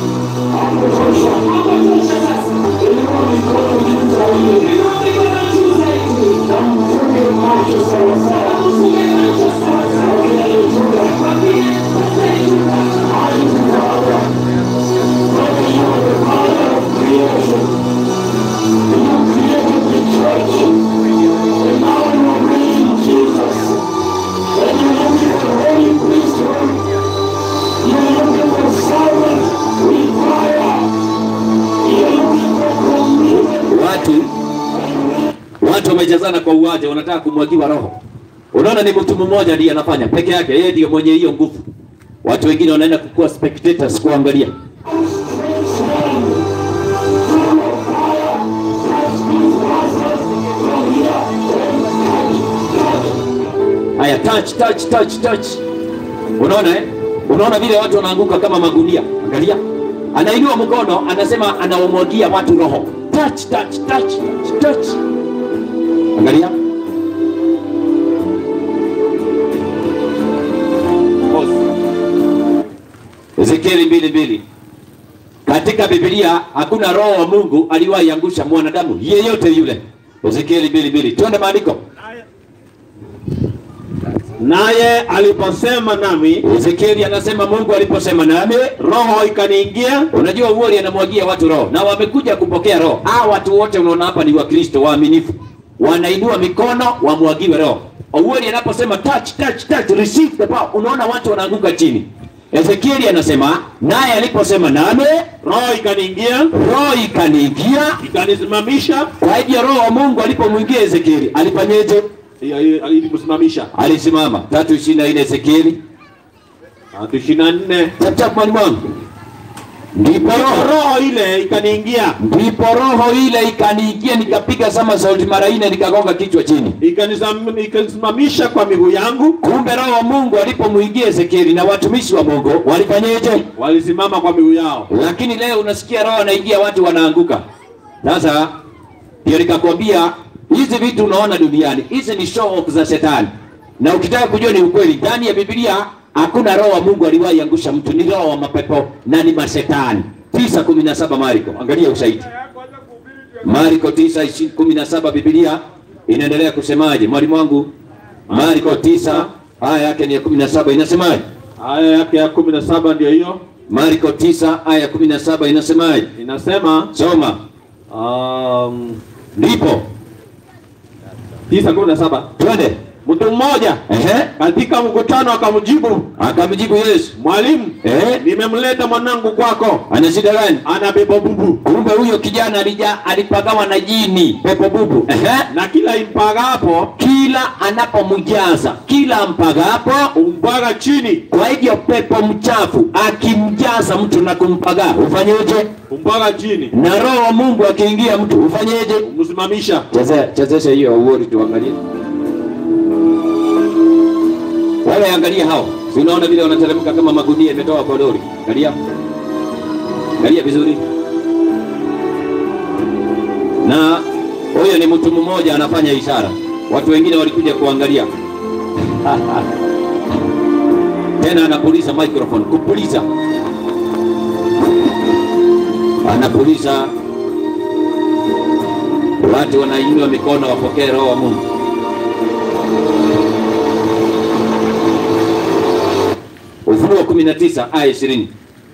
Watu watu wamejazana kwa uwanja, wanataka kumwagiwa roho. Unaona, ni mtu mmoja ndiye anafanya peke yake, yeye ndiye mwenye hiyo nguvu. Watu wengine wanaenda kukuwa spectators, kuangalia. Haya, touch touch touch touch. Unaona eh? Unaona vile watu wanaanguka kama magunia. Angalia, anainua mkono, anasema anawamwagia watu roho. Touch touch touch touch touch. Angalia. Ezekieli mbili mbili. Katika Biblia hakuna roho wa Mungu aliwahi angusha mwanadamu yeyote yule. Ezekieli mbili mbili. Twende maandiko. Naye aliposema nami, Ezekieli anasema Mungu aliposema nami, roho ikaniingia, unajua uoli anamwagia watu roho na wamekuja kupokea roho. Hawa watu wote unaona hapa ni Wakristo waaminifu, wanainua mikono wamwagiwe roho. Uoli anaposema touch, touch, touch, receive the power, unaona watu wanaanguka chini. Ezekieli anasema naye aliposema nami, roho ikaniingia, roho ikaniingia. ikanisimamisha, Kwa hivyo roho wa Mungu alipomwingia Ezekieli alifanyeje? ilimsimamisha. Alisimama. tatu ishirini na nne Ezekieli Tatu ishirini na nne chap chap, mwalimu wangu. Ndipo roho roho ile ikaniingia, ndipo roho ile ikaniingia, nikapiga sama sauti mara nne, nikagonga kichwa chini. ikanisam- ikanisimamisha kwa miguu yangu, Kumbe roho wa Mungu alipomwingia Ezekieli na watumishi wa Mungu walifanyeje? walisimama kwa miguu yao. Lakini leo unasikia roho anaingia, watu wanaanguka. Sasa ndio nikakwambia hizi vitu unaona duniani, hizi ni show off za shetani, na ukitaka kujua ni ukweli, ndani ya Biblia hakuna roho wa Mungu aliwahi angusha mtu, ni roho wa mapepo na ni mashetani. tisa kumi na saba Mariko, angalia ushahidi. Mariko tisa ishi- kumi na saba Biblia inaendelea kusemaje? Mwalimu wangu, Mariko tisa aya yake ni ya kumi na saba inasemaje? Aya yake ya kumi na saba ndio hiyo Mariko tisa aya ya kumi na saba inasemaje? inasema, Soma. um, Ndipo tisa kumi na saba twende. mtu mmoja Ehe, katika mkutano akamjibu, akamjibu Yesu, mwalimu, eh, nimemleta mwanangu kwako, ana shida gani? ana pepo bubu, Kumbe huyo kijana alija alipagawa na jini pepo bubu. Ehe, na kila impagapo kila anapomjaza, kila ampagapo, umpaga chini, kwa hivyo pepo mchafu akimjaza mtu na kumpaga ufanyeje? umpaga chini, Na roho wa Mungu akiingia mtu ufanyeje? umsimamisha. Chezea chezesha hiyo uori tuangalie. Wale angalia hao. Si unaona vile wanateremka kama magunia imetoka kwa lori. Angalia. Angalia vizuri. Na huyo ni mtu mmoja anafanya ishara. watu wengine walikuja kuangalia tena anapuliza microphone kupuliza anapuliza watu wanainua mikono wapokee roho wa mungu ufunuo 19 aya 20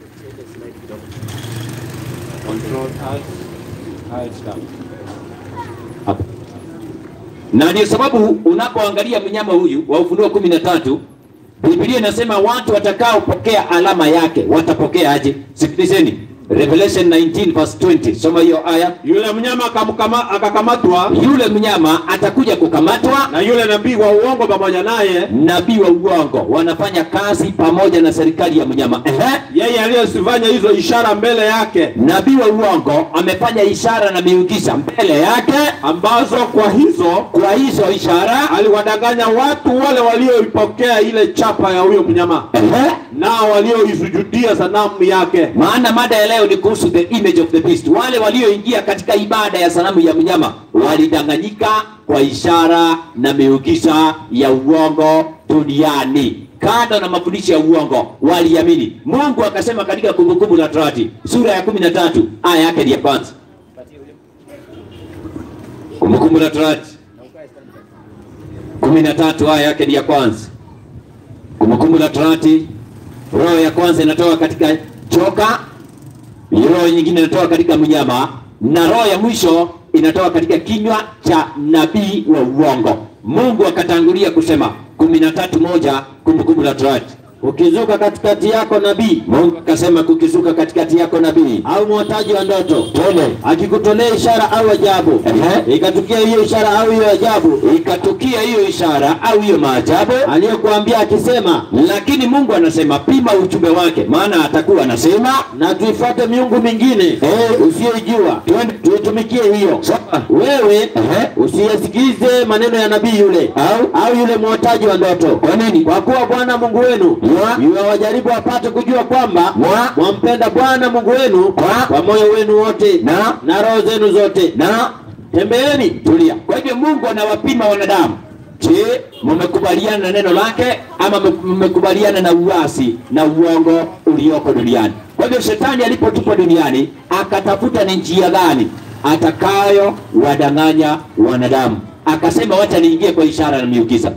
Hapo. na ndio sababu unapoangalia mnyama huyu wa ufunuo kumi na tatu biblia inasema watu watakaopokea alama yake watapokea aje sikilizeni revelation 19 verse 20 soma hiyo aya Yule mnyama akamkama- akakamatwa yule mnyama atakuja kukamatwa na yule nabii wa uongo pamoja naye, nabii wa uongo wanafanya kazi pamoja na serikali ya mnyama Ehe. yeye aliyesifanya hizo ishara mbele yake, nabii wa uongo amefanya ishara na miujiza mbele yake ambazo kwa hizo kwa hizo ishara aliwadanganya watu wale walioipokea ile chapa ya huyo mnyama, Ehe. nao walioisujudia sanamu yake. maana mada ya leo ni kuhusu the image of the beast wale walioingia katika ibada ya sanamu ya mnyama walidanganyika kwa ishara na miujiza ya uongo duniani kando na mafundisho ya uongo waliamini mungu akasema katika kumbukumbu la torati sura ya kumi na tatu aya yake ni ya kwanza kumbukumbu la torati kumi na tatu aya yake ni ya kwanza kumbukumbu la torati roho ya kwanza inatoka katika joka roho nyingine inatoka katika mnyama na roho ya mwisho inatoka katika kinywa cha nabii wa uongo mungu akatangulia kusema kumi na tatu moja kumbukumbu la torati ukizuka katikati yako nabii mungu akasema kukizuka katikati yako nabii au mwotaji wa ndoto tole akikutolea ishara au ajabu Ehe. ikatukia hiyo ishara au hiyo ajabu ikatukia hiyo ishara au hiyo maajabu aliyokuambia akisema lakini mungu anasema pima ujumbe wake maana atakuwa anasema na tuifuate miungu mingine Eh. usiyoijua Twende. tuitumikie hiyo Sawa. wewe Ehe. usiyasikize maneno ya nabii yule Au? au yule mwotaji wa ndoto kwa nini kwa kuwa bwana mungu wenu Wa? yuwawajaribu apate kujua kwamba Wa? mwampenda bwana mungu wenu Wa? kwa moyo wenu wote Na? na roho zenu zote na tembeeni tulia kwa hivyo mungu anawapima wanadamu je mmekubaliana na neno lake ama mme- mmekubaliana na uasi na uongo ulioko duniani kwa hivyo shetani alipotupwa duniani akatafuta ni njia gani atakayo wadanganya wanadamu akasema wacha niingie kwa ishara na miujiza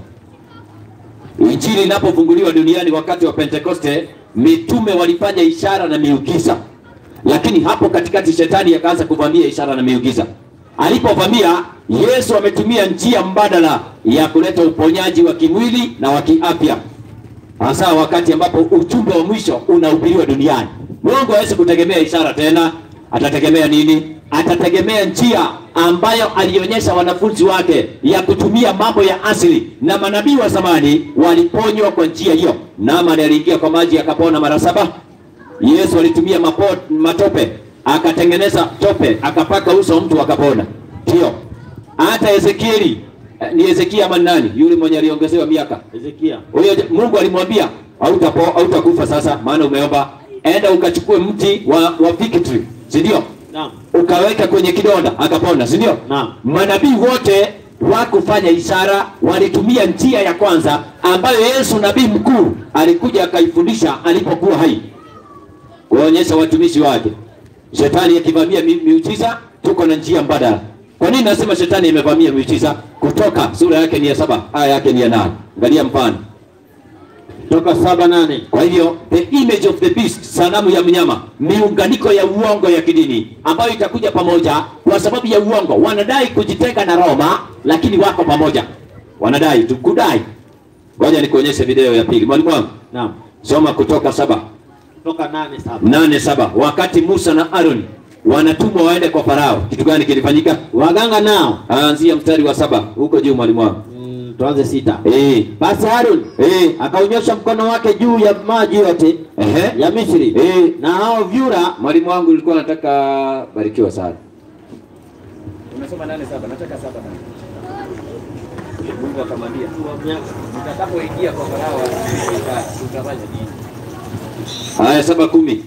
injili inapofunguliwa duniani wakati wa pentekoste mitume walifanya ishara na miujiza lakini hapo katikati shetani akaanza kuvamia ishara na miujiza alipovamia yesu ametumia njia mbadala ya kuleta uponyaji wa kimwili na wa kiafya hasa wakati ambapo ujumbe wa mwisho unahubiriwa duniani mungu hawezi kutegemea ishara tena atategemea nini atategemea njia ambayo alionyesha wanafunzi wake ya kutumia mambo ya asili na manabii wa zamani waliponywa kwa njia hiyo naamani aliingia kwa maji akapona mara saba yesu alitumia mapo, matope akatengeneza tope akapaka uso wa mtu akapona ndio hata ezekieli eh, ni ezekia ama ni nani yule mwenye aliongezewa miaka hezekia huyo j- mungu alimwambia hautapo hautakufa sasa maana umeomba enda ukachukue mti wa, wa fig tree si ndio naam ukaweka kwenye kidonda akapona si ndio Naam. manabii wote wakufanya ishara walitumia njia ya kwanza ambayo yesu nabii mkuu alikuja akaifundisha alipokuwa hai kuonyesha watumishi wake shetani akivamia mi- miujiza tuko na njia mbadala kwa nini nasema shetani imevamia miujiza kutoka sura yake ni ya saba aya yake ni ya nane angalia mfano toka saba nane kwa hivyo the image of the beast sanamu ya mnyama miunganiko ya uongo ya kidini ambayo itakuja pamoja kwa sababu ya uongo wanadai kujitenga na roma lakini wako pamoja wanadai tu kudai ngoja nikuonyeshe video ya pili mwalimu wangu naam soma kutoka saba toka nane saba nane saba wakati musa na aroni wanatumwa waende kwa farao kitu gani kilifanyika waganga nao anzia mstari wa saba huko juu mwalimu wangu mm, tuanze sita eh basi harun eh akaunyosha mkono wake juu ya maji yote ehe ya misri eh na hao vyura mwalimu wangu ulikuwa nataka barikiwa sana Umesoma nane saba, nataka saba na. Mungu akamwambia, utakapoingia kwa Farao utafanya nini? haya saba kumi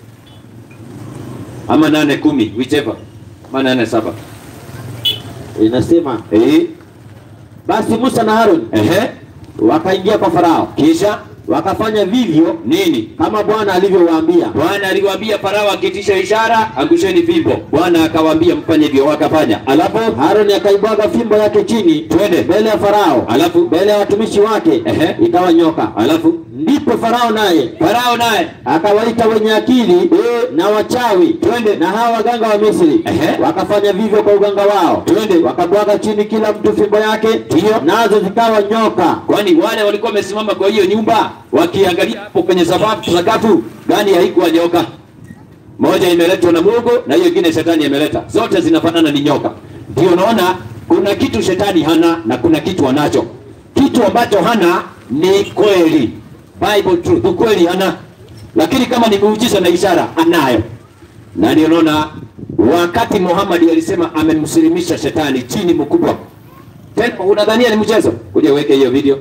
ama nane kumi whichever ama nane saba inasema eh basi Musa na Harun Ehe. wakaingia kwa Farao, Kisha wakafanya vivyo nini? kama Bwana alivyowaambia. Bwana aliwaambia Farao akitisha ishara, angusheni fimbo. Bwana akawaambia mfanye hivyo, wakafanya. Alafu Haruni akaibwaga fimbo yake chini Twende. mbele ya Farao, alafu mbele ya watumishi wake, Ehe. ikawa nyoka. alafu Ndipo Farao naye Farao naye akawaita wenye akili na wachawi twende na hawa waganga wa Misri Ehe. wakafanya vivyo kwa uganga wao Twende. wakabwaga chini kila mtu fimbo yake Ndiyo. nazo zikawa nyoka kwani wale walikuwa wamesimama kwa hiyo nyumba wakiangalia hapo kwenye sakafu sakafu gani haikuwa nyoka moja imeletwa na Mungu na hiyo ingine shetani ameleta zote zinafanana ni nyoka ndio unaona kuna kitu shetani hana na kuna kitu anacho kitu ambacho hana ni kweli Bible truth ukweli hana lakini kama ni muujiza na ishara anayo na ndio unaona wakati Muhammad alisema amemsilimisha shetani chini mkubwa tena unadhania ni mchezo kuja uweke hiyo video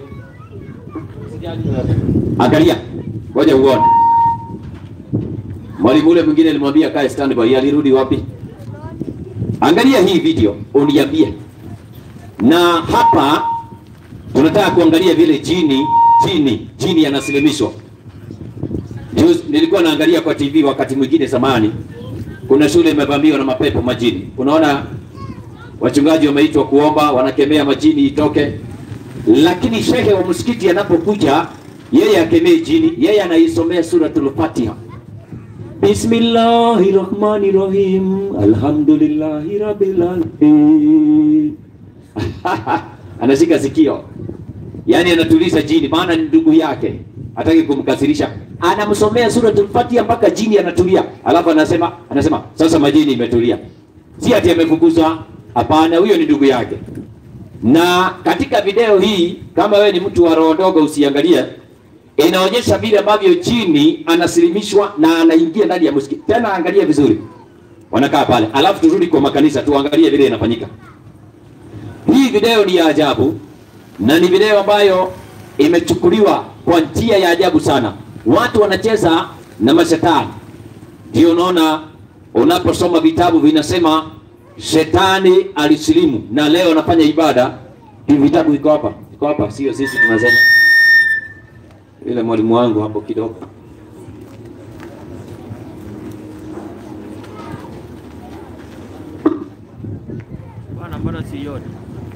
angalia ngoja uone mwalimu ule mwingine alimwambia kae standby alirudi wapi angalia hii video uniambie na hapa tunataka kuangalia vile jini jini jini yanasilimishwa Juzi nilikuwa naangalia kwa TV wakati mwingine zamani kuna shule imevamiwa na mapepo majini unaona wachungaji wameitwa kuomba wanakemea majini itoke lakini shehe wa msikiti anapokuja yeye akemee jini yeye anaisomea suratul fatiha bismillahi rahmani rahim alhamdulillahi rabbil alamin anashika sikio yaani anatuliza jini maana ni ndugu yake hataki kumkasirisha anamsomea suratul fatiha mpaka jini anatulia alafu anasema anasema sasa majini imetulia si ati amefukuzwa hapana huyo ni ndugu yake na katika video hii kama wewe ni mtu wa roho ndogo usiangalie inaonyesha vile ambavyo jini anasilimishwa na anaingia ndani ya msikiti tena angalia vizuri wanakaa pale alafu turudi kwa makanisa tuangalie vile inafanyika hii video ni ya ajabu na ni video ambayo imechukuliwa kwa njia ya ajabu sana watu wanacheza na mashetani ndio unaona unaposoma vitabu vinasema shetani alisilimu na leo anafanya ibada hivi vitabu viko hapa viko hapa sio sisi tunasema ile mwalimu wangu hapo kidogo Bwana, mbona sioni?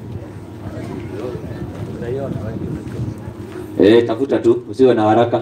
Unaiona Eh, tafuta tu, usiwe na haraka.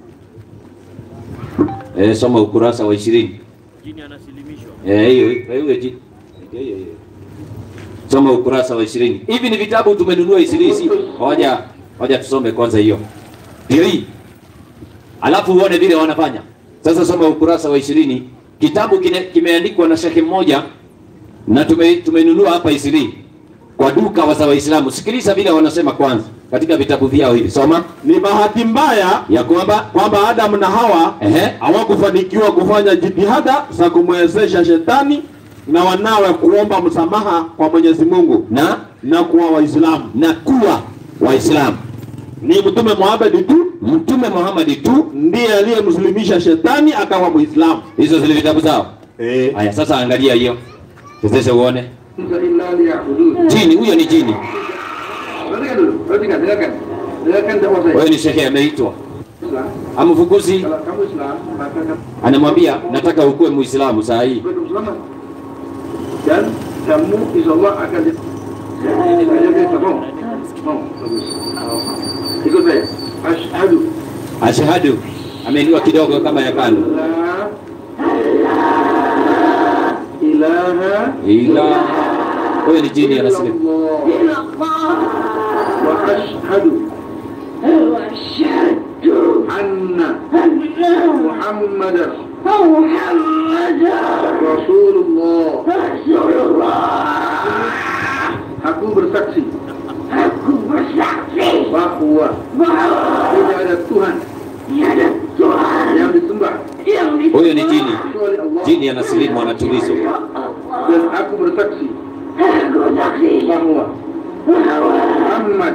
Eh, soma ukurasa wa ishirini. jini anasilimishwa. Eh, hiyo hiyo hiyo ji- hiyo hiyo hiyo. Soma ukurasa wa ishirini. Hivi ni vitabu tumenunua ishirini, si? Hoja hoja tusome kwanza hiyo. Ndio hii. Alafu uone vile wanafanya. Sasa soma ukurasa wa ishirini. Kitabu kine, kimeandikwa na shekhe mmoja na tume, tumenunua hapa ishirini kwa duka wa za Waislamu. Sikiliza vile wanasema kwanza katika vitabu vyao hivi. Soma Ni bahati mbaya ya kwamba kwamba Adamu na Hawa ehe, hawakufanikiwa kufanya jitihada za kumwezesha shetani na wanawe kuomba msamaha kwa Mwenyezi Mungu na na kuwa Waislamu. na kuwa Waislamu. Ni Mtume Muhammad tu Mtume Muhammad tu ndiye aliyemslimisha shetani akawa Muislamu. hizo zile vitabu zao. Eh. Haya, sasa angalia hiyo, sasa uone illa liya'budun. jini. Huyo ni jini, Perhatikan dulu, perhatikan, dengarkan. Dengarkan dakwah saya. huyo ni shehe ameitwa, Islam. amfukuzi, Kalau kamu Islam, maka kamu anamwambia nataka ukuwe Muislamu saa hii. belum selamat. Dan kamu insya Allah akan di... Ini saja kita mau. Mau, bagus. Ikut saya. Ashhadu Ashhadu, ameinua kidogo kama ya kando, la ilaha ila huyo ni jini anasilimu. illallah. Wa ashhadu anna Muhammadan Rasulullah. Aku bersaksi. bahwa tidak ada Tuhan yang disembah Huyo ni jini, kecuali Allah. jini anasilimu, anatulizwa. Dan aku bersaksi bahwa Muhammad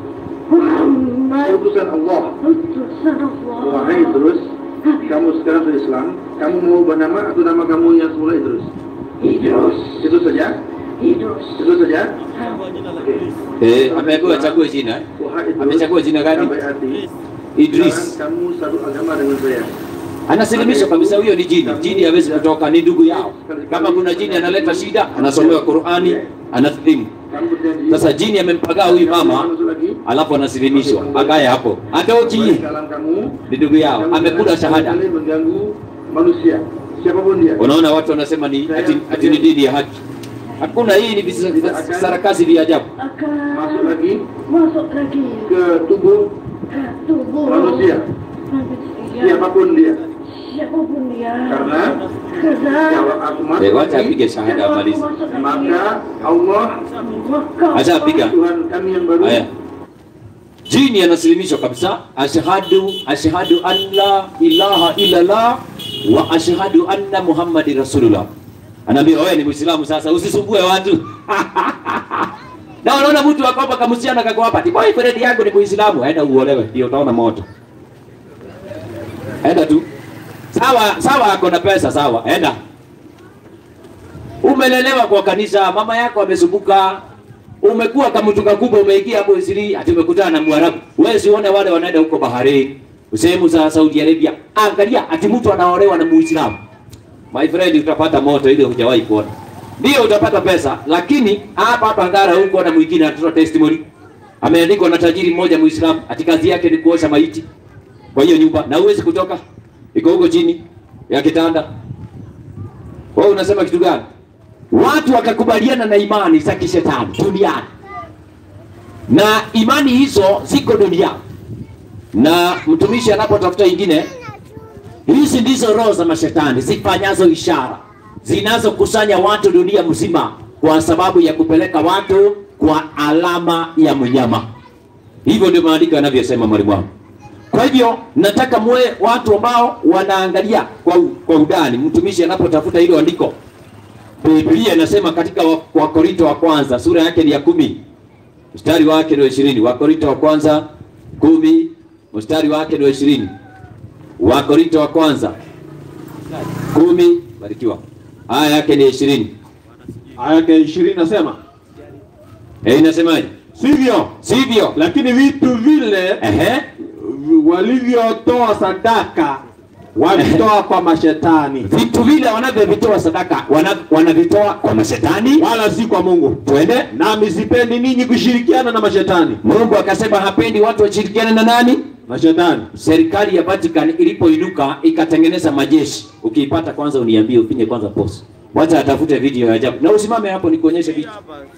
utusan Allah. Wahai Idrus, kamu sekarang sudah Islam, kamu mau ubah nama atau nama kamu yang semula Idrus? Idrus. Itu saja. Itu saja. Eh, ameambiwa achague jina. eh? Wahai Idrus, Amechagua jina gani? sampai hati, Idris. jangan kamu satu agama dengan saya. Anasilimisha kabisa, huyo ni jini. Jini hawezi kutoka, ni ndugu yao. Kama kuna jini analeta shida, anasomewa Qur'ani, anasilimu. Kamu berjanji. Sasa jini amempagaa huyu mama, Masuk lagi. alafu anasilimishwa, akae hapo, atoki. Dalam kamu Ni ndugu yao, kamu amekula jangan shahada. sekali mengganggu manusia, siapapun dia. Unaona watu wanasema ni ati, ati ni dini ya haki. Hakuna, hii ni visa- sarakasi vya ajabu. Masuk lagi Masuk lagi ke tubuh ke tubuh manusia, manusia. siapapun dia. Siapapun dia. Karena Karena kalau aku masuk Eh, wacha lagi, apige shahada amalize. maka Allah maka Acha apiga. Tuhan kami yang baru Haya. Jini anasilimishwa kabisa, ashhadu ashhadu an la ilaha illallah wa ashhadu anna muhammadi rasulullah. Anaambia wewe ni Muislamu sasa, usisumbue watu. na unaona mtu akopa kamusiana kako hapa, ti boyfriend yangu ni Muislamu, aenda uolewe, ndio utaona moto. Enda tu. Sawa, sawa ako na pesa sawa, enda. Umelelewa kwa kanisa, mama yako amesumbuka, umekuwa kama mtu kakubwa, umeingia hapo Isiri, ati umekutana na Mwarabu. Wewe sione wale wanaenda huko Bahrain, sehemu za Saudi Arabia, angalia ati mtu anaolewa na Muislamu. My friend, utapata moto ile hujawahi kuona. Ndio utapata pesa, lakini hapa hapa Ngara huko na mwingine anatoa testimony. Ameandikwa na tajiri mmoja Muislamu, ati kazi yake ni kuosha maiti kwa hiyo nyumba, na huwezi kutoka, iko huko chini ya kitanda. Wewe unasema kitu gani? Watu wakakubaliana na imani za kishetani duniani, na imani hizo ziko duniani, na mtumishi anapotafuta ingine, hizi ndizo roho za mashetani zifanyazo ishara zinazokusanya watu dunia mzima kwa sababu ya kupeleka watu kwa alama ya mnyama. Hivyo ndio maandiko yanavyosema, mwalimu wangu. Kwa hivyo nataka muwe watu ambao wanaangalia kwa, u- kwa udani mtumishi anapotafuta hilo andiko. Biblia inasema katika wa- Wakorinto wa kwanza sura yake ni ya kumi mstari wake ni wa ishirini. Wakorinto wa kwanza kumi mstari wake ni wa ishirini. Wakorinto wa kwanza kumi barikiwa, aya yake ni ishirini. Aya yake ishirini nasema Eh, inasemaje? sivyo, Sivyo? lakini vitu vile Ehe. walivyotoa sadaka walitoa kwa mashetani, Vitu vile wanavyovitoa sadaka wana- wanavitoa kwa mashetani, wala si kwa Mungu. twende Nami sipendi ninyi kushirikiana na mashetani. Mungu akasema hapendi watu washirikiane na nani? Mashetani Serikali ya Vatican ilipoinuka ikatengeneza majeshi. Ukiipata kwanza uniambie, upinye kwanza pause. Wacha atafute video ya ajabu na usimame hapo nikuonyeshe video.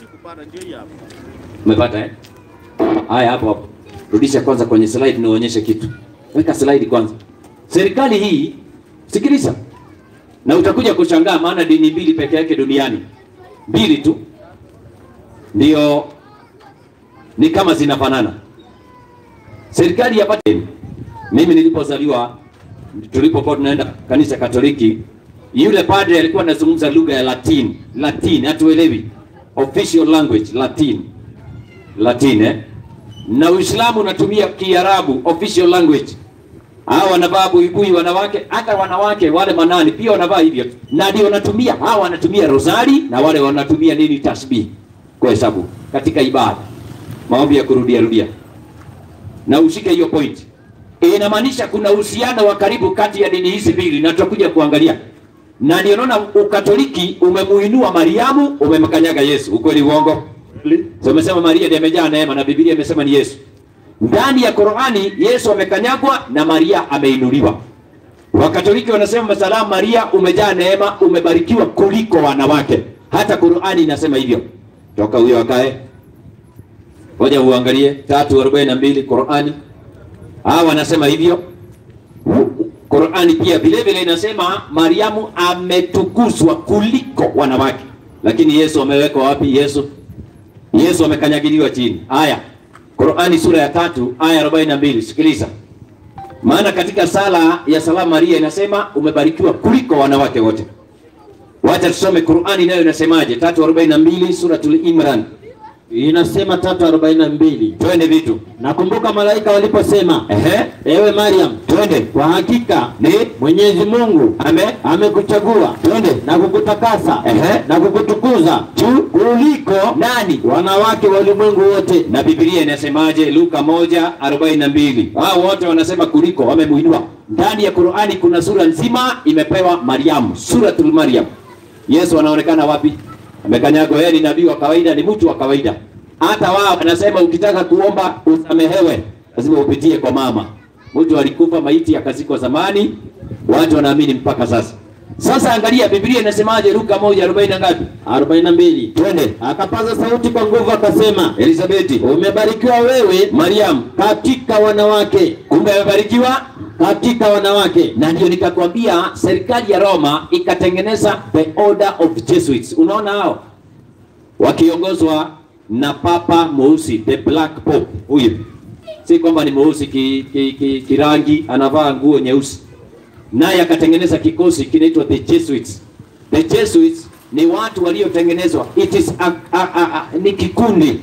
Umepata eh? Haya, hapo hapo. Rudisha kwanza kwenye slide nionyeshe kitu. Weka slide kwanza. Serikali hii, sikiliza, na utakuja kushangaa, maana dini mbili peke yake duniani, mbili tu ndio ni kama zinafanana. Serikali ya Vatican, mimi nilipozaliwa, tulipokuwa tunaenda kanisa Katoliki, yule padre alikuwa anazungumza lugha ya Latin, Latin hatuelewi, official language Latin, Latin eh? na Uislamu unatumia Kiarabu official language. Hawa wanavaa buibui wanawake, hata wanawake wale manani pia wanavaa hivyo, na ndio wanatumia hawa wanatumia rosari na wale wanatumia nini, tasbih kwa hesabu katika ibada, maombi ya kurudia rudia na ushike hiyo point. Inamaanisha kuna uhusiano wa karibu kati ya dini hizi mbili, na tutakuja kuangalia. Na ndio naona Ukatoliki umemuinua Mariamu, umemkanyaga Yesu. Ukweli uongo? So umesema Maria ndiye amejaa neema na Biblia imesema ni Yesu. Ndani ya Qur'ani Yesu amekanyagwa na Maria ameinuliwa. Wakatoliki wanasema salamu Maria, umejaa neema, umebarikiwa kuliko wanawake. Hata Qur'ani inasema hivyo. Toka huyo akae. Ngoja uangalie 342 Qur'ani. Hawa wanasema hivyo. Qur'ani pia vile vile inasema Mariamu ametukuzwa kuliko wanawake. Lakini Yesu amewekwa wapi? Yesu Yesu amekanyagiliwa chini. Aya. Qur'ani sura ya tatu aya 42. Sikiliza. Maana katika sala ya salamu Maria inasema umebarikiwa kuliko wanawake wote. Wacha tusome Qur'ani nayo inasemaje? 342 suratul Imran. inasema tatu arobaini na mbili twende vitu nakumbuka malaika waliposema ehe ewe mariam twende kwa hakika ni mwenyezi mungu ame amekuchagua twende na kukutakasa Ehe. na kukutukuza juu kuliko nani wanawake wa ulimwengu wote na Biblia inasemaje? Luka moja arobaini na mbili. Hao wote wanasema kuliko, wamemuinua. Ndani ya Qur'ani kuna sura nzima imepewa Mariamu, suratul Maryam. Yesu anaonekana wapi? Amekanyagwa. Yeye ni nabii wa kawaida, ni mtu wa kawaida. Hata wao anasema ukitaka kuomba usamehewe, lazima upitie kwa mama. Mtu alikufa maiti akazikwa zamani, watu wanaamini mpaka sasa. Sasa angalia Biblia inasemaje, Luka moja arobaini na ngapi? arobaini na mbili Twende. akapaza sauti kwa nguvu akasema Elizabeti, umebarikiwa wewe Mariam, katika wanawake kumbe amebarikiwa katika wanawake na ndio nikakwambia serikali ya Roma ikatengeneza the order of Jesuits. Unaona hao wakiongozwa na papa mweusi, the black pope. Huyu si kwamba ni mweusi kirangi ki, ki, kirangi, anavaa nguo nyeusi, naye akatengeneza kikosi kinaitwa the Jesuits. The Jesuits ni watu waliotengenezwa, it is a, a, a, a, ni kikundi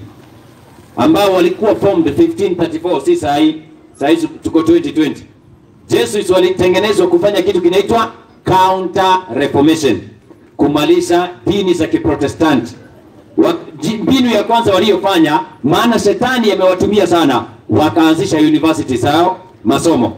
ambao walikuwa formed 1534 si saa hii, saa hii tuko 2020 Jesuits walitengenezwa kufanya kitu kinaitwa counter reformation, kumaliza dini za Kiprotestanti. Wa- ji- Mbinu ya kwanza waliyofanya, maana shetani amewatumia sana, wakaanzisha university zao masomo.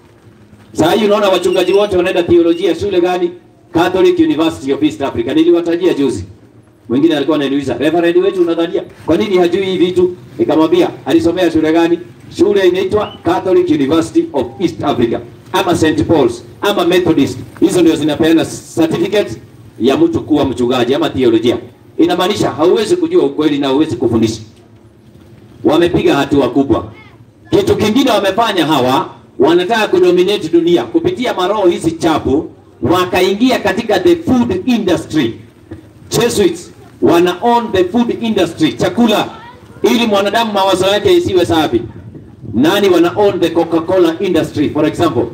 Saa hii unaona wachungaji wote wanaenda theolojia shule gani? Catholic University of East Africa. Niliwatajia juzi. Mwingine alikuwa ananiuliza, Reverend wetu unadhania kwa nini hajui hivi vitu? Nikamwambia alisomea shule gani? Shule inaitwa Catholic University of East Africa ama St Paul's ama Methodist. Hizo ndio zinapeana certificate ya mtu kuwa mchungaji ama theolojia. Inamaanisha hauwezi kujua ukweli na hauwezi kufundisha. Wamepiga hatua kubwa. Kitu kingine wamefanya hawa, wanataka kudominate dunia kupitia maroho hizi chafu, wakaingia katika the food industry. Jesuits wana own the food industry, chakula, ili mwanadamu mawazo yake isiwe safi. Nani wana own the Coca-Cola industry for example?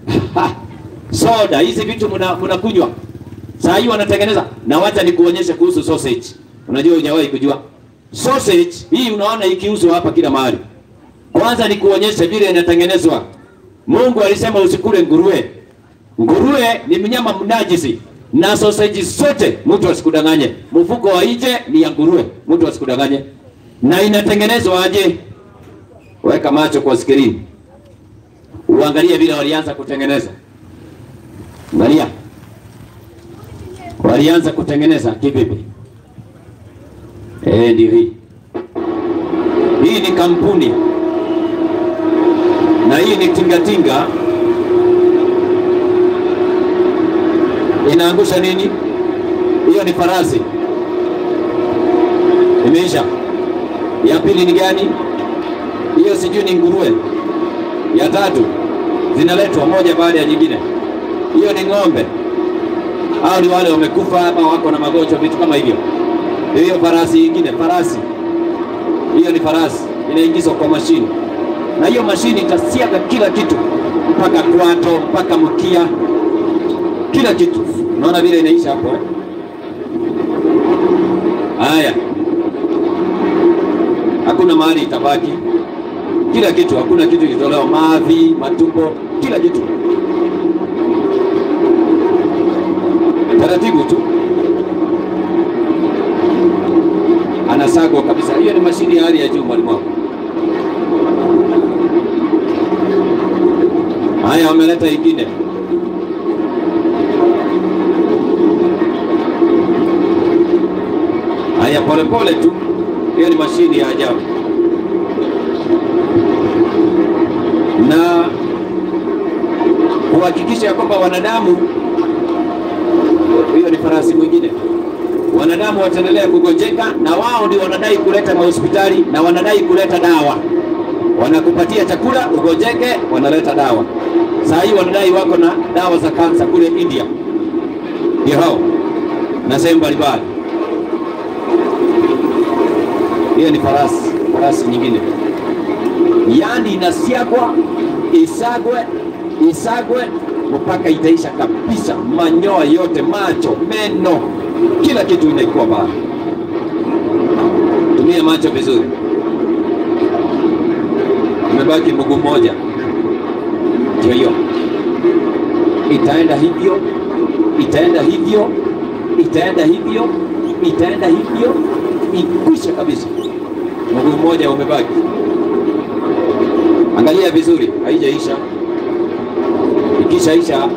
Soda, hizi vitu mna- mnakunywa saa hii wanatengeneza, na wacha nikuonyeshe kuhusu sausage. Unajua hujawahi kujua sausage hii, unaona ikiuzwa hapa kila mahali. Kwanza nikuonyeshe vile inatengenezwa. Mungu alisema usikule nguruwe. Nguruwe ni mnyama mnajisi, na sausage zote, mtu asikudanganye, mfuko wa nje ni ya nguruwe, mtu asikudanganye. Na inatengenezwa aje? Weka macho kwa skrini, uangalie vile walianza kutengeneza. Angalia, walianza kutengeneza kivipi? Eh, ndio hii. Hii ni kampuni na hii ni tingatinga. Inaangusha nini? Hiyo ni farasi. Imeisha. Ya pili ni gani? Hiyo sijui ni nguruwe. Ya tatu zinaletwa moja baada ya nyingine. Hiyo ni ng'ombe. Hao ni wale wamekufa ama wako na magonjwa, vitu kama hivyo. Hiyo farasi nyingine, farasi hiyo ni farasi inaingizwa kwa mashini, na hiyo mashini itasiaga kila kitu mpaka kwato mpaka mkia, kila kitu. Unaona vile inaisha hapo eh? Haya, hakuna mahali itabaki, kila kitu, hakuna kitu kitolewa, mavi, matumbo, kila kitu taratibu tu anasagwa kabisa. Hiyo ni mashini ya hali ya juu, mwalimu wangu. Haya, wameleta ingine. Haya, polepole tu, hiyo ni mashini ya ajabu. Na kuhakikisha ya kwamba wanadamu, hiyo ni farasi mwingine wanadamu wataendelea kugonjeka, na wao ndio wanadai kuleta mahospitali na wanadai kuleta dawa. Wanakupatia chakula ugonjeke, wanaleta dawa. Saa hii wanadai wako na dawa za kansa kule India, ndio hao na sehemu mbalimbali. Hiyo ni farasi, farasi nyingine, yaani inasiagwa, isagwe, isagwe mpaka itaisha kabisa, manyoya yote, macho, meno, kila kitu inaikuwa baya. Tumia macho vizuri. Umebaki mguu mmoja, ndio hiyo. Itaenda hivyo, itaenda hivyo, itaenda hivyo, itaenda hivyo, ikwisha kabisa. Mguu mmoja umebaki. Angalia vizuri, haijaisha. Ikishaisha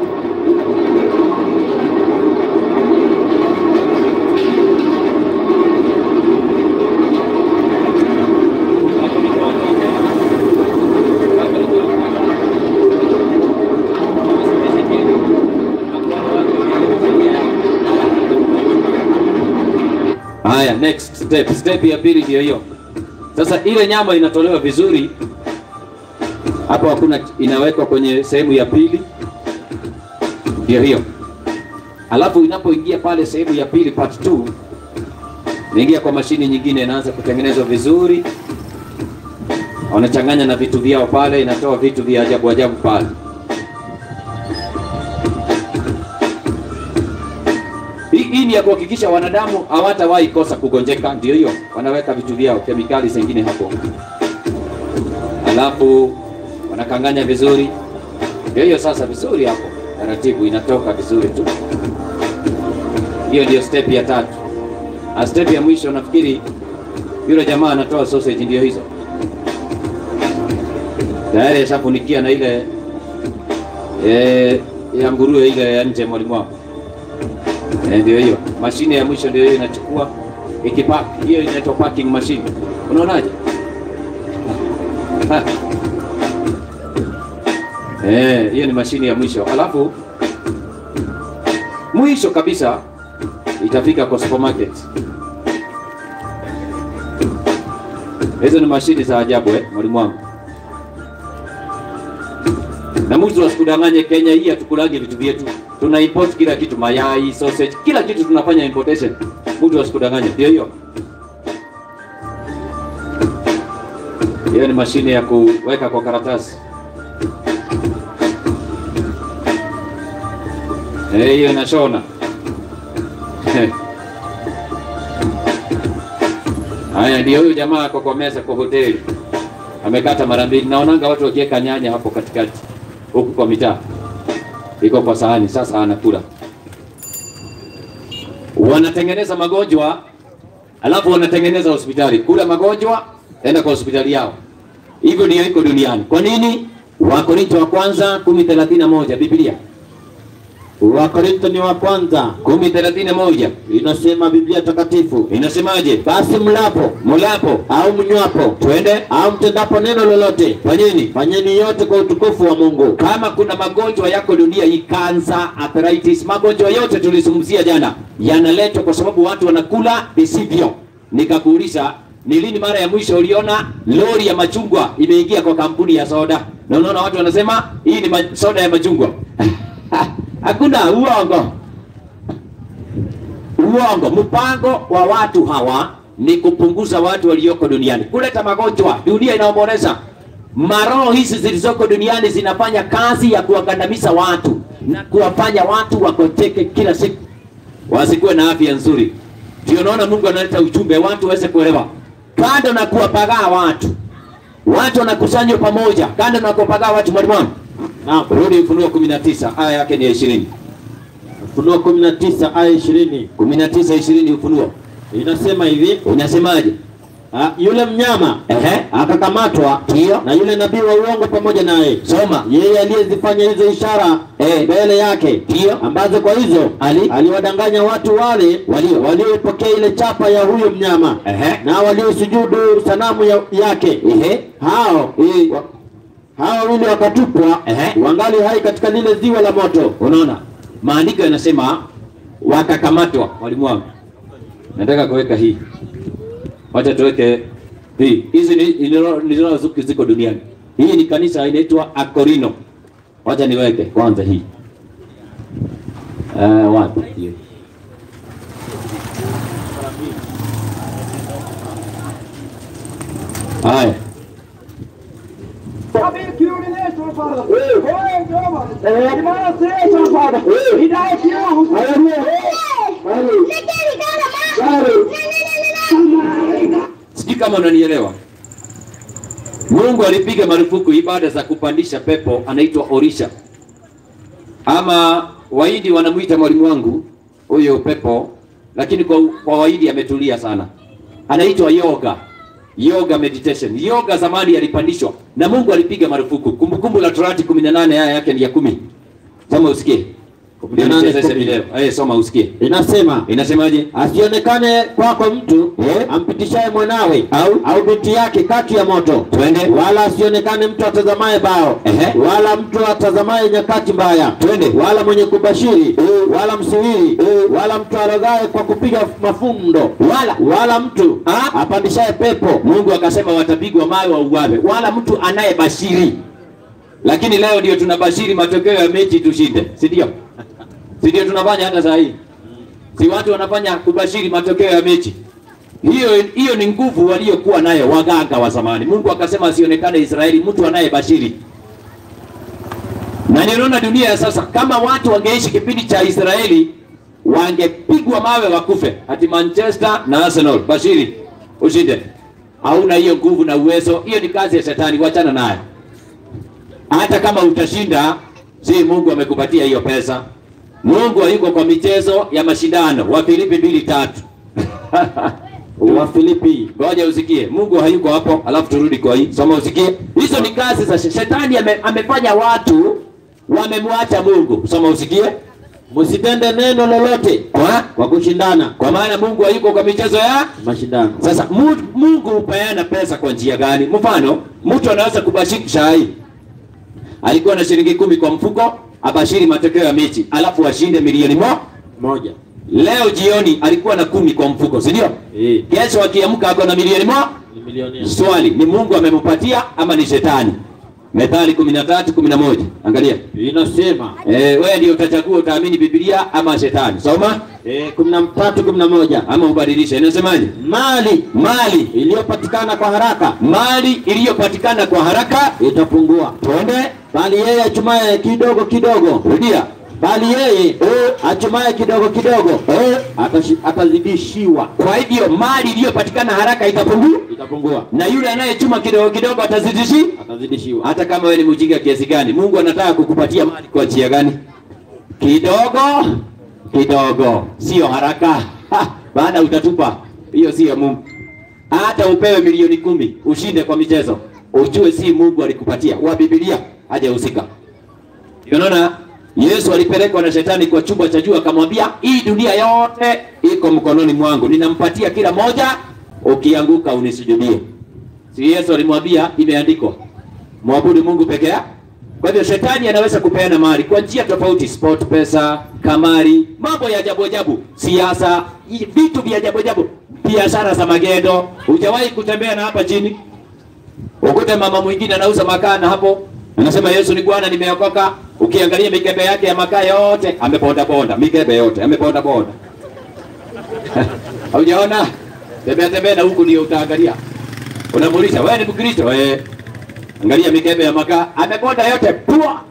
Haya, next step. Step ya pili ndio hiyo. Sasa ile nyama inatolewa vizuri, hapo hakuna, inawekwa kwenye sehemu ya pili, ndio hiyo. Alafu inapoingia pale sehemu ya pili, part 2, inaingia kwa mashini nyingine, inaanza kutengenezwa vizuri, wanachanganya na vitu vyao pale, inatoa vitu vya ajabu ajabu pale. Hii hii ni ya kuhakikisha wanadamu hawatawahi kosa kugonjeka, ndio hiyo. Wanaweka vitu vyao kemikali zingine hapo, alafu wanakanganya vizuri, ndio hiyo. Sasa vizuri hapo, taratibu inatoka vizuri tu. Hiyo ndio step ya tatu. Na step ya mwisho nafikiri yule jamaa anatoa sausage, ndio hizo tayari ashafunikia na ile eh, ya nguruwe ile ya nje mwalimu wako Eh, ndio hiyo mashine ya mwisho ndio hiyo inachukua ikipack. Hiyo inaitwa packing machine. Unaonaje? Eh, hiyo ni mashine ya mwisho. Alafu mwisho kabisa itafika kwa supermarket. Hizo ni mashine za ajabu eh, mwalimu wangu. Na mtu asikudanganye, Kenya hii hatukulagi vitu vyetu, tuna import kila kitu, mayai, sausage, kila kitu tunafanya importation. Mtu asikudanganye, ndio hiyo. Hiyo ni mashine ya kuweka kwa karatasi. Eh, hiyo inashona. Haya, ndio huyu jamaa ako kwa meza kwa hoteli, amekata mara mbili. Naonanga watu wakiweka nyanya hapo katikati huku kwa mitaa, iko kwa sahani. Sasa anakula, wanatengeneza magonjwa, alafu wanatengeneza hospitali. Kula magonjwa, enda kwa hospitali yao. Hivyo ndio iko duniani. Kwa nini? Wakorinto wa kwanza kumi thelathini na moja Biblia Wakorintho ni wa kwanza kumi thelathini na moja inasema Biblia takatifu, inasemaje? basi mlapo Mulapo au mnywapo twende, au mtendapo neno lolote, fanyeni fanyeni yote kwa utukufu wa Mungu. kama kuna magonjwa yako dunia hii, kansa, arthritis, magonjwa yote tulizungumzia jana, yanaletwa kwa sababu watu wanakula visivyo. Nikakuuliza, ni lini mara ya mwisho uliona lori ya machungwa imeingia kwa kampuni ya soda? Na unaona watu wanasema hii ni ma soda ya machungwa. Hakuna, uongo, uongo. Mpango wa watu hawa ni kupunguza watu walioko duniani, kuleta magonjwa. Dunia inaomboleza maroho hizi zilizoko duniani zinafanya kazi ya kuwakandamiza watu na kuwafanya watu wakoteke kila siku, wasikuwe na afya nzuri. Ndio naona Mungu analeta ujumbe watu waweze kuelewa, kando na kuwapagaa watu, watu wanakusanywa pamoja, kando na kuwapagaa watu. Mwalimu wangu, Naam, rudi Ufunuo kumi na tisa aya yake ni ya ishirini. Ufunuo 19 aya 20 kumi na tisa ishirini Ufunuo inasema hivi, unasemaje? ah, yule mnyama Ehe, akakamatwa ndio na yule nabii wa uongo pamoja naye, soma. yeye aliyezifanya hizo ishara Eh. mbele yake, Ndio. ambazo kwa hizo Ali. aliwadanganya watu wale Walio. waliopokea ile chapa ya huyo mnyama Ehe. na waliosujudu sanamu ya, yake Ehe, hao Eh. wa, hao wawili wakatupwa Ehe. wangali hai katika lile ziwa la moto. unaona maandiko yanasema wakakamatwa. Mwalimu wangu, nataka kuweka hii, wacha tuweke hii. Hizi ni ni- ni roho zuki ziko duniani. Hii ni kanisa inaitwa Akorino. Wacha niweke kwanza hii uh, wapi hiyo? Haya, kama unanielewa. Mungu alipiga marufuku ibada za kupandisha pepo, anaitwa orisha, ama Wahindi wanamuita mwalimu wangu huyo pepo, lakini kwa, kwa Wahindi ametulia sana, anaitwa yoga yoga meditation. Yoga zamani yalipandishwa na Mungu alipiga marufuku. Kumbukumbu la Torati 18 aya yake ni ya kumi. Soma usikie. Ndio 18 nichezeshe kumi. video. Eh, soma usikie. Inasema Inasemaje? asionekane kwako mtu ampitishaye mwanawe Au au binti yake kati ya moto, twende wala asionekane mtu atazamaye bao Ehe. wala mtu atazamaye nyakati mbaya, Twende. wala mwenye kubashiri wala msiwiri wala mtu arogaye kwa kupiga mafundo wala wala mtu Ah. apandishaye pepo Mungu akasema watapigwa mawe wauawe, wala mtu anayebashiri. Lakini leo ndio tunabashiri matokeo ya mechi tushinde, si ndio? Si ndio tunafanya hata saa hii? Si watu wanafanya kubashiri matokeo ya mechi? Hiyo hiyo ni nguvu waliokuwa nayo waganga wa zamani. Mungu akasema asionekane Israeli mtu anayebashiri. Na ninaona dunia ya sasa, kama watu wangeishi kipindi cha Israeli wangepigwa mawe wakufe. Ati Manchester na Arsenal, bashiri ushinde. Hauna hiyo nguvu na uwezo, hiyo ni kazi ya shetani, wachana nayo. Hata kama utashinda, si Mungu amekupatia hiyo pesa. Mungu hayuko kwa michezo ya mashindano. Wafilipi mbili tatu wa Filipi, ngoja usikie. Mungu hayuko hapo, alafu turudi kwa hii. Soma usikie. Hizo ni kazi za shetani. Shetani ame, amefanya watu wamemwacha Mungu. Soma usikie. msitende neno lolote Kwa kwa kushindana kwa maana Mungu hayuko kwa michezo ya mashindano. Sasa Mu- Mungu hupeana pesa kwa njia gani? Mfano, mtu anaweza kubashiri shai, alikuwa na shilingi kumi kwa mfuko, abashiri matokeo ya mechi, alafu ashinde milioni mo moja. Leo jioni alikuwa na kumi kwa mfuko, si ndio? Eh, Kesho akiamka ako na milioni mo. ni milioni Swali ni Mungu amempatia ama ni shetani? Methali kumi na tatu kumi na moja angalia. inasema Eh, wewe ndio utachagua utaamini Biblia ama shetani. Soma eh, kumi na tatu kumi na moja ama ubadilishe. Inasemaje? mali Mali iliyopatikana kwa haraka mali iliyopatikana kwa haraka itapungua, twende bali yeye achumaye kidogo kidogo, rudia bali yeye achumaye kidogo kidogo atashi- atazidishiwa, kwa hivyo mali iliyopatikana haraka itapungua itapungua, na yule anayechuma kidogo kidogo atazidishi atazidishiwa. hata kama wewe ni mjinga kiasi gani mungu anataka kukupatia mali kwa njia gani kidogo kidogo sio haraka Ha, baada utatupa hiyo sio mungu hata upewe milioni kumi ushinde kwa michezo ujue si mungu alikupatia wa bibilia hajahusika unaona yesu alipelekwa na shetani kwa chumba cha juu akamwambia hii dunia yote iko mkononi mwangu ninampatia kila moja ukianguka unisujudie si yesu alimwambia imeandikwa mwabudu mungu peke yake kwa hivyo shetani anaweza kupeana mali kwa njia tofauti sport pesa kamari mambo ya ajabu ajabu siasa i- vitu vya ajabu ajabu biashara za magendo hujawahi kutembea na hapa chini ukute mama mwingine anauza makaa na hapo anasema yesu ni bwana nimeokoka ukiangalia mikebe yake ya makaa yote ameponda ponda mikebe yote ameponda ponda haujaona tembea tembea na huku ndio utaangalia unamuuliza wewe ni mkristo eh angalia mikebe ya makaa ameponda yote pua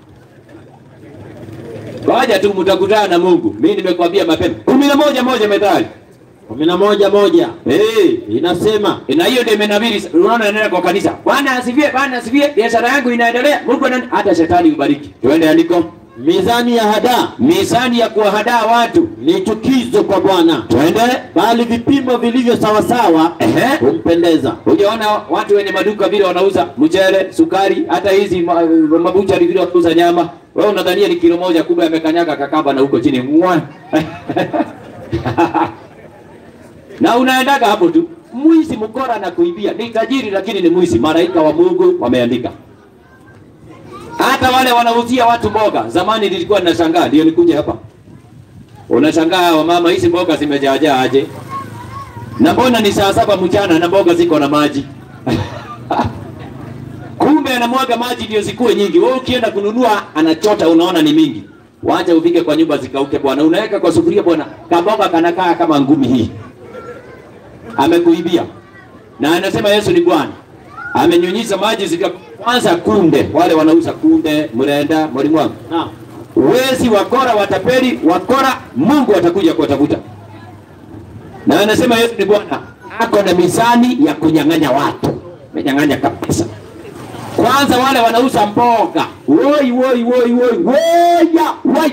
ngoja tu mtakutana na mungu mimi nimekwambia mapema kumi na moja moja methali kumi na moja moja hey. inasema na hiyo ndio imenabiri unaona nenda kwa kanisa bwana asifiwe bwana asifiwe biashara yangu inaendelea mungu ana hata shetani ubariki tuende andiko mizani ya hadaa mizani ya kuwahadaa watu ni chukizo kwa Bwana, twende bali vipimo vilivyo sawasawa Ehe. humpendeza. hujaona watu wenye maduka vile wanauza mchele sukari hata hizi ma- mabuchari vile wanauza nyama wewe unadhania ni kilo moja kubwa yamekanyaga kakamba na huko chini Mwa. na unaendaga hapo tu mwizi mkora na kuibia ni tajiri lakini ni mwizi malaika wa mungu wameandika hata wale wanauzia watu mboga zamani nilikuwa ninashangaa ndio nikuje hapa unashangaa wamama hizi mboga zimejaajaa aje na mbona ni saa saba mchana na mboga ziko na maji kumbe anamwaga maji ndio zikuwe nyingi wewe ukienda kununua anachota unaona ni mingi wacha ufike kwa nyumba zikauke bwana unaweka kwa sufuria bwana kamboga kanakaa kama ngumi hii amekuibia na anasema yesu ni bwana amenyunyiza maji zika kwanza kunde wale wanauza kunde mrenda mwalimu wangu Naam. wezi wakora watapeli wakora mungu atakuja kuwatafuta na anasema yesu ni bwana ako na mizani ya kunyang'anya watu, menyang'anya kabisa. Kwanza wale wanauza mboga, woi woi woi woi woya woi.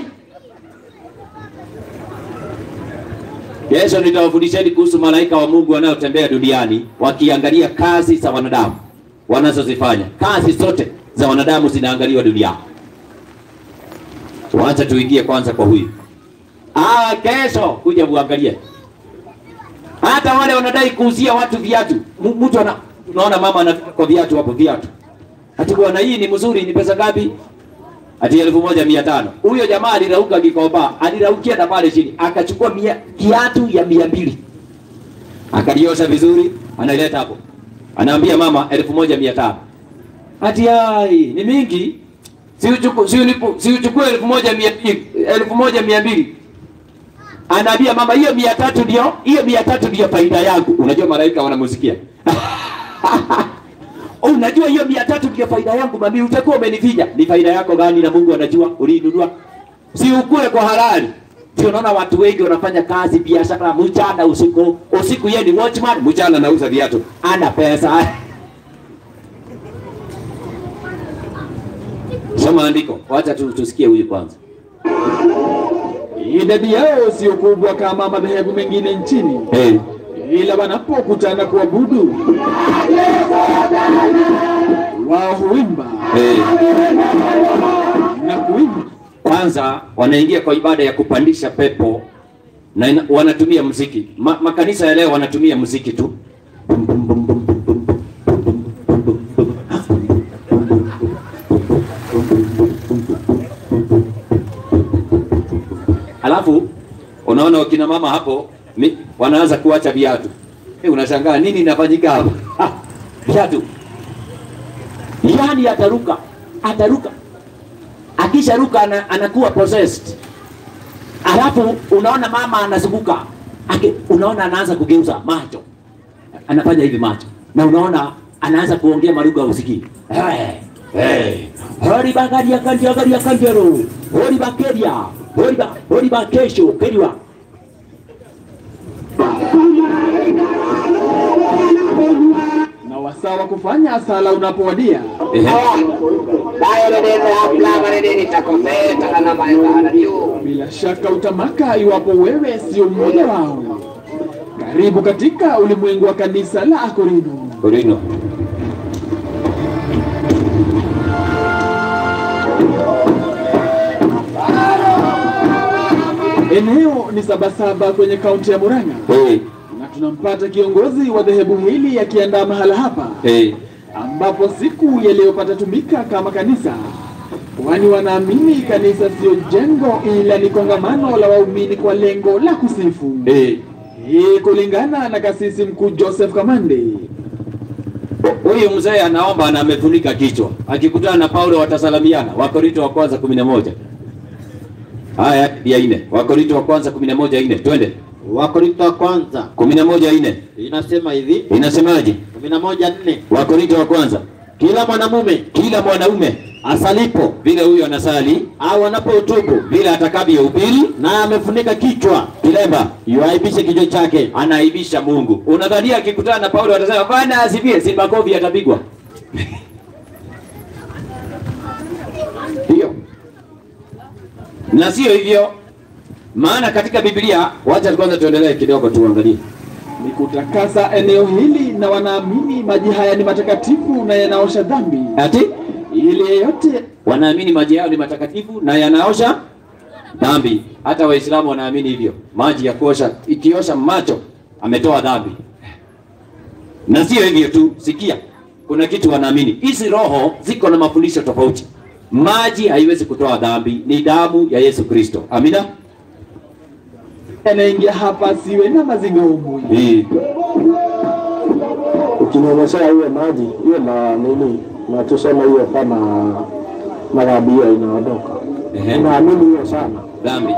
Kesho nitawafundisheni kuhusu malaika wa Mungu wanaotembea duniani wakiangalia kazi za wanadamu wanazozifanya. Kazi zote za wanadamu zinaangaliwa duniani. Wacha tuingie kwanza kwa huyu. Ah, kesho kuja muangalie. Hata wale wanadai kuuzia watu viatu. M- Mtu ana unaona mama anafika kwa viatu hapo viatu. Ati bwana hii ni mzuri ni pesa ngapi? Ati elfu moja mia tano. Huyo jamaa alirauka Gikomba, aliraukia na pale chini, akachukua mia, kiatu ya mia mbili akaliosha vizuri, analeta hapo, anaambia mama elfu moja mia tano. Ati ai ni mingi, si uchukue si ulipo si uchukue elfu moja mia mbili elfu moja mia mbili anaambia mama, hiyo mia tatu ndio hiyo mia tatu ndio faida yangu. Unajua malaika wanamusikia Unajua hiyo mia tatu ndio faida yangu mami, utakuwa umenifinya. Ni faida yako gani? Na Mungu anajua uliinunua, si ukue kwa halali. Ndio unaona watu wengi wanafanya kazi biashara mchana usiku, usiku yeye ni watchman, mchana anauza viatu, ana pesa. Soma andiko, wacha tu, tusikie huyu kwanza. Idadi yao sio kubwa kama madhehebu mengine nchini, Hey. ila wanapokutana kuabudu wao huimba Hey. na kuimba. Kwanza wanaingia kwa ibada ya kupandisha pepo na ina, wanatumia muziki. Ma, makanisa ya leo wanatumia muziki tu. Alafu unaona wakina mama hapo mi, wanaanza kuacha viatu. Hey, unashangaa nini inafanyika hapa? Ah, Viatu. Yaani ataruka, ataruka akisharuka ana, anakuwa possessed. Alafu unaona mama anazunguka Aki, unaona anaanza kugeuza macho, anafanya hivi macho, na unaona anaanza kuongea malugha usikii. Hey, hey. Hori bagaria kandia garia kandiero. Hori bakeria. Hori ba hori ba kesho keriwa. na wasaa wa kufanya sala unapowadia, bila shaka utamaka iwapo wewe sio mmoja wao. Karibu katika ulimwengu wa kanisa la Akorino. Korino. Eneo ni Sabasaba kwenye kaunti ya Murang'a, Hey, na tunampata kiongozi wa dhehebu hili akiandaa mahala hapa hey. ambapo siku yaliyopata tumika kama kanisa, kwani wanaamini kanisa sio jengo ila ni kongamano la waumini kwa lengo la kusifu. Hey. Hii kulingana na kasisi mkuu Joseph Kamande. Huyu mzee anaomba na amefunika kichwa. Akikutana na Paulo watasalamiana. Wakorinto wa kwanza 11. Haya ya nne. Wakorinto wa kwanza 11 nne. Twende. Wakorintho wa kwanza 11 nne. inasema hivi Inasemaje? kumi na moja nne Wakorinto wa kwanza. kila mwanamume Kila mwanaume asalipo vile huyo anasali au anapohutubu vile atakavyohubiri naye amefunika kichwa kilemba yuaibishe kichwa chake anaibisha Mungu. Unadhania akikutana na Paulo atasema bwana asifie, si makofi atapigwa? Hiyo na sio hivyo, maana katika Biblia, wacha kwanza tuendelee kidogo, tuangalie Ni kutakasa eneo hili, na wanaamini maji haya ni matakatifu na yanaosha dhambi, ati ili yeyote wanaamini maji yao ni matakatifu na yanaosha dhambi. Hata Waislamu wanaamini hivyo, maji ya kuosha, ikiosha macho ametoa dhambi. Na sio hivyo tu, sikia, kuna kitu wanaamini. Hizi roho ziko na mafundisho tofauti. Maji haiwezi kutoa dhambi, ni damu ya Yesu Kristo. Amina. anaingia hapa asiwe na mazingaombwe. Eh, Ukinyonyeshea hiyo maji hiyo na nini, na tuseme hiyo kama madhambi hiyo inaondoka. ehe, Naamini hiyo sana. dhambi.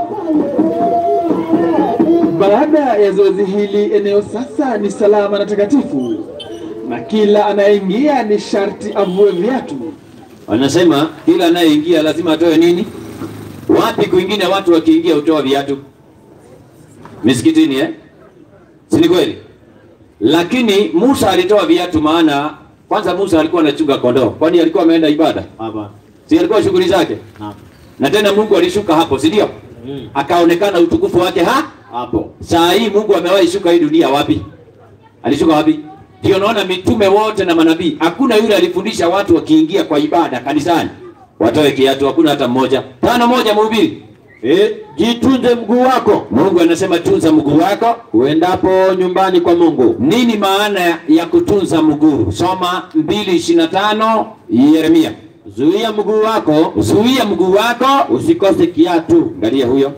Baada ya zoezi hili, eneo sasa ni salama na takatifu, na kila anayeingia ni sharti avue viatu. Wanasema kila anayeingia lazima atoe nini? Wapi kwingine watu wakiingia hutoa viatu? Misikitini eh? Si ni kweli? lakini Musa alitoa viatu, maana kwanza Musa alikuwa anachunga kondoo, kwani alikuwa ameenda ibada? Hapana. Si alikuwa shughuli zake? Naam. Na tena Mungu alishuka hapo, si ndio? Mm. Akaonekana utukufu wake ha Hapo. Saa hii Mungu amewahi shuka hii dunia wapi? Alishuka wapi? Ndio naona mitume wote na manabii, hakuna yule alifundisha watu wakiingia kwa ibada kanisani watoe kiatu, hakuna hata mmoja. Tano moja mhubiri. Eh, jitunze mguu wako Mungu anasema tunza mguu wako. uendapo nyumbani kwa Mungu. Nini maana ya kutunza mguu? Soma 2:25 Yeremia. Zuia mguu wako Zuia mguu wako usikose kiatu. Angalia huyo.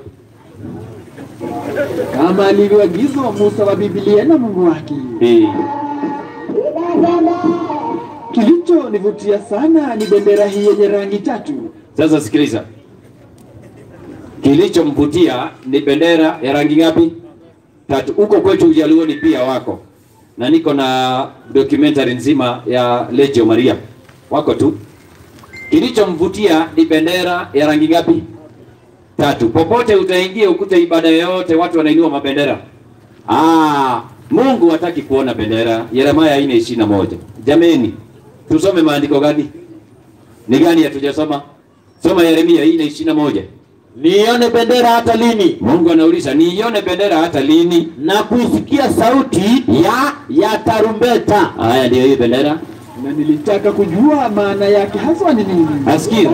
kama alivyoagizwa Musa wa Biblia na Mungu wake. Eh. Kilichonivutia sana ni bendera hii yenye rangi tatu. Sasa sikiliza, kilichomvutia ni bendera ya rangi ngapi? Tatu. Huko kwetu Ujaluoni pia wako, na niko na documentary nzima ya Legio Maria, wako tu. Kilichomvutia ni bendera ya rangi ngapi? Tatu. Popote utaingia ukute ibada yoyote watu wanainua mabendera. Ah, Mungu hataki kuona bendera. Yeremia 4:21. Jameni, tusome maandiko gani? Ni gani hatujasoma? Soma Yeremia 4:21. Nione bendera hata lini? Mungu anauliza, niione bendera hata lini? Na kuisikia sauti Ya ya tarumbeta. haya ndio hii bendera. na nilitaka kujua maana yake haswa ni nini. Asikia?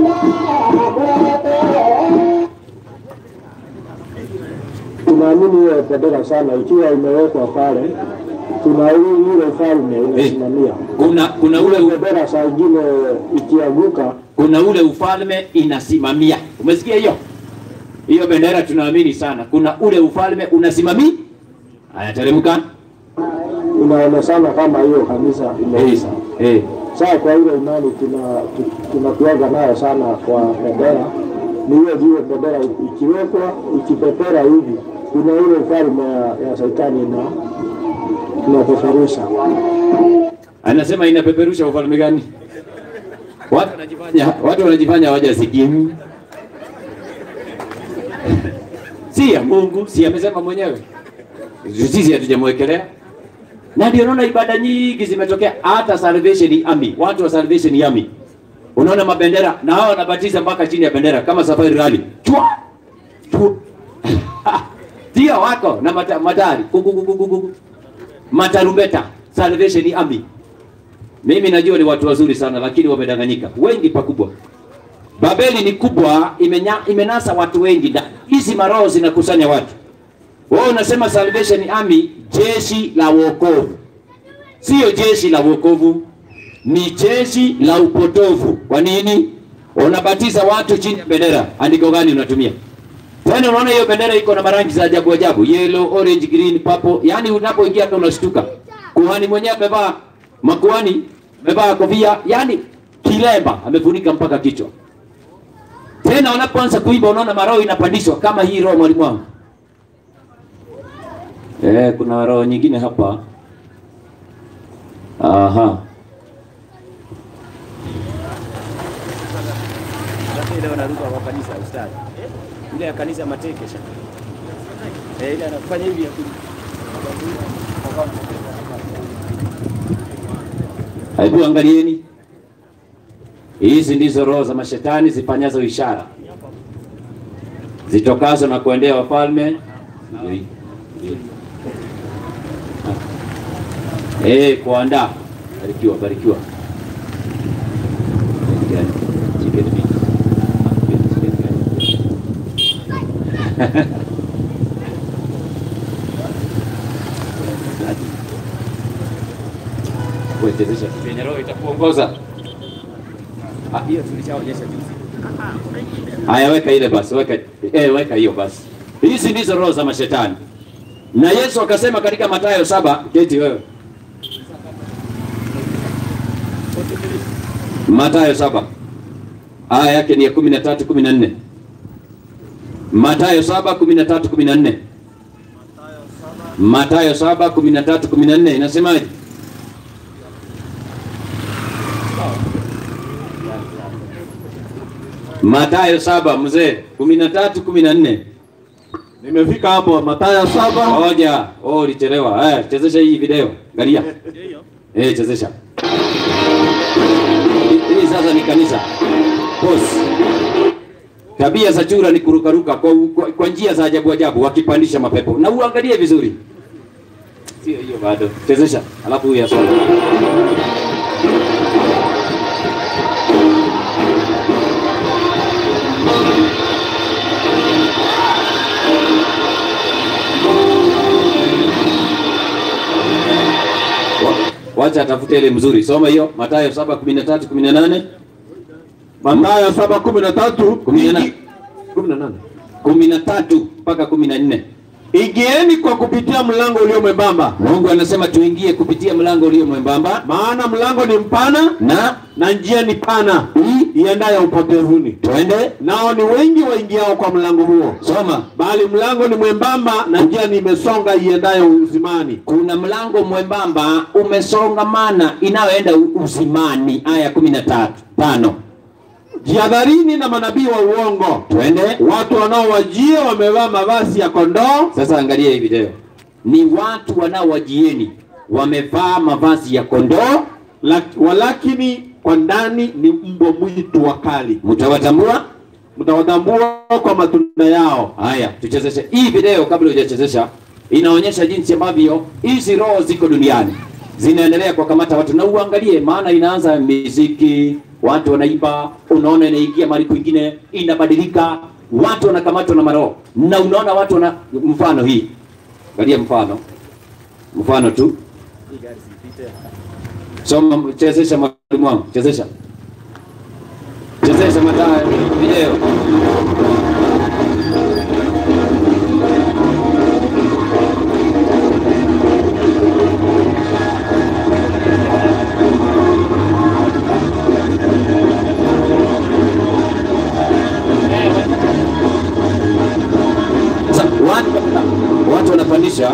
tunaamini hiyo bendera sana, ikiwa imewekwa pale, tuna ule ule ufalme unasimamia. Kuna kuna ule Ule bendera saa ingine ikianguka, kuna ule ufalme inasimamia. Umesikia hiyo? Hiyo bendera tunaamini sana. Kuna ule ufalme unasimamia. Haya, teremka. inaonekana kama hiyo kanisa imeisha. Eh. Sasa kwa ile imani tuna tu- tunakuaga nayo sana kwa bendera, ni hiyo vile bendera ikiwekwa ikipepera hivi, kuna ile ufalme ya, ya shetani ina inapeperusha. Anasema inapeperusha ufalme gani? Watu wanajifanya watu wanajifanya hawajasikia. Si ya Mungu, si amesema mwenyewe. Sisi hatujamwekelea. Na ndio unaona ibada nyingi zimetokea hata Salvation Army, watu wa Salvation Army. Unaona mabendera na hao wanabatiza mpaka chini ya bendera kama Safari Rally. Chua! Chua! Ndio wako na mata, matari. Kukukukukuku. Matarumbeta, Salvation Army. Mimi najua ni watu wazuri sana lakini wamedanganyika. Wengi pakubwa. Babeli ni kubwa, imenya, imenasa watu wengi ndani. Hizi maroho zinakusanya watu. Wewe unasema Salvation Army, jeshi la wokovu. Sio jeshi la wokovu, ni jeshi la upotovu. Kwa nini? Unabatiza watu chini ya bendera. Andiko gani unatumia? Tena unaona hiyo bendera iko na marangi za ajabu ajabu, yellow, orange, green, purple. Yaani unapoingia hata unashtuka. Kuhani mwenyewe amevaa makuhani amevaa kofia, yaani kilemba amefunika mpaka kichwa. Tena wanapoanza kuimba unaona maroho inapandishwa kama hii roho mwalimu wangu. Eh, kuna roho nyingine hapa. Aha. Sasa ile wanaruka kwa kanisa ustadi. Ile ya kanisa mateke shaka. Eh, ile anafanya hivi ya ku- Hebu angalieni, hizi ndizo roho za mashetani zifanyazo ishara zitokazo na kuendea wafalme. Eh, kuandaa. Barikiwa, barikiwa. Chicken meat. Kuwezesha penye roho itakuongoza. Ah, hiyo tulishaonyesha juzi. Haya, weka ile basi, weka eh, weka hiyo basi. Hizi ndizo roho za mashetani, na Yesu akasema katika Mathayo saba, keti wewe. Mathayo saba aya yake ni ya kumi na tatu kumi na nne Mathayo saba kumi na tatu kumi na nne Mathayo saba kumi na tatu kumi na nne inasemaje? Mathayo saba mzee kumi na tatu kumi na nne Nimefika hapo Mathayo saba. Ngoja, oh ulichelewa. Eh, chezesha hii video. Angalia. Eh, chezesha. Hii sasa ni kanisa. Boss. Tabia za chura ni kurukaruka kwa, kwa, kwa njia za ajabu ajabu wakipandisha mapepo. Na uangalie vizuri. Sio hiyo bado. Chezesha. Alafu huyu asome. Wacha atafute ile mzuri. Soma hiyo Mathayo 7:13 18. Mathayo 7:13 18. 18. 13 mpaka 14. Ingieni kwa kupitia mlango ulio mwembamba, Mungu anasema tuingie kupitia mlango ulio mwembamba maana mlango ni mpana na na njia ni pana iendayo upotevuni, twende. nao ni wengi waingiao kwa mlango huo. Soma. Bali mlango ni mwembamba na njia ni imesonga iendayo uzimani, Kuna mlango mwembamba umesongamana inayoenda u- uzimani. Aya 13 tano. jihadharini na manabii wa uongo, Twende. watu wanaowajia wamevaa mavazi ya kondoo, Sasa angalia hii video. Ni watu wanaowajieni wamevaa mavazi ya kondoo, lak- walakini kwa ndani ni mbwa mwitu wakali. mtawatambua. Mtawatambua kwa matunda yao. Haya, tuchezeshe hii video kabla hujachezesha. Inaonyesha jinsi ambavyo hizi roho ziko duniani zinaendelea kuwakamata watu, na uangalie, maana inaanza miziki, watu wanaimba, unaona inaingia mahali kwingine, inabadilika, watu wanakamatwa na maroho, na unaona watu wana mfano hii, angalia mfano, mfano tu, soma, chezesha mwalimu wangu, chezesha, chezesha Mathayo video. Sasa watu, watu wanapandisha,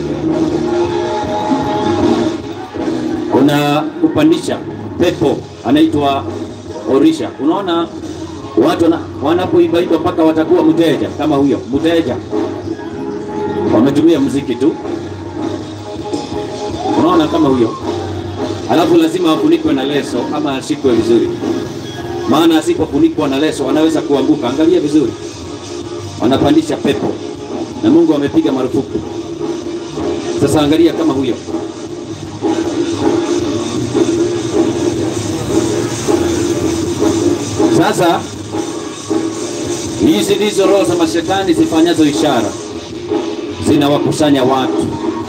kuna kupandisha pepo anaitwa orisha. Unaona watu wana, wanapoibaiba mpaka watakuwa mteja kama huyo mteja, wametumia mziki tu, unaona kama huyo, alafu lazima afunikwe na leso ama ashikwe vizuri, maana asipofunikwa na leso anaweza kuanguka. Angalia vizuri wanapandisha pepo na Mungu amepiga marufuku. Sasa angalia kama huyo sasa. Hizi ndizo roho za mashetani zifanyazo ishara, zinawakusanya watu,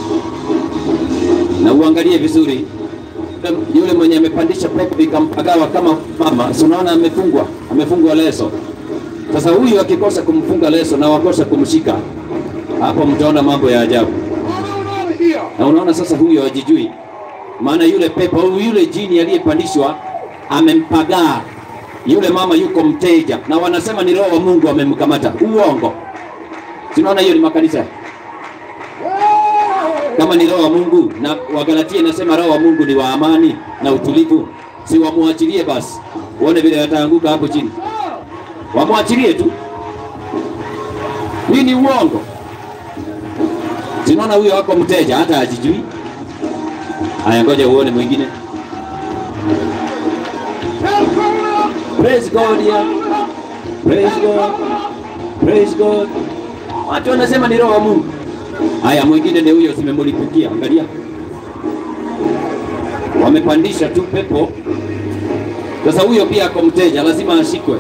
na uangalie vizuri yule mwenye amepandisha pepo ikampagawa kama mama, si unaona amefungwa, amefungwa leso sasa huyu akikosa kumfunga leso na wakosa kumshika, hapo mtaona mambo ya ajabu. Na unaona sasa huyo hajijui, maana yule pepo au yule jini aliyepandishwa amempagaa yule mama, yuko mteja, na wanasema ni roho wa Mungu amemkamata. Uongo! Sinaona hiyo ni makanisa kama ni roho wa Mungu, na Wagalatia inasema roho wa Mungu ni wa amani na utulivu, si wamwachilie basi, uone vile wataanguka hapo chini wamwachilie tu. Hii ni uongo. Sinaona huyo wako mteja hata hajijui. Haya, ngoja uone mwingine. Praise God ya. Praise God. Praise God. Watu wanasema ni roho wa Mungu. Haya, mwingine ni huyo, zimemlipukia. Angalia, wamepandisha tu pepo. Sasa huyo pia ako mteja, lazima ashikwe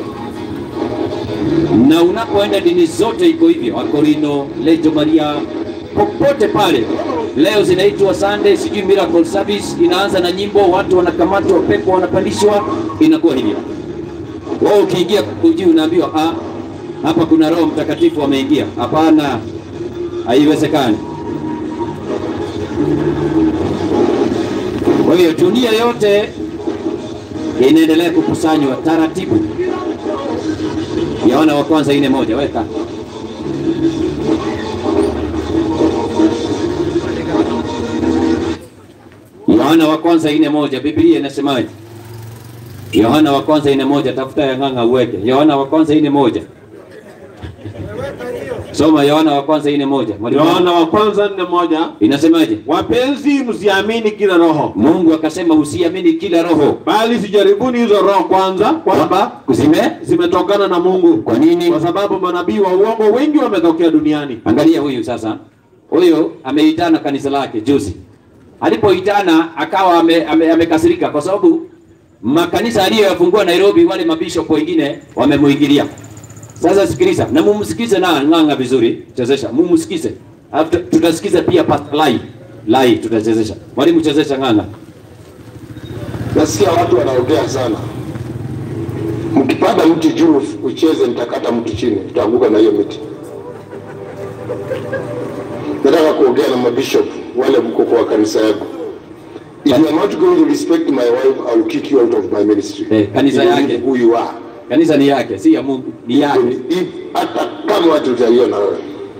na unapoenda dini zote iko hivyo, Akorino, Lejo Maria, popote pale. Leo zinaitwa Sunday, sijui miracle service, inaanza na nyimbo, watu wanakamatwa, pepo wanapandishwa, inakuwa hivyo. Wewe ukiingia ujui, unaambiwa ah, hapa kuna Roho Mtakatifu ameingia. Hapana, haiwezekani. Kwa hiyo dunia yote inaendelea kukusanywa taratibu. Yohana wa kwanza ine moja weka Yohana wa kwanza ine moja Biblia inasemaje? Yohana wa kwanza ine moja tafuta ya ng'ang'a uweke. Yohana wa kwanza ine moja Soma Yohana wa kwanza ine moja. Mwalimu Yohana wa kwanza nne moja inasemaje? wapenzi, msiamini kila roho, Mungu akasema usiamini kila roho, bali sijaribuni hizo roho kwanza, kwamba zime zimetokana na Mungu. Kwa nini? Kwa sababu manabii wa uongo wengi wametokea duniani. Angalia huyu sasa, huyu ameitana kanisa lake juzi. Alipoitana akawa ame- ame- amekasirika kwa sababu makanisa aliyoyafungua Nairobi, wale mabishop wengine wamemuingilia. Sasa sikiliza na mumsikize na ng'anga vizuri, chezesha, mumsikize. Alafu tu- tutasikiza pia Pastor Lai. Lai tutachezesha. Mwalimu chezesha ng'anga. Nasikia watu wanaongea sana, mkipanda mti juu ucheze, nitakata mti chini, utaanguka na hiyo miti. Nataka kuongea na mabishop wale mko kwa kanisa yako. If you are not going to respect my wife, I will kick you out of my ministry. Eh, kanisa You yake. know Who you are. Kanisa ni yake, si ya Mungu, ni yake. If- Hata kama watu utaiona wewe.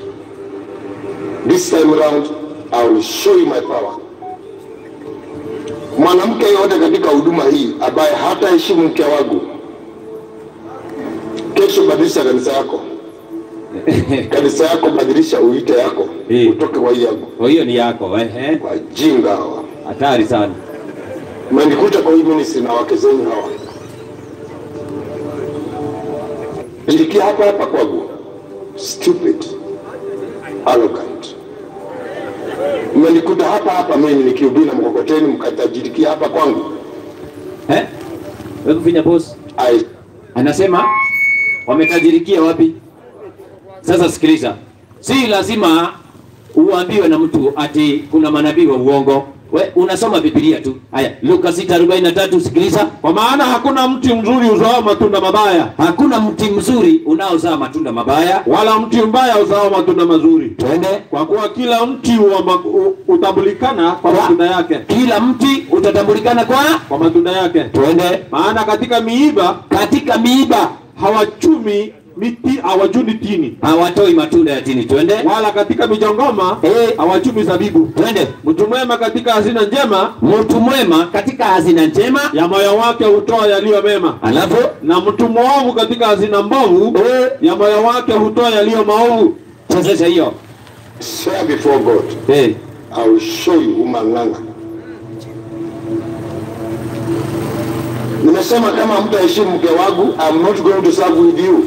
This time around, I will show you my power. Mwanamke yote katika huduma hii ambaye hata heshimu mke wangu, kesho badilisha kanisa yako, kanisa yako badilisha uite yako, utoke kwa hii yangu. Kwa hiyo ni yako, ehe. Wajinga hawa. Hatari sana. Mmenikuta kwa hii ministry na wake zenu hawa, nilikia hapa hapa kwangu, stupid, arrogant. Mmenikuta hapa hapa mimi nikihubiri na mkokoteni, mkatajirikia hapa kwangu. Eh? Wewe kufinya boss. I Anasema wametajirikia wapi? Sasa sikiliza, si lazima uambiwe na mtu ati kuna manabii wa uongo. We unasoma Biblia tu. Haya, Luka 6:43 sikiliza. Kwa maana hakuna mti mzuri uzao matunda mabaya, Hakuna mti mzuri unaozaa matunda mabaya. wala mti mbaya uzao matunda mazuri. Twende. Kwa kuwa kila mti wa ma- u- utambulikana kwa Kwa- matunda yake, Kila mti utatambulikana kwa kwa matunda yake. twende. Maana katika miiba Katika miiba hawachumi miti, hawajuni tini, hawatoi matunda ya tini. Twende. wala katika mijongoma Eh. hawachumi zabibu. Twende. Mtu mwema katika hazina njema Mtu mwema katika hazina njema, ya moyo wake hutoa yaliyo mema, alafu na mtu mwovu katika hazina mbovu eh, ya moyo wake hutoa yaliyo maovu. chezesha hiyo. swear before God, Eh. I will show you umang'anga. Nimesema kama mtaheshimu mke wangu, I'm not going to serve with you.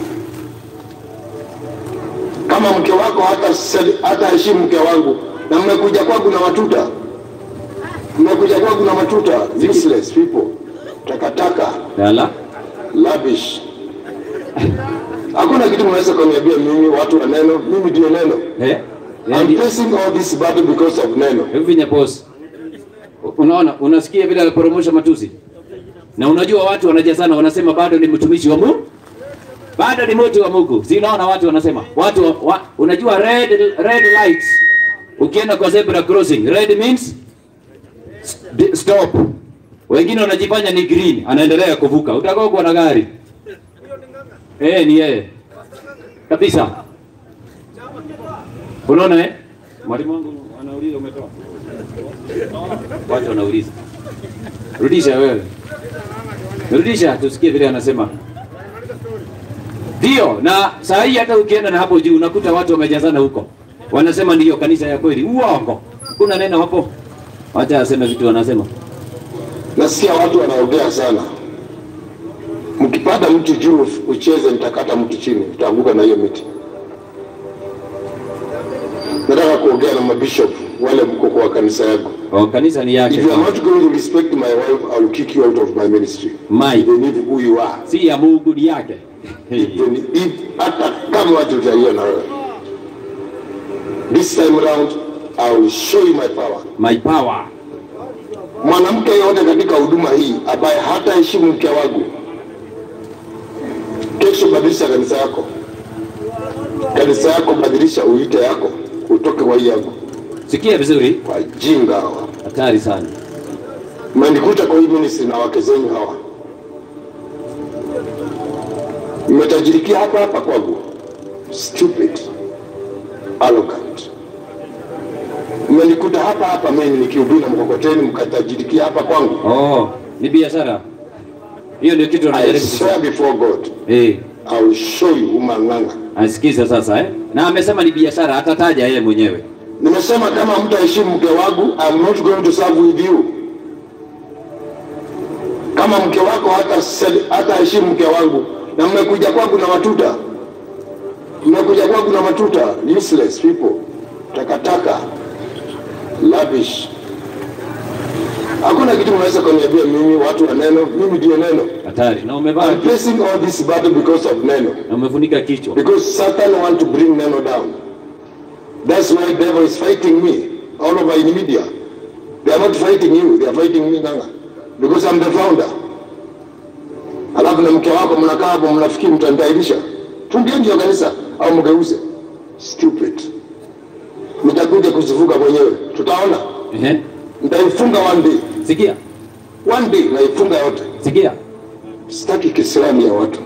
Kama mke wako hata hata heshimu mke wangu, na mmekuja kwangu na matuta, mmekuja kwangu na matuta, useless people, takataka, Yala. lavish. Hakuna kitu mnaweza kuniambia mimi, watu wa neno. Mimi ndio neno. Eh. I'm facing all this battle because of neno. Hebu vinya boss. Unaona, unasikia vile aliporomosha matusi. Na unajua watu wanajazana wanasema bado ni mtumishi wa Mungu. Bado ni mtu wa Mungu. Si unaona watu wanasema. Watu wa, wa, unajua red red lights. Ukienda kwa zebra crossing, red means st- stop. Wengine wanajifanya ni green, anaendelea kuvuka. Utagongwa na gari. Eh, ni yeye. Kabisa. Unaona eh? Mwalimu wangu anauliza umetoa. Watu wanauliza. Rudisha wewe. Rudisha tusikie vile anasema. Ndio, na saa hii hata ukienda na hapo juu unakuta watu wamejazana huko. Wanasema ndiyo kanisa ya kweli. Uongo. Kuna neno hapo. Wacha aseme vitu wanasema. Nasikia watu wanaongea sana. Mkipanda mti juu ucheze, nitakata mti chini, utaanguka na hiyo miti. Nataka kuongea na mabishop wale mko kwa kanisa yako. Oh, kanisa ni yake. If you are not going to respect my wife, I will kick you out of my ministry. My. Even if who you are. Si ya Mungu ni yake. Even if hata kama watu utaiona wewe. This time around, I will show you my power. My power. mwanamke yote katika huduma hii ambaye hata heshimu mke wangu, kesho badilisha kanisa yako, kanisa yako badilisha uite yako, utoke kwa hii yangu. Sikia vizuri. Wajinga hawa, Hatari sana. mmenikuta kwa hii ministry na wake zenu hawa, mmetajirikia hapa hapa kwangu, stupid, arrogant. Mmenikuta hapa hapa mimi nikihubiri na mkokoteni, mkatajirikia hapa kwangu. Oh, ni biashara. Hiyo ndio kitu I anajaribu swear before God, Eh, I will show you umang'anga. asikiza sasa eh. na amesema ni biashara, atataja yeye mwenyewe. Nimesema kama mtaheshimu mke wangu, I'm not going to serve with you. Kama mke wako hata hata heshimu mke wangu, na mmekuja kwangu na matuta, mmekuja kwangu na matuta, useless people, takataka, lavish. Hakuna kitu mnaweza kuniambia mimi, watu wa neno. Mimi ndio neno. Hatari. Na umevaa I'm facing all this battle because of neno. na umefunika kichwa. Because Satan want to bring neno down. That's why devil is fighting me all over in media. They are not fighting you, they are fighting me Nganga. Because I'm the founder. Alafu na mke wako mnakaa hapo mnafikiri mtanitairisha. Tungieni hiyo kanisa au mgeuze. Stupid. Nitakuja kuzivuga mwenyewe. Tutaona. Ehe. Nitaifunga one day. Sikia. One day naifunga yote. Sikia. Sitaki kisirani ya watu.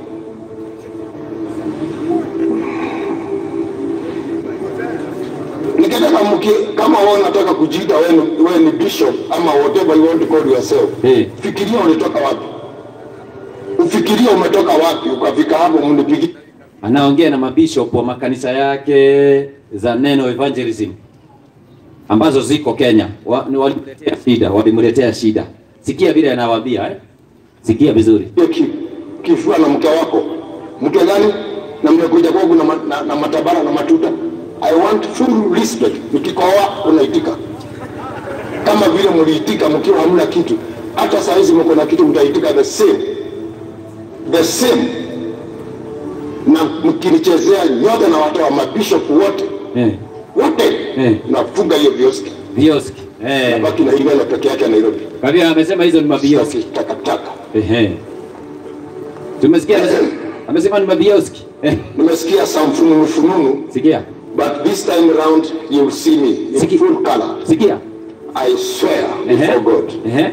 Nikitaka mki, kama wewe unataka kujiita wewe ni- wewe ni bishop ama whatever you want to call yourself. Eh. Fikiria ulitoka wapi? Ufikirie umetoka wapi ukafika hapo mnipigie. Anaongea na mabishop wa makanisa yake za Neno Evangelism ambazo ziko Kenya. Wa- ni Walimletea shida, walimletea shida. Sikia vile anawaambia eh? Sikia vizuri. Hiyo ki- kifua na mke wako. Mke gani? Na mmekuja kwangu na, ma- na, na matabara na matuta. I want full respect. Nikikoa unaitika. Kama vile mliitika mkiwa hamna kitu. Hata saa hizi mko na kitu mtaitika the same. The same. Na mkinichezea nyote na watu wa mabishop wote Eh. wote Eh. nafunga hiyo vioski. Vioski. Eh. Nabaki na ile peke yake Nairobi. Kwa hivyo amesema hizo ni mabioski. Takataka. Ehe. Tumesikia amesema, amesema ni mabioski. Eh. Nimesikia some fununu fununu. Sikia. But this time around you will see me in full color. Sikia. I swear Ehe. before God. Ehe.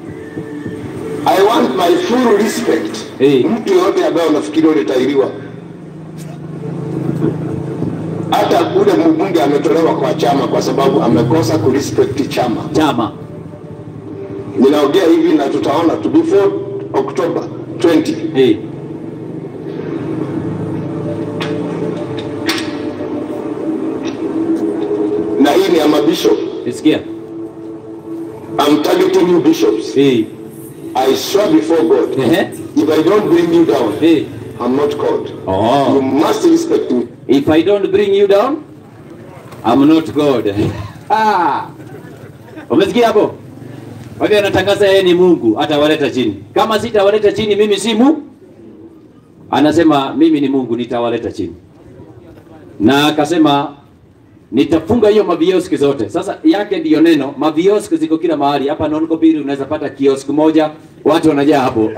I want my full respect. Mtu yoyote ambaye unafikiria ulitairiwa, hata ule mbunge ametolewa kwa chama kwa sababu amekosa kurespect chama. Chama. Ninaongea hivi na tutaona tu before October 20. Hey. Na hii ni ya mabishop. Sikia. I'm targeting you bishops. Hey. I swear before God, if I don't bring you down, I'm not called. Oh. You must respect me. If I don't bring you down, I'm not God. ah. Umesikia hapo? Kwa hivyo anatangaza yeye ni Mungu, atawaleta chini. Kama sitawaleta chini, mimi si Mungu. Anasema mimi ni Mungu, nitawaleta chini. Na akasema nitafunga hiyo mavioski zote. Sasa yake ndiyo neno, mavioski ziko kila mahali. Hapa Nonkopiri unaweza pata kioski moja, watu wanajaa hapo.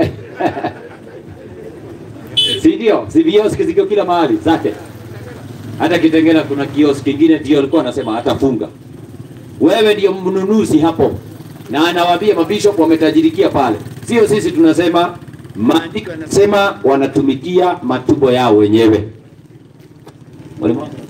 si ndio? Si vioski ziko kila mahali zake. Hata Kitengela kuna kioski kingine ndio alikuwa anasema atafunga. Wewe ndio mnunuzi hapo, na anawaambia mabishop wametajirikia pale, sio sisi tunasema. Maandiko yanasema wanatumikia matumbo yao wenyewe. Mwalimu wangu?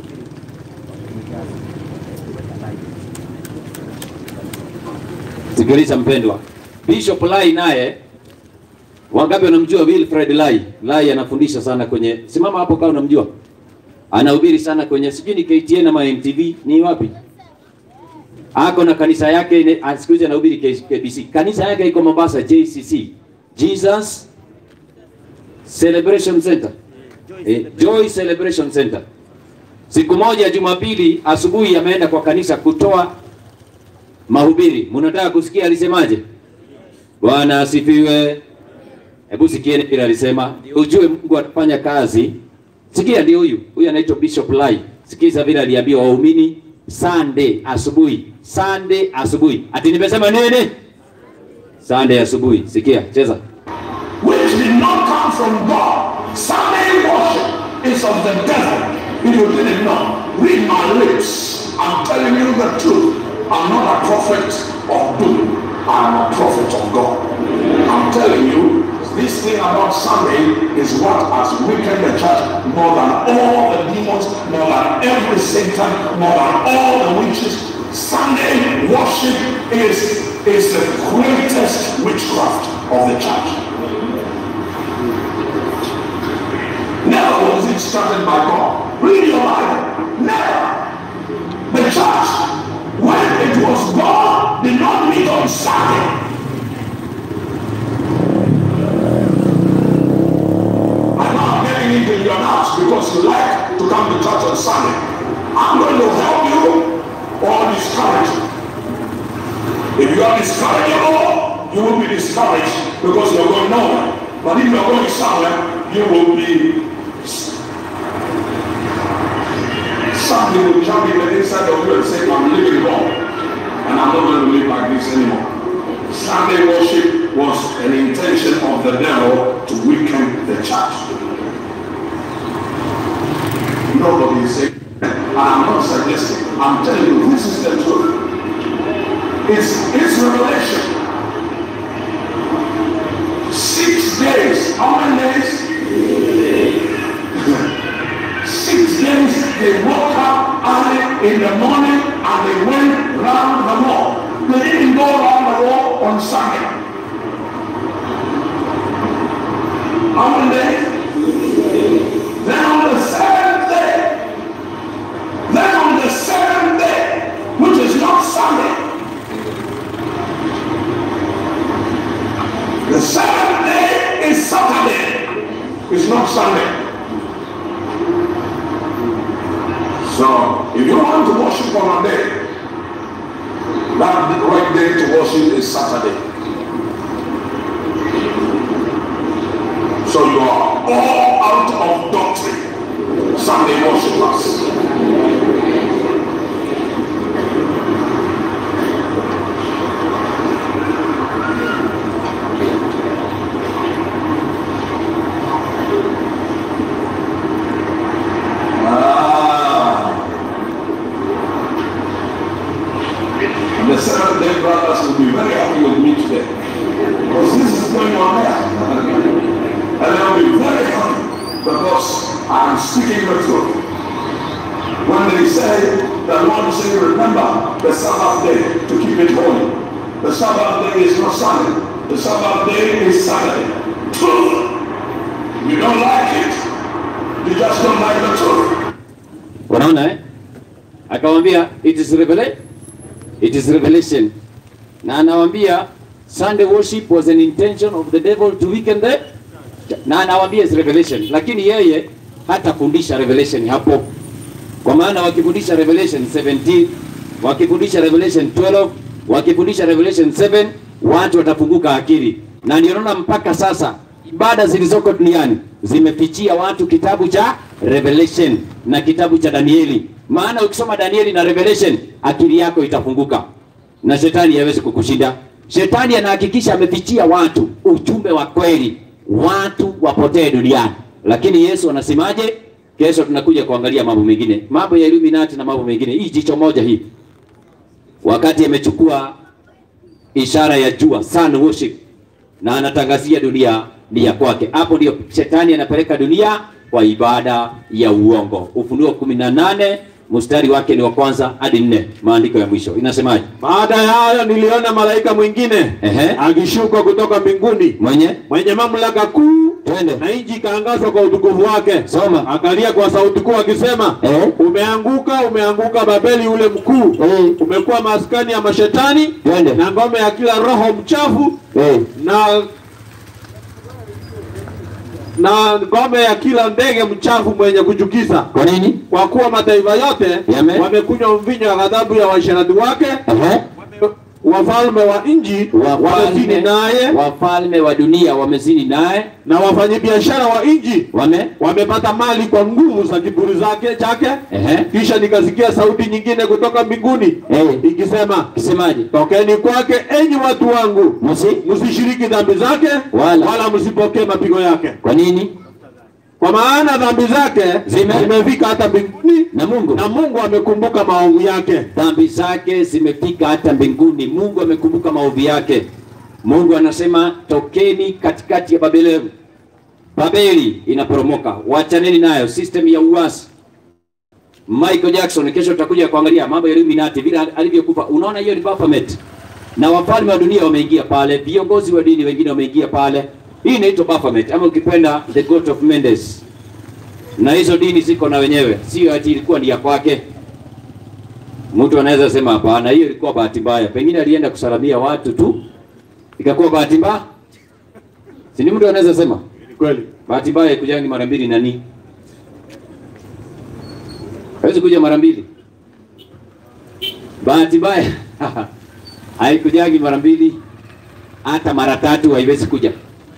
Sikiliza mpendwa, Bishop Lai naye wangapi wanamjua Wilfred Lai? Lai anafundisha sana kwenye, simama hapo kama unamjua, anahubiri sana kwenye, sijui ni KTN ama MTV, ni wapi? Ako na kanisa yake, ine- ah, siku hizi anahubiri K- KBC. Kanisa yake iko Mombasa, JCC, Jesus Celebration Center, eh, Joy Celebration Center. Siku moja Jumapili asubuhi ameenda kwa kanisa kutoa mahubiri. Mnataka kusikia alisemaje? Bwana asifiwe. Hebu sikieni vile alisema, ndio ujue Mungu atafanya kazi. Sikia, ndio huyu huyu anaitwa Bishop Lai. Sikiza vile aliambia waumini Sunday asubuhi, Sunday asubuhi. Ati nimesema nini? Sunday asubuhi. Sikia, cheza. which did not come from God. Sunday worship is of the devil. If you didn't know, read my lips. I'm telling you the truth. I'm not a prophet of doom. I'm a prophet of God. I'm telling you, this thing about Sunday is what has weakened the church more than all the demons, more than every Satan, more than all the witches. Sunday worship is, is the greatest witchcraft of the church. Never was it started by God. Read your Bible. Never. The church, when it was born, did not meet on Sunday. I'm not getting into your house because you like to come to church on Sunday. I'm going to help you or discourage you. If you are discourageable, you will be discouraged because you're going nowhere. But if you're going somewhere, you will be something will jump in the inside of you and say, I'm living wrong. And I'm not going to live like this anymore. Sunday worship was an intention of the devil to weaken the church. Nobody is saying, and I'm not suggesting, I'm telling you, this is the truth. It's, it's revelation. Six days. How many days? Six days they woke up early in the morning and they went round the wall. They didn't go around the wall on Sunday. How many days? Then on the seventh day, then on the seventh day, which is not Sunday, the seventh day is Saturday. It's not Sunday. So, if you want to worship on a day, that the right day to worship is Saturday. So you are all out of doctrine, Sunday worshipers. Ah. And the seventh day brothers will be very happy with me today. Because this is going on there. And they'll be very happy because I'm speaking the truth. When they say, the Lord say, remember the Sabbath day to keep it holy. The Sabbath day is not Sunday. The Sabbath day is Saturday. Truth. You don't like it. You just don't like the truth. unaona eh? akamwambia it is revelation it is revelation na anawambia sunday worship was an intention of the devil to weaken the na anawambia is revelation lakini yeye hatafundisha revelation hapo kwa maana wakifundisha revelation 17 wakifundisha revelation 12 wakifundisha revelation 7 watu watafunguka akili na ndio naona mpaka sasa ibada zilizoko duniani zimefichia watu kitabu cha revelation na kitabu cha danieli maana ukisoma danieli na revelation akili yako itafunguka na shetani hawezi kukushinda shetani anahakikisha amefichia watu ujumbe wa kweli watu wapotee duniani lakini yesu anasemaje kesho tunakuja kuangalia mambo mengine mambo ya illuminati na mambo mengine hii jicho moja hii wakati amechukua ishara ya jua sun worship na anatangazia dunia ni ya kwake hapo ndio shetani anapeleka dunia kwa ibada ya uongo ufunuo kumi na nane mstari wake ni wa kwanza hadi nne maandiko ya mwisho inasemaje Baada ya hayo niliona malaika mwingine Ehe. akishuka kutoka mbinguni mwenye mwenye mamlaka kuu twende na nchi ikaangazwa kwa utukufu wake. Soma. Akalia kwa sauti kuu akisema, Eh. umeanguka, umeanguka Babeli ule mkuu, Eh. umekuwa maskani ya mashetani Twende. na ngome ya kila roho mchafu Eh. na na ngome ya kila ndege mchafu mwenye kuchukiza, kwa nini kwa kuwa mataifa yote Yame. wamekunywa mvinyo wa ghadhabu ya washerati wake, Ehe. wafalme wa nchi wamezini wafalme naye, wafalme wa dunia wamezini naye na wafanyabiashara wa nchi wame wamepata mali kwa nguvu za kiburi zake chake. Ehe. Kisha nikasikia sauti nyingine kutoka mbinguni Eh. ikisema, kisemaje tokeni kwake enyi watu wangu, Musi? msishiriki dhambi zake Wala. wala msipokee mapigo yake, kwa nini kwa maana dhambi zake Zime- zimefika hata mbinguni na mungu na Mungu amekumbuka maovu yake. dhambi zake zimefika hata mbinguni mungu amekumbuka maovu yake mungu anasema tokeni katikati ya babeli babeli inaporomoka wachaneni nayo system ya uasi michael jackson kesho tutakuja kuangalia mambo ya illuminati vile alivyokufa unaona hiyo ni baphomet na wafalme wa dunia wameingia pale viongozi wa dini wengine wameingia pale hii inaitwa baphomet ama ukipenda the goat of mendes na hizo dini ziko na wenyewe, sio ati ilikuwa ni ya kwake. Mtu anaweza sema hapana, hiyo ilikuwa bahati mbaya, pengine alienda kusalamia watu tu ikakuwa bahati mbaya. Si ni mtu anaweza sema Ni kweli. bahati mbaya ikujangi mara mbili nani? Hawezi kuja mara mbili. Bahati mbaya haikujangi mara mbili, hata mara tatu haiwezi kuja.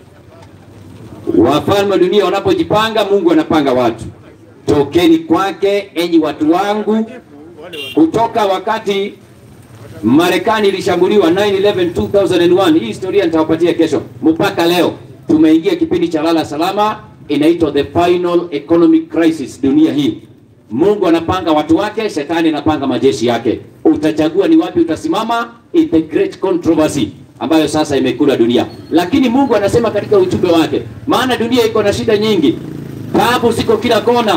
Wafalme wa dunia wanapojipanga, Mungu anapanga watu. Tokeni kwake, enyi watu wangu. Kutoka wakati Marekani ilishambuliwa 9/11 2001, hii historia nitawapatia kesho, mpaka leo tumeingia kipindi cha lala salama, inaitwa the final economic crisis dunia hii. Mungu anapanga watu wake, shetani anapanga majeshi yake. Utachagua ni wapi utasimama, it's the great controversy ambayo sasa imekula dunia. Lakini Mungu anasema katika ujumbe wake, maana dunia iko na shida nyingi, taabu ziko kila kona,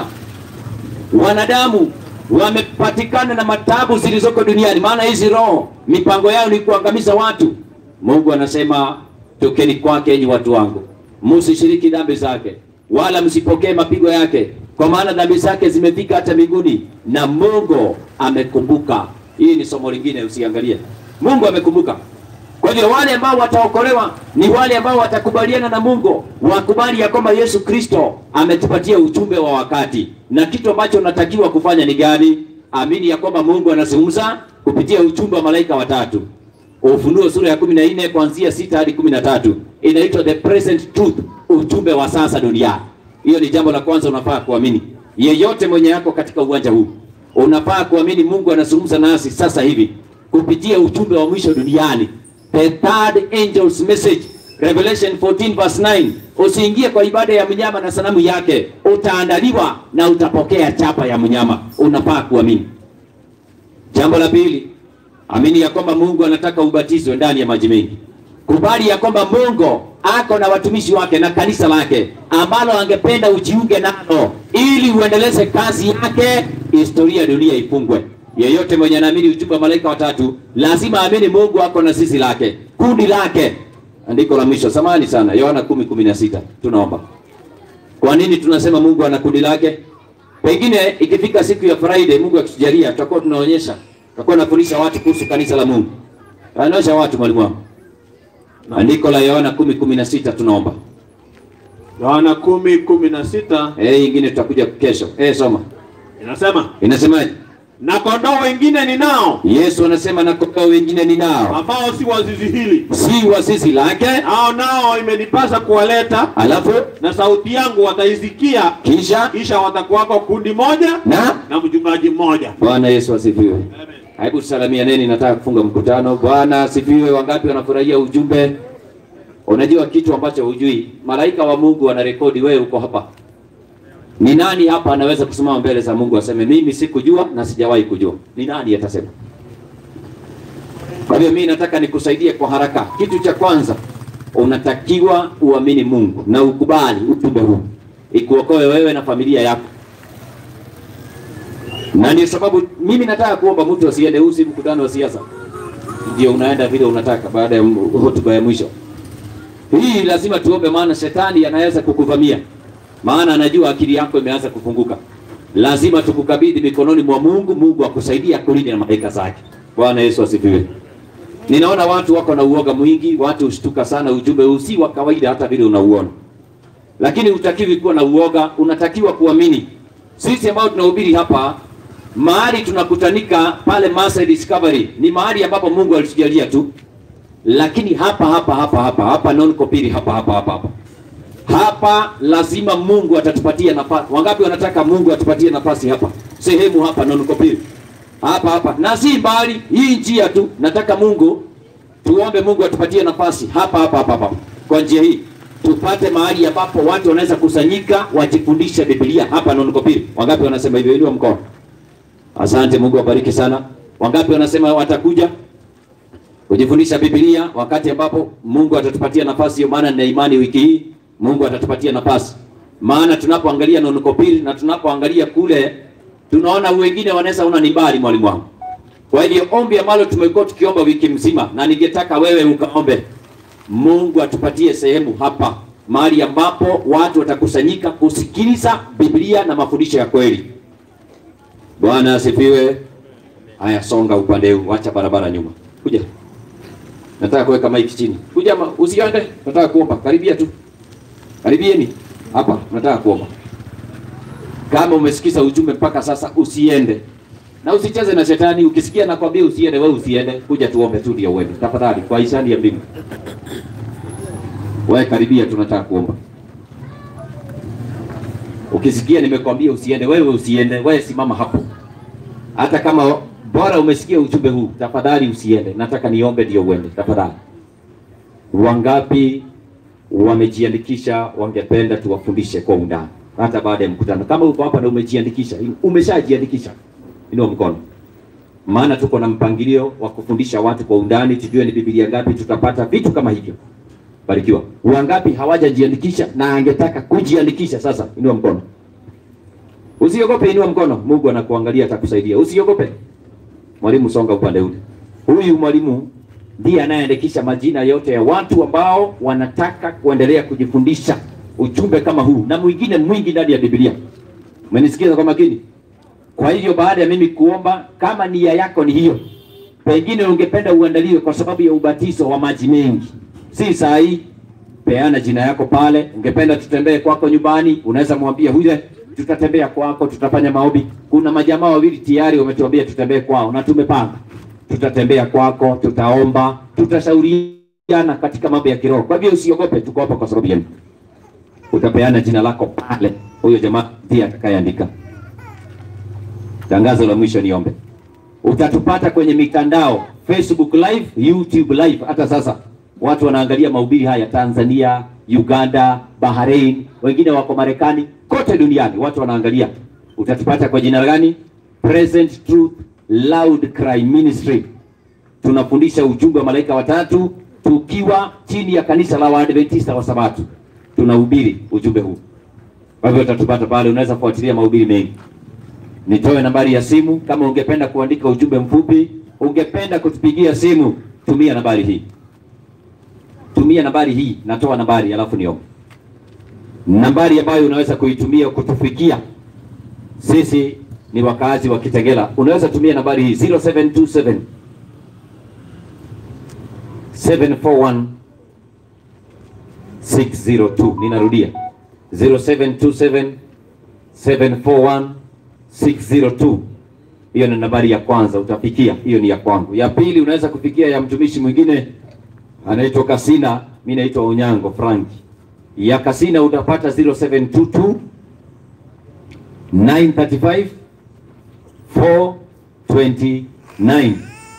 wanadamu wamepatikana na matabu zilizoko duniani, maana hizi roho mipango yao ni kuangamiza watu. Mungu anasema tokeni kwake, enyi watu wangu, msishiriki dhambi zake, wala msipokee mapigo yake, kwa maana dhambi zake zimefika hata mbinguni, na Mungu amekumbuka. Hii ni somo lingine, usiangalie. Mungu amekumbuka. Kwa hivyo wale ambao wataokolewa ni wale ambao watakubaliana na Mungu, wakubali ya kwamba Yesu Kristo ametupatia ujumbe wa wakati, na kitu ambacho unatakiwa kufanya ni gani? Amini ya kwamba Mungu anazungumza kupitia ujumbe wa malaika watatu. Ufunuo sura ya kumi na nne kuanzia sita hadi kumi na tatu inaitwa the present truth, ujumbe wa sasa duniani. Hiyo ni jambo la kwanza unafaa kuamini. Yeyote mwenye yako katika uwanja huu unafaa kuamini Mungu anazungumza nasi sasa hivi kupitia ujumbe wa mwisho duniani the third angel's message Revelation 14 verse 9 usiingie kwa ibada ya mnyama na sanamu yake utaandaliwa na utapokea chapa ya mnyama unafaa kuamini jambo la pili amini ya kwamba Mungu anataka ubatizwe ndani ya maji mengi kubali ya kwamba Mungu ako na watumishi wake na kanisa lake ambalo angependa ujiunge nalo ili uendeleze kazi yake historia ya dunia ifungwe yeyote mwenye anaamini ujumbe wa malaika watatu lazima aamini Mungu ako na sisi lake kundi lake. Andiko la mwisho, samani sana, Yohana kumi kumi na sita. Tunaomba. Kwa nini tunasema Mungu ana kundi lake? Pengine ikifika siku ya Friday, Mungu akitujalia, tutakuwa tunaonyesha, tutakuwa tunafundisha watu kuhusu kanisa la Mungu. Anaonyesha watu mwalimu wangu. Andiko la Yohana kumi kumi na sita tunaomba. Yohana kumi kumi na sita Eh, ingine tutakuja kesho. Eh, soma. inasema Inasemaje? na kondoo wengine ninao Yesu anasema na kondoo wengine ninao ambao si wa zizi hili, si wa zizi lake, hao nao imenipasa kuwaleta, alafu na sauti yangu wataisikia, kisha kisha watakuwako kundi moja na na mchungaji mmoja. Bwana Yesu asifiwe. Hebu tusalimianeni, nataka kufunga mkutano. Bwana asifiwe. Wangapi wanafurahia ujumbe? Unajua kitu ambacho hujui, malaika wa Mungu wanarekodi wewe uko hapa. Ni nani hapa anaweza kusimama mbele za Mungu aseme mimi sikujua na sijawahi kujua? Ni nani atasema? Kwa hivyo mimi nataka nikusaidie kwa haraka. Kitu cha kwanza unatakiwa uamini Mungu na ukubali ujumbe huu ikuokoe wewe na familia yako na ndio sababu mimi nataka kuomba mtu asiende usi mkutano wa siasa, ndio unaenda vile unataka baada ya m- hotuba ya mwisho. Hii lazima tuombe, maana shetani anaweza kukuvamia, maana anajua akili yako imeanza kufunguka. Lazima tukukabidhi mikononi mwa Mungu, Mungu akusaidie akulinde na malaika zake. Bwana Yesu asifiwe. Ninaona watu wako na uoga mwingi, watu hushtuka sana. Ujumbe huu si wa kawaida, hata vile unauona, lakini hutakiwi kuwa na uoga, unatakiwa kuamini. Sisi ambao tunahubiri hapa mahali tunakutanika pale Maasai Discovery ni mahali ambapo Mungu alitujalia tu, lakini hapa hapa hapa hapa hapa non kopiri hapa hapa hapa hapa hapa lazima Mungu atatupatia nafasi. Wangapi wanataka Mungu atupatie nafasi hapa sehemu hapa non kopiri hapa hapa, na si mbali hii njia tu. Nataka Mungu tuombe Mungu atupatie nafasi hapa hapa hapa hapa kwa njia hii tupate mahali ambapo watu wanaweza kusanyika wajifundishe Biblia hapa non kopiri. Wangapi wanasema hivyo? Inua mkono. Asante, Mungu awabariki sana. Wangapi wanasema watakuja kujifundisha Biblia wakati ambapo Mungu atatupatia nafasi hiyo? Maana nina imani wiki hii Mungu atatupatia nafasi, maana tunapoangalia nonokopiri na tunapoangalia kule tunaona wengine wanaweza ona ni mbali, mwalimu wangu. Kwa hivyo ombi ambalo tumekuwa tukiomba wiki mzima, na ningetaka wewe ukaombe Mungu atupatie sehemu hapa mahali ambapo watu watakusanyika kusikiliza Biblia na mafundisho ya kweli. Bwana asifiwe. Haya, songa upande huu, acha barabara nyuma, kuja. Nataka kuweka maiki chini, kuja ma, usiende. Nataka kuomba, karibia tu, karibieni hapa, nataka kuomba. Kama umesikiza ujumbe mpaka sasa, usiende na usicheze na shetani. Ukisikia nakwambia usiende, wewe usiende, kuja tuombe tu ndio uende, tafadhali, kwa hisani ya mbingu. Wewe karibia, tunataka kuomba. Ukisikia nimekwambia usiende, wewe usiende, wewe simama hapo. Hata kama bora umesikia ujumbe huu, tafadhali usiende. Nataka niombe ndio uende, tafadhali. Wangapi wamejiandikisha, wangependa tuwafundishe kwa undani hata baada ya mkutano? Kama uko hapa na umejiandikisha, umeshajiandikisha, inua mkono, maana tuko na mpangilio wa kufundisha watu kwa undani, tujue ni Biblia ngapi tutapata vitu kama hivyo. Barikiwa. Wangapi hawajajiandikisha na angetaka kujiandikisha sasa? Inua mkono. Usiogope, inua mkono. Mungu anakuangalia atakusaidia. Usiogope. Mwalimu, songa upande ule. Huyu mwalimu ndiye anayeandikisha majina yote ya watu ambao wanataka kuendelea kujifundisha ujumbe kama huu na mwingine mwingi ndani ya Biblia. Umenisikiza kwa makini? Kwa hivyo baada ya mimi kuomba, kama nia yako ni hiyo, pengine ungependa uandaliwe kwa sababu ya ubatizo wa maji mengi si saa hii. Peana jina yako pale. Ungependa tutembee kwako nyumbani, unaweza mwambia huyo, tutatembea kwako, tutafanya maombi. Kuna majamaa wawili tayari wametuambia tutembee kwao na tumepanga, tutatembea kwako, tutaomba, tutashauriana katika mambo ya kiroho. Kwa hivyo usiogope, tuko hapa kwa sababu yenu. Utapeana jina lako pale, huyo jamaa ndiye atakayeandika. Tangazo la mwisho niombe, utatupata kwenye mitandao Facebook live, YouTube live. Hata sasa watu wanaangalia mahubiri haya Tanzania, Uganda, Bahrain, wengine wako Marekani, kote duniani watu wanaangalia. Utatupata kwa jina gani? Present Truth Loud Cry Ministry. Tunafundisha ujumbe wa malaika watatu tukiwa chini ya kanisa la Waadventista wa Sabato, tunahubiri ujumbe huu. Kwa hivyo utatupata pale, unaweza kufuatilia mahubiri mengi. Nitoe nambari ya simu kama ungependa kuandika ujumbe mfupi, ungependa kutupigia simu, tumia nambari hii tumia nambari hii, natoa nambari alafu niombe. Nambari ambayo unaweza kuitumia kutufikia sisi ni wakazi wa Kitengela, unaweza tumia nambari hii 0727 741 602. Ninarudia 0727 741 602. Hiyo ni nambari ya kwanza, utafikia. Hiyo ni ya kwangu. Ya pili unaweza kufikia ya mtumishi mwingine anaitwa Kasina, mimi naitwa Onyango Frank. Ya Kasina utapata 0722 935 429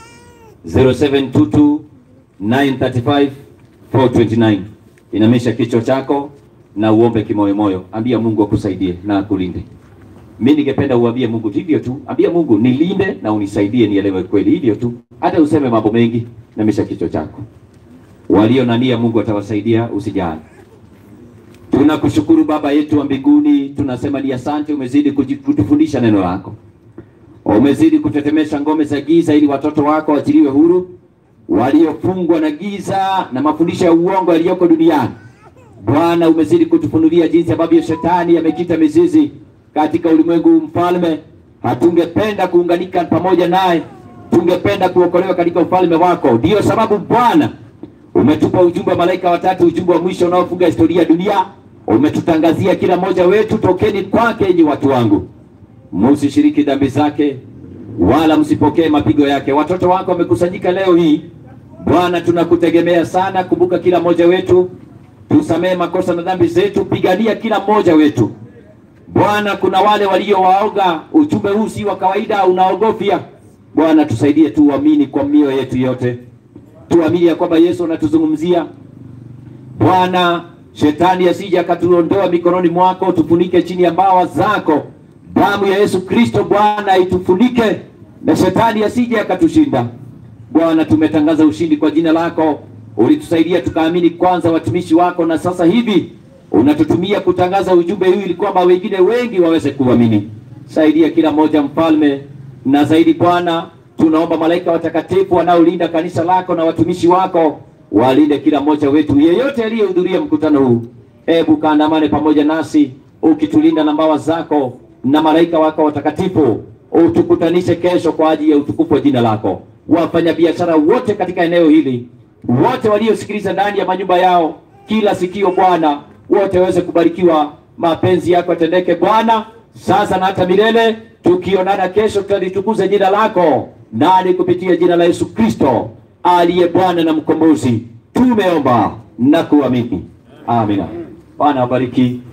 0722 935 429. Inamisha kichwa chako na uombe kimoyomoyo, ambia Mungu akusaidie na akulinde. Mimi ningependa uambie Mungu hivyo tu, ambia Mungu nilinde na unisaidie nielewe kweli, hivyo tu, hata useme mambo mengi. Namisha kichwa chako walio na nia Mungu atawasaidia, usijali. Tunakushukuru Baba yetu wa mbinguni, tunasema ni asante, umezidi kutufundisha neno lako, umezidi kutetemesha ngome za giza ili watoto wako waachiliwe huru, waliofungwa na giza na mafundisho ya uongo yaliyoko duniani. Bwana, umezidi kutufunulia jinsi ambavyo shetani amekita mizizi katika ulimwengu mfalme. Hatungependa kuunganika pamoja naye, tungependa kuokolewa katika ufalme wako. Ndiyo sababu Bwana umetupa ujumbe wa malaika watatu, ujumbe wa mwisho unaofunga historia ya dunia. Umetutangazia kila mmoja wetu, tokeni kwake, enyi watu wangu, msishiriki dhambi zake wala msipokee mapigo yake. Watoto wako wamekusanyika leo hii Bwana, tunakutegemea sana. Kumbuka kila mmoja wetu, tusamehe makosa na dhambi zetu, pigania kila mmoja wetu Bwana. Kuna wale waliowaoga, ujumbe huu si wa kawaida, unaogofya Bwana, tusaidie tuamini kwa mioyo yetu yote tuamini ya kwamba Yesu anatuzungumzia Bwana. Shetani asije akatuondoa mikononi mwako, tufunike chini ya mbawa zako. Damu ya Yesu Kristo Bwana itufunike, na shetani asije akatushinda Bwana. Tumetangaza ushindi kwa jina lako, ulitusaidia tukaamini kwanza, watumishi wako, na sasa hivi unatutumia kutangaza ujumbe huu ili kwamba wengine wengi waweze kuamini. Saidia kila mmoja mfalme, na zaidi Bwana tunaomba malaika watakatifu wanaolinda kanisa lako na watumishi wako walinde kila mmoja wetu, yeyote aliyehudhuria mkutano huu. Hebu kaandamane pamoja nasi ukitulinda na mbawa zako na malaika wako watakatifu, utukutanishe kesho kwa ajili ya utukufu wa jina lako. Wafanyabiashara wote katika eneo hili, wote waliosikiliza ndani ya manyumba yao, kila sikio Bwana, wote waweze kubarikiwa, mapenzi yako yatendeke Bwana, sasa na hata milele. Tukionana kesho, tutalitukuza jina lako nani kupitia jina la Yesu Kristo aliye Bwana na mkombozi. Tumeomba na kuamini, amina. Bwana wabariki.